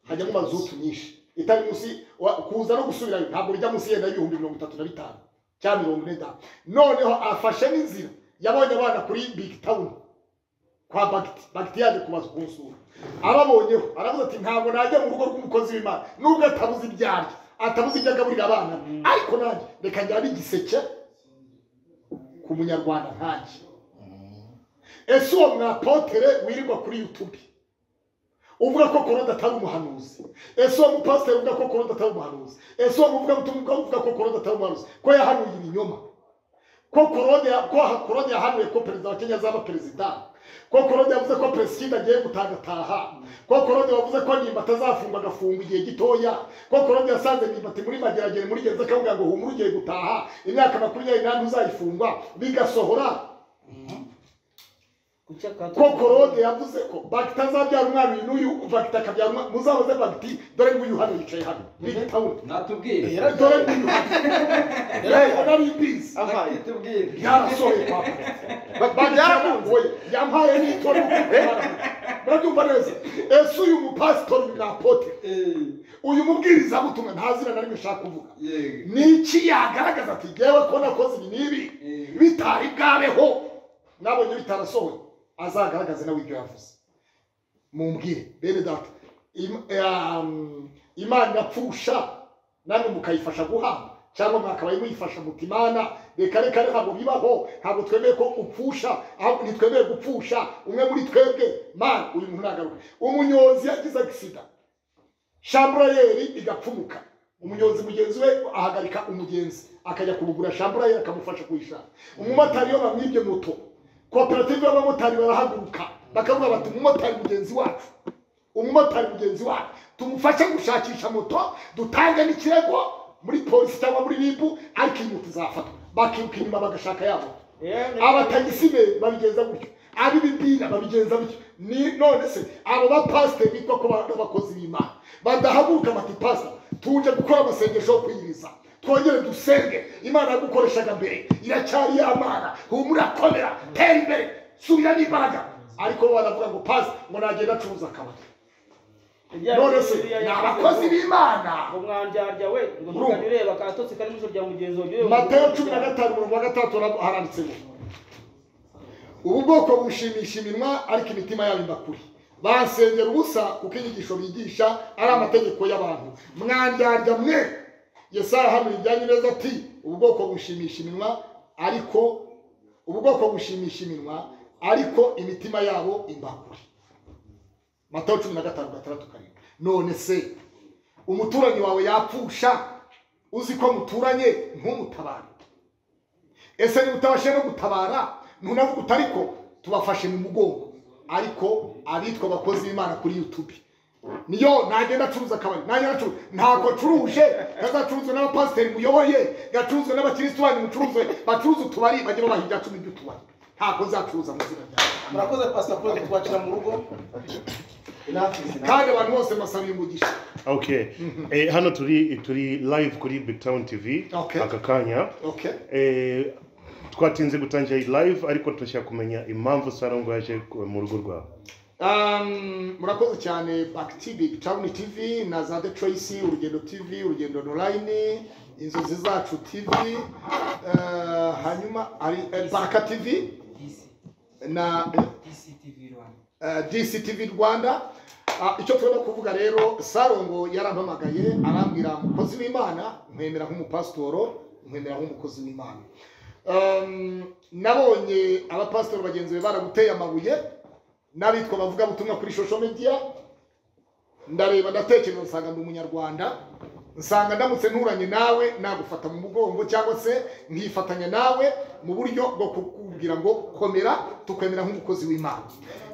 hajyamo mazutu nyinshi itari munsi wa- kuza no gusubirayo ntabwo rijya munsi yenda y'ibihumbi mirongo itatu na bitanu cyangwa mirongo ine da noneho afashe n'inzira yabonye abana kuri big town kwa bagiti bagiti yaje kubaza kunsura ababonyeho aravuze ati ntabwo najya mu rugo rw'umukozi w'imana nubwo atabuze ibyarya atabuze ibyo agaburira abana ariko nanjye reka njyane igiseke ku munyarwanda nkanjye ese uwo mwapotere wirirwa kuri youtube uvuga ko korode atari umuhanuzi ese uwo mupasiteri uvuga ko korode atari umuhanuzi ese uwo muvugabutumwa uvuga ko korode atari umuhanuzi ko yahanuye ibinyoma ko korode ya- ko ha- korode yahanuye ko perezida wa kenya azaba perezida ko korode yavuze ko peresikida agiye gutagataha ko korode wavuze ko nimba atazafungwa agafungwa igihe gitoya ko korode yasanze nimba ati muri mageragere muri gereza akavuga ngo humura ugiye gutaha imyaka makumyabiri n'ane uzayifungwa bigasohora kuki akato ko korode yavuze ko bagita azabyara umwana uyu n'uyu bagita akabyara umwana muzabaze bagiti dore nguyu hano yicaye hano nigitawuni Natubwire. dore nguyu hano nari mbizi aha Natubwire. yarasohoye kwa bagiti yaramuye yampaye n'itora murabyumva neza ese uyu mupasitori uyu ni apotere uyu mubwirizabutumwa nta zina na rimwe ushaka kuvuga Yego. ni iki yagaragaza ati ngewe ko nakoze ibi n'ibi bitari bwabeho nabonye bitarasohoye azagaragaze nawe ibyo yavuze mumbwire bene data im- em, imana irapfusha namwe mukayifasha guhamba cyangwa mwakabaye muyifasha muti imana reka reka ntabwo bibaho ntabwo twemeye ko upfusha ahubwo ntitwemeye gupfusha umwe muri twebwe mana uyu muntu nagaruka umunyozi yagize agisida shamburayeri igapfumuka umunyonzi mugenzi we ahagarika umugenzi akajya kumugura shamburayeri akamufasha kuyishaka umumotari iyo bamwibye moto koperative y'abamotari barahaguruka bakavuga bati umumotari mugenzi wacu umumotari mugenzi wacu tumufashe gushakisha moto dutange n'ikirego muri polisi cyangwa muri ribu ariko iyi moto izafatwa bakiruka inyuma bagashaka ya moto abatagisi be babigenza gutyo ab'ibidini babigenza gutyo ni none se abo bapasiteri bitwa ko baba abakozi b'imana badahaguruka bati pasita tuje gukora amasengesho yo kwiyiriza twongere dusenge imana yagukoreshaga mbere iracyari yamana humura komera tera imbere subira n'imbaraga ariko bo baravuga ngo pasita ngo nagenda acuruza akabari none se ni abakozi b'imana ngo mwandyarya we ngo ntukajya ureba akatotsi kari mu ijoro rya mugenzi wawe jyewe mateyo cumi na gatanu umurongo wa gatandatu hara- haranditse ngo ubu bwoko bushimisha iminwa ariko imitima yabo ibakuri basengera ubusa kuko inyigisho bigisha ari amategeko y'abantu mwandyarya mwe yesaya hano rijyanye neza ati ubwoko bushimisha iminwa ariko ubwoko bushimisha iminwa ariko imitima yabo imbangure matayo cumi na gatanu gatandatu karindwi none se umuturanyi wawe yapfusha uzi ko muturanye ntumutabare ese niba utabashe no gutabara ntunavuga uti ariko tubafashe mu mugongo ariko abitwa abakozi b'imana kuri youtube niyo nagenda acuruza akabari nagenda acuruza ntabwo acuruje ntazacuruzwe n'abapasiteri muyoboye gacuruzwe n'abakirisitu banyu mucuruze bacuruze utubari bajye babaha ibya cumi by'utubari ntabwo nzacuruza mu izina ryawe murakoze pasita polo twacira mu rugo Enough is enough. kandi abantu bose mbasabiye umugisha okay eh, hano turi turi live kuri big town tv Okay. aka kanya okay eh, twatinze gutangira iyi live ariko turashaka kumenya impamvu sarongo yaje ku- mu rugo rwawe Um, murakoze cyane back tv town tv na za the tracy urugendo tv urugendo online inzozi zacu tv uh, hanyuma hari eh, baraka tv na eh, dctv rwanda Ah, icyo turimo kuvuga rero sarongo yarampamagaye arambwira umukozi w'imana nkwemera nk'umupasitoro nkwemera nk'umukozi w'imana Um, nabonye abapasitori bagenzi be baraguteye amabuye n'abitwa bavuga butumwa kuri social media ndareba ndatekereza nsanga ndi umunyarwanda nsanga ndamutse nturanye nawe nagufata mu mugongo cyangwa se nkifatanya nawe mu buryo bwo kukubwira ngo komera tukwemera nk'umukozi w'imana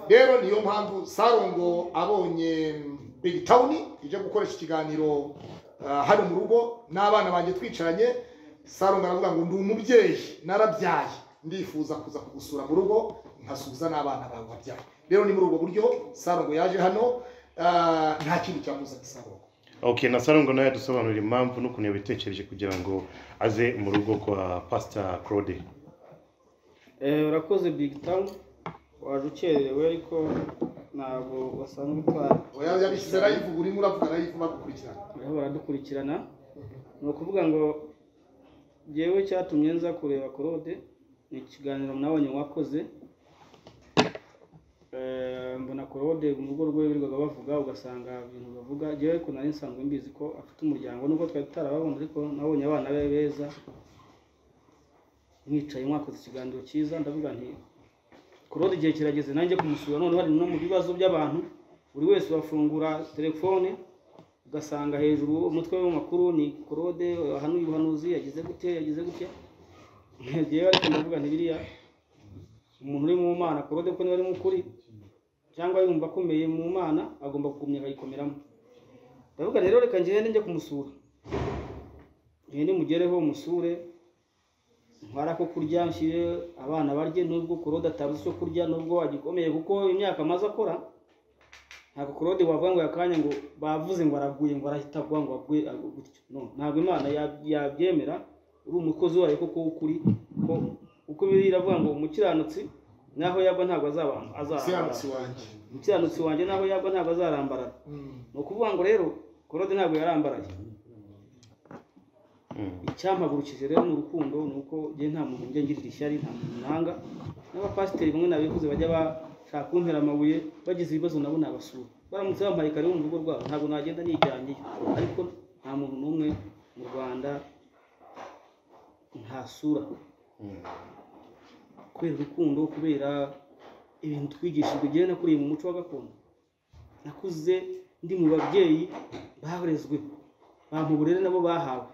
rero niyo mpamvu sarongo abonye big town ije gukoresha ikiganiro ah, hano mu rugo n'abana banjye twicaranye sarongo aravuga ngo ndi umubyeyi narabyaye ndifuza kuza kugusura mu rugo nkasubiza n'abana bawe wabyaye rero ni muri ubwo buryo sarongo yaje hano ah, nta kindi cyamuzanye sarongo okay na sarongo nawe dusobanurira impamvu n'ukuntu yabitekereje kugira ngo aze mu rugo kwa pastor claude Eh, urakoze big town waje ukerewe ariko ntabwo wasanzwe utwara oya yabishyize live ubu urimo uravuga live bagukurikirana bariho baradukurikirana ni ukuvuga ngo jyewe cyatumye nza kureba korode ni ikiganiro nabonye wakoze Eh, mbona korode mu rugo rwe birirwaga bavuga ugasanga ibintu bavuga jyewe ko nari nsanzwe mbizi ko afite umuryango nubwo twari tutarababona ariko nabonye abana be beza mwicaye mwakoze ikiganiro cyiza ndavuga nti korode igihe kirageze nanjye kumusura none bari no mu bibazo by'abantu buri wese wafungura telefone ugasanga hejuru umutwe w'amakuru ni korode ahanuye ubuhanuzi yagize gute yagize gutya ngiye ariko ndavuga nti biriya umuntu uri mu mana korode ko niba ari mu kuri cyangwa yumva akomeye mu mana agomba kugumya akayikomeramo ndavuga rero reka ngende njye kumusura ngende mugereho musure ntwara ko kurya nshyire abana barye nubwo korode atabuze icyo kurya nubwo agikomeye kuko imyaka amaze akora ntabwo korode wavuga ngo akanya ngo bavuze ngo araguye ngo arahita avuga ngo aguye agu- gutyo no ntabwo imana ya- yabyemera uri umukozi wayo koko w'ukuri ko uko biri iravuga ngo umukiranutsi naho yagwa ntabwo azaba- siyansi azarambarara wanjye umukiranutsi wanjye naho yagwa ntabwo azarambarara Mm. ni ukuvuga ngo rero korode ntabwo yarambaraye icyampagurukije rero ni urukundo ni uko njye nta muntu njya ngirira ishyari nta muntu nanga n'abapasiteri bamwe nabivuze bajya bashaka kuntera amabuye bagize ibibazo nabo nabasura baramutse bampaye kare mu rugo rwabo ntabwo nagenda nijyanyeyo ariko nta muntu n'umwe mu rwanda ntasura kubera urukundo kubera ibintu twigishijwe njyewe nakuriye mu muco wa gakondo nakuze ndi mu babyeyi barezwe bampa uburere nabo bahawe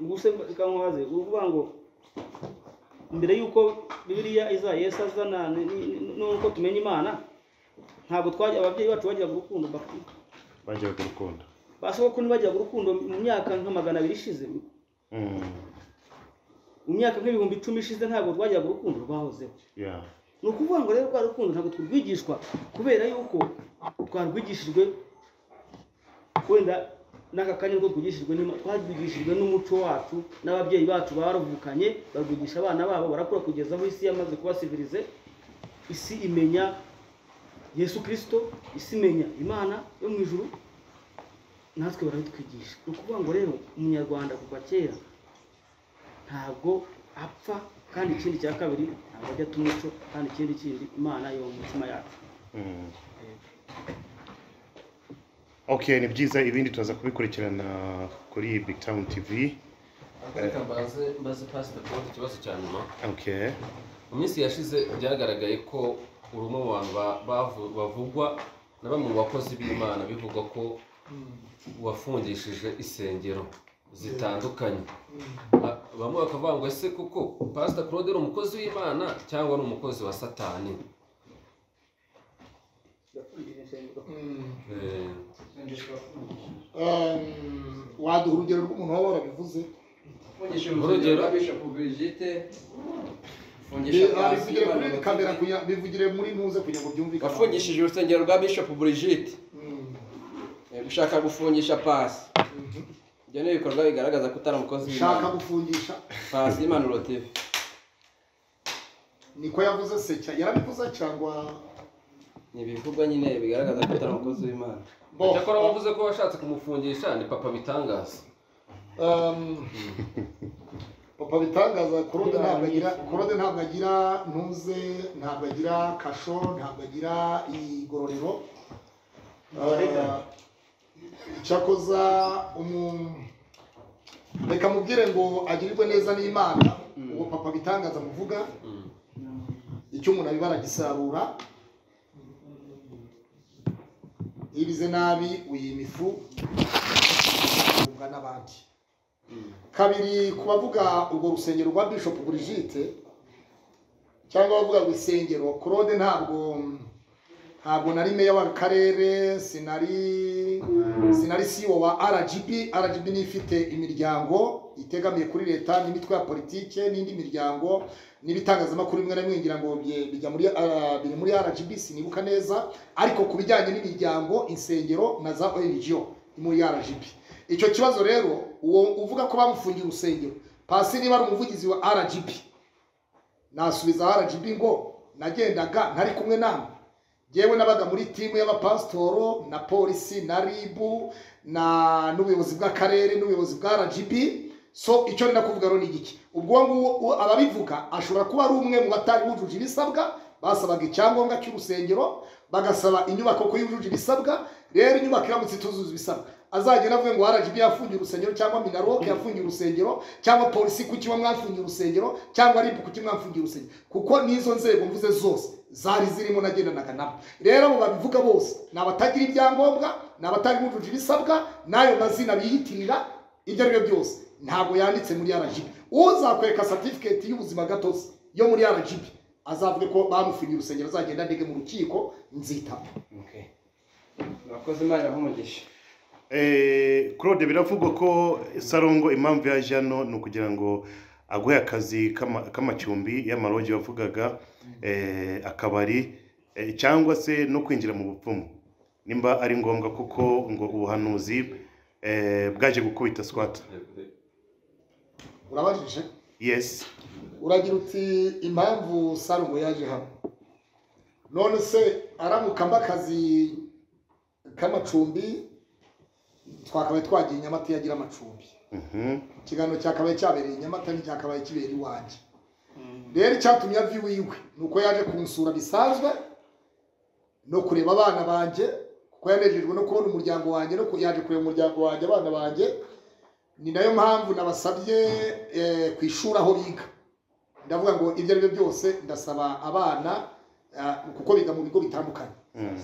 ubwo se reka nkubaze uvuga ngo mbere y'uko bibiliya iza yesu azana ni- ni- ni- n'uko tumenya imana ntabwo twajya ababyeyi bacu bagiraga urukundo bapfa bajyaga urukundo basoko ntibagiraga urukundo mu myaka nka magana abiri ishize Mm, mu myaka nk'ibihumbi icumi ishize ntabwo twajyaga urukundo rwahozeho yeah. ni ukuvuga ngo rero rwa rukundo ntabwo turwigishwa kubera yuko twarwigishijwe wenda n'aka kanya nibwo twigishijwe n'ima- twarwigishijwe n'umuco wacu n'ababyeyi bacu baruvukanye barwigisha abana babo barakura kugeza aho isi yamaze kuba sivirize isi imenya yesu kirisito isi imenya imana yo mu ijuru natwe barabitwigisha ni ukuvuga ngo rero umunyarwanda kuva kera ntabwo apfa kandi ikindi cya kabiri ntabwo ajya ata umuco kandi ikindi kindi imana yo mu mitima yacu Mm. okay ni byiza ibindi turaza kubikurikirana kuri big town tv Reka mbaze mbaze pasita Claude ikibazo cya nyuma okay mu minsi yashize byagaragaye ko uri umwe mu bantu ba- bavu- bavugwa na bamwe mu bakozi b'imana bivugwa ko wafungishije insengero zitandukanye Ba- bamwe bakavuga ngo ese kuko pasita Claude ari umukozi w'imana cyangwa ni umukozi wa satani Eh, waduha urugero rw'umuntu waba warabivuze Urugero? bivugire kuri kamera kugira- bivugire muri ntuze kugira ngo byumvikane wafungishije urusengero rwa bishop Brigitte Eh, gushaka gufungisha pasi ibyo ni ibikorwa bigaragaza ko utari umukozi shaka w'imana gufungisha pasi y'impanuro tv niko yavuze se cya- yarabivuze cyangwa ni ibivugwa nyine bigaragaza ko utari umukozi w'imana Bo, cyakora wavuze ko washatse kumufungisha ni papa bitangaza um, papa bitangaza korode ntabwo agira korode ntabwo agira ntuze ntabwo agira kasho ntabwo agira igororero Ah, cyakoza umu- reka mubwire ngo agirirwe neza n'imana uwo papa bitangaza muvuga icyo umuntu abibara gisarura ibize nabi uyima ifu ungana n'abandi kabiri ku bavuga urwo rusengero rwa bishop Brigitte cyangwa abavuga ngo isengero claude ntabwo ntabwo nari meya w'akarere sinari sinari siwo wa rgb rgb ni ifite imiryango itegamiye kuri leta n'imitwe ya politike n'indi miryango n'ibitangazamakuru bimwe na bimwe ngira ngo bye- bijya muri ah, biri muri rgb sinibuka neza ariko ku bijyanye n'imiryango insengero na za ong muri rgb icyo kibazo rero uwo uvuga ko bamufungiye urusengero pasi niba ari umuvugizi wa rgb nasubiza rgb ngo nagendaga ntari kumwe namwe yewe nabaga muri timu y'abapasitoro na polisi na ribu na n'ubuyobozi bw'akarere n'ubuyobozi bwa rgb so icyo nenda kuvuga rero ni igiki ubwo uwo nguwo u- ababivuga ashobora kuba ari umwe mu batari bujuje ibisabwa basabaga icyangombwa cy'urusengero bagasaba inyubako ko yujuje ibisabwa rero inyubako iramutse ituzuza ibisabwa azagenda avuge ngo rgb yafungiye urusengero cyangwa minaroke yafungiye urusengero cyangwa polisi ku kiba mwafungiye urusengero cyangwa ribu ku kiba mwafungiye urusengero kuko n'izo nzego mvuze zose zari zirimo nagendanaga nabo rero abo babivuga bose ni abatagira ibyangombwa ni abatari bujuje ibisabwa n'ayo mazina biyitirira ibyo ari byo byose ntabwo yanditse muri rgb uzakwereka certificate y'ubuzima gatozi yo muri rgb azavuge ko bamufungiye urusengero azagenda ndege mu rukiko nzitaba abakozi imana ibaha umugisha Eh, claude biravugwa ko sarongo impamvu yaje hano ni ukugira ngo aguhe akazi k'ama- k'amacumbi y'amarogi wavugaga eh, akabari eh, cyangwa se no kwinjira mu bupfumu nimba ari ngombwa kuko ngo ubuhanuzi eh, bwaje gukubita swata urabajije yes uragira uti impamvu sarugo yaje hano none se aramuka mbakazi k'amacumbi twakabaye twagiye i nyamata iyo agira amacumbi Mhm. ikiganiro cyakabaye cyabereye i nyamata nticyakabaye kibera iwanjye rero icyatumye ava iwiwe ni uko yaje kunsura bisanzwe no kureba abana banjye kuko yanejejwe no kubona umuryango wanjye no ku- yaje kureba umuryango wanjye abana banjye ni nayo mpamvu nabasabye eh, ku ishuri aho biga ndavuga ngo ibyo ari byo byose ndasaba abana ah, kuko biga mu bigo bitandukanye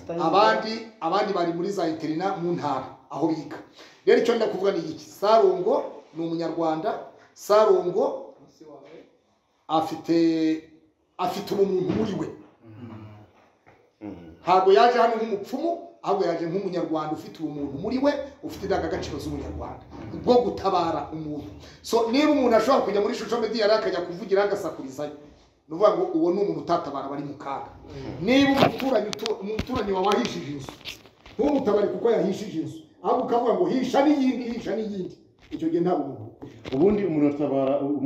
abandi abandi bari muri za interina mu ntara aho biga rero icyo ndenda kuvuga ni iki sarongo ni umunyarwanda sarongo afite afite ubumuntu muri we ntabwo yaje hano nk'umupfumu ahubwo yaje nk'umunyarwanda ufite ubumuntu muri we ufite indangagaciro z'umunyarwanda bwo gutabara umuntu so niba umuntu ashobora kujya muri shusho mediyari akajya kuvugira agasakurizayo ni ukuvuga ngo uwo ni umuntu utatabara bari mu kaga niba umuturanyi utu- umuturanyi wawe ahishije inzu ntumutabare kuko yahishije inzu ahubwo ukavuga ngo hisha n'iyindi hisha n'iyindi icyo gihe nta bumuntu ubundi umuntu atabara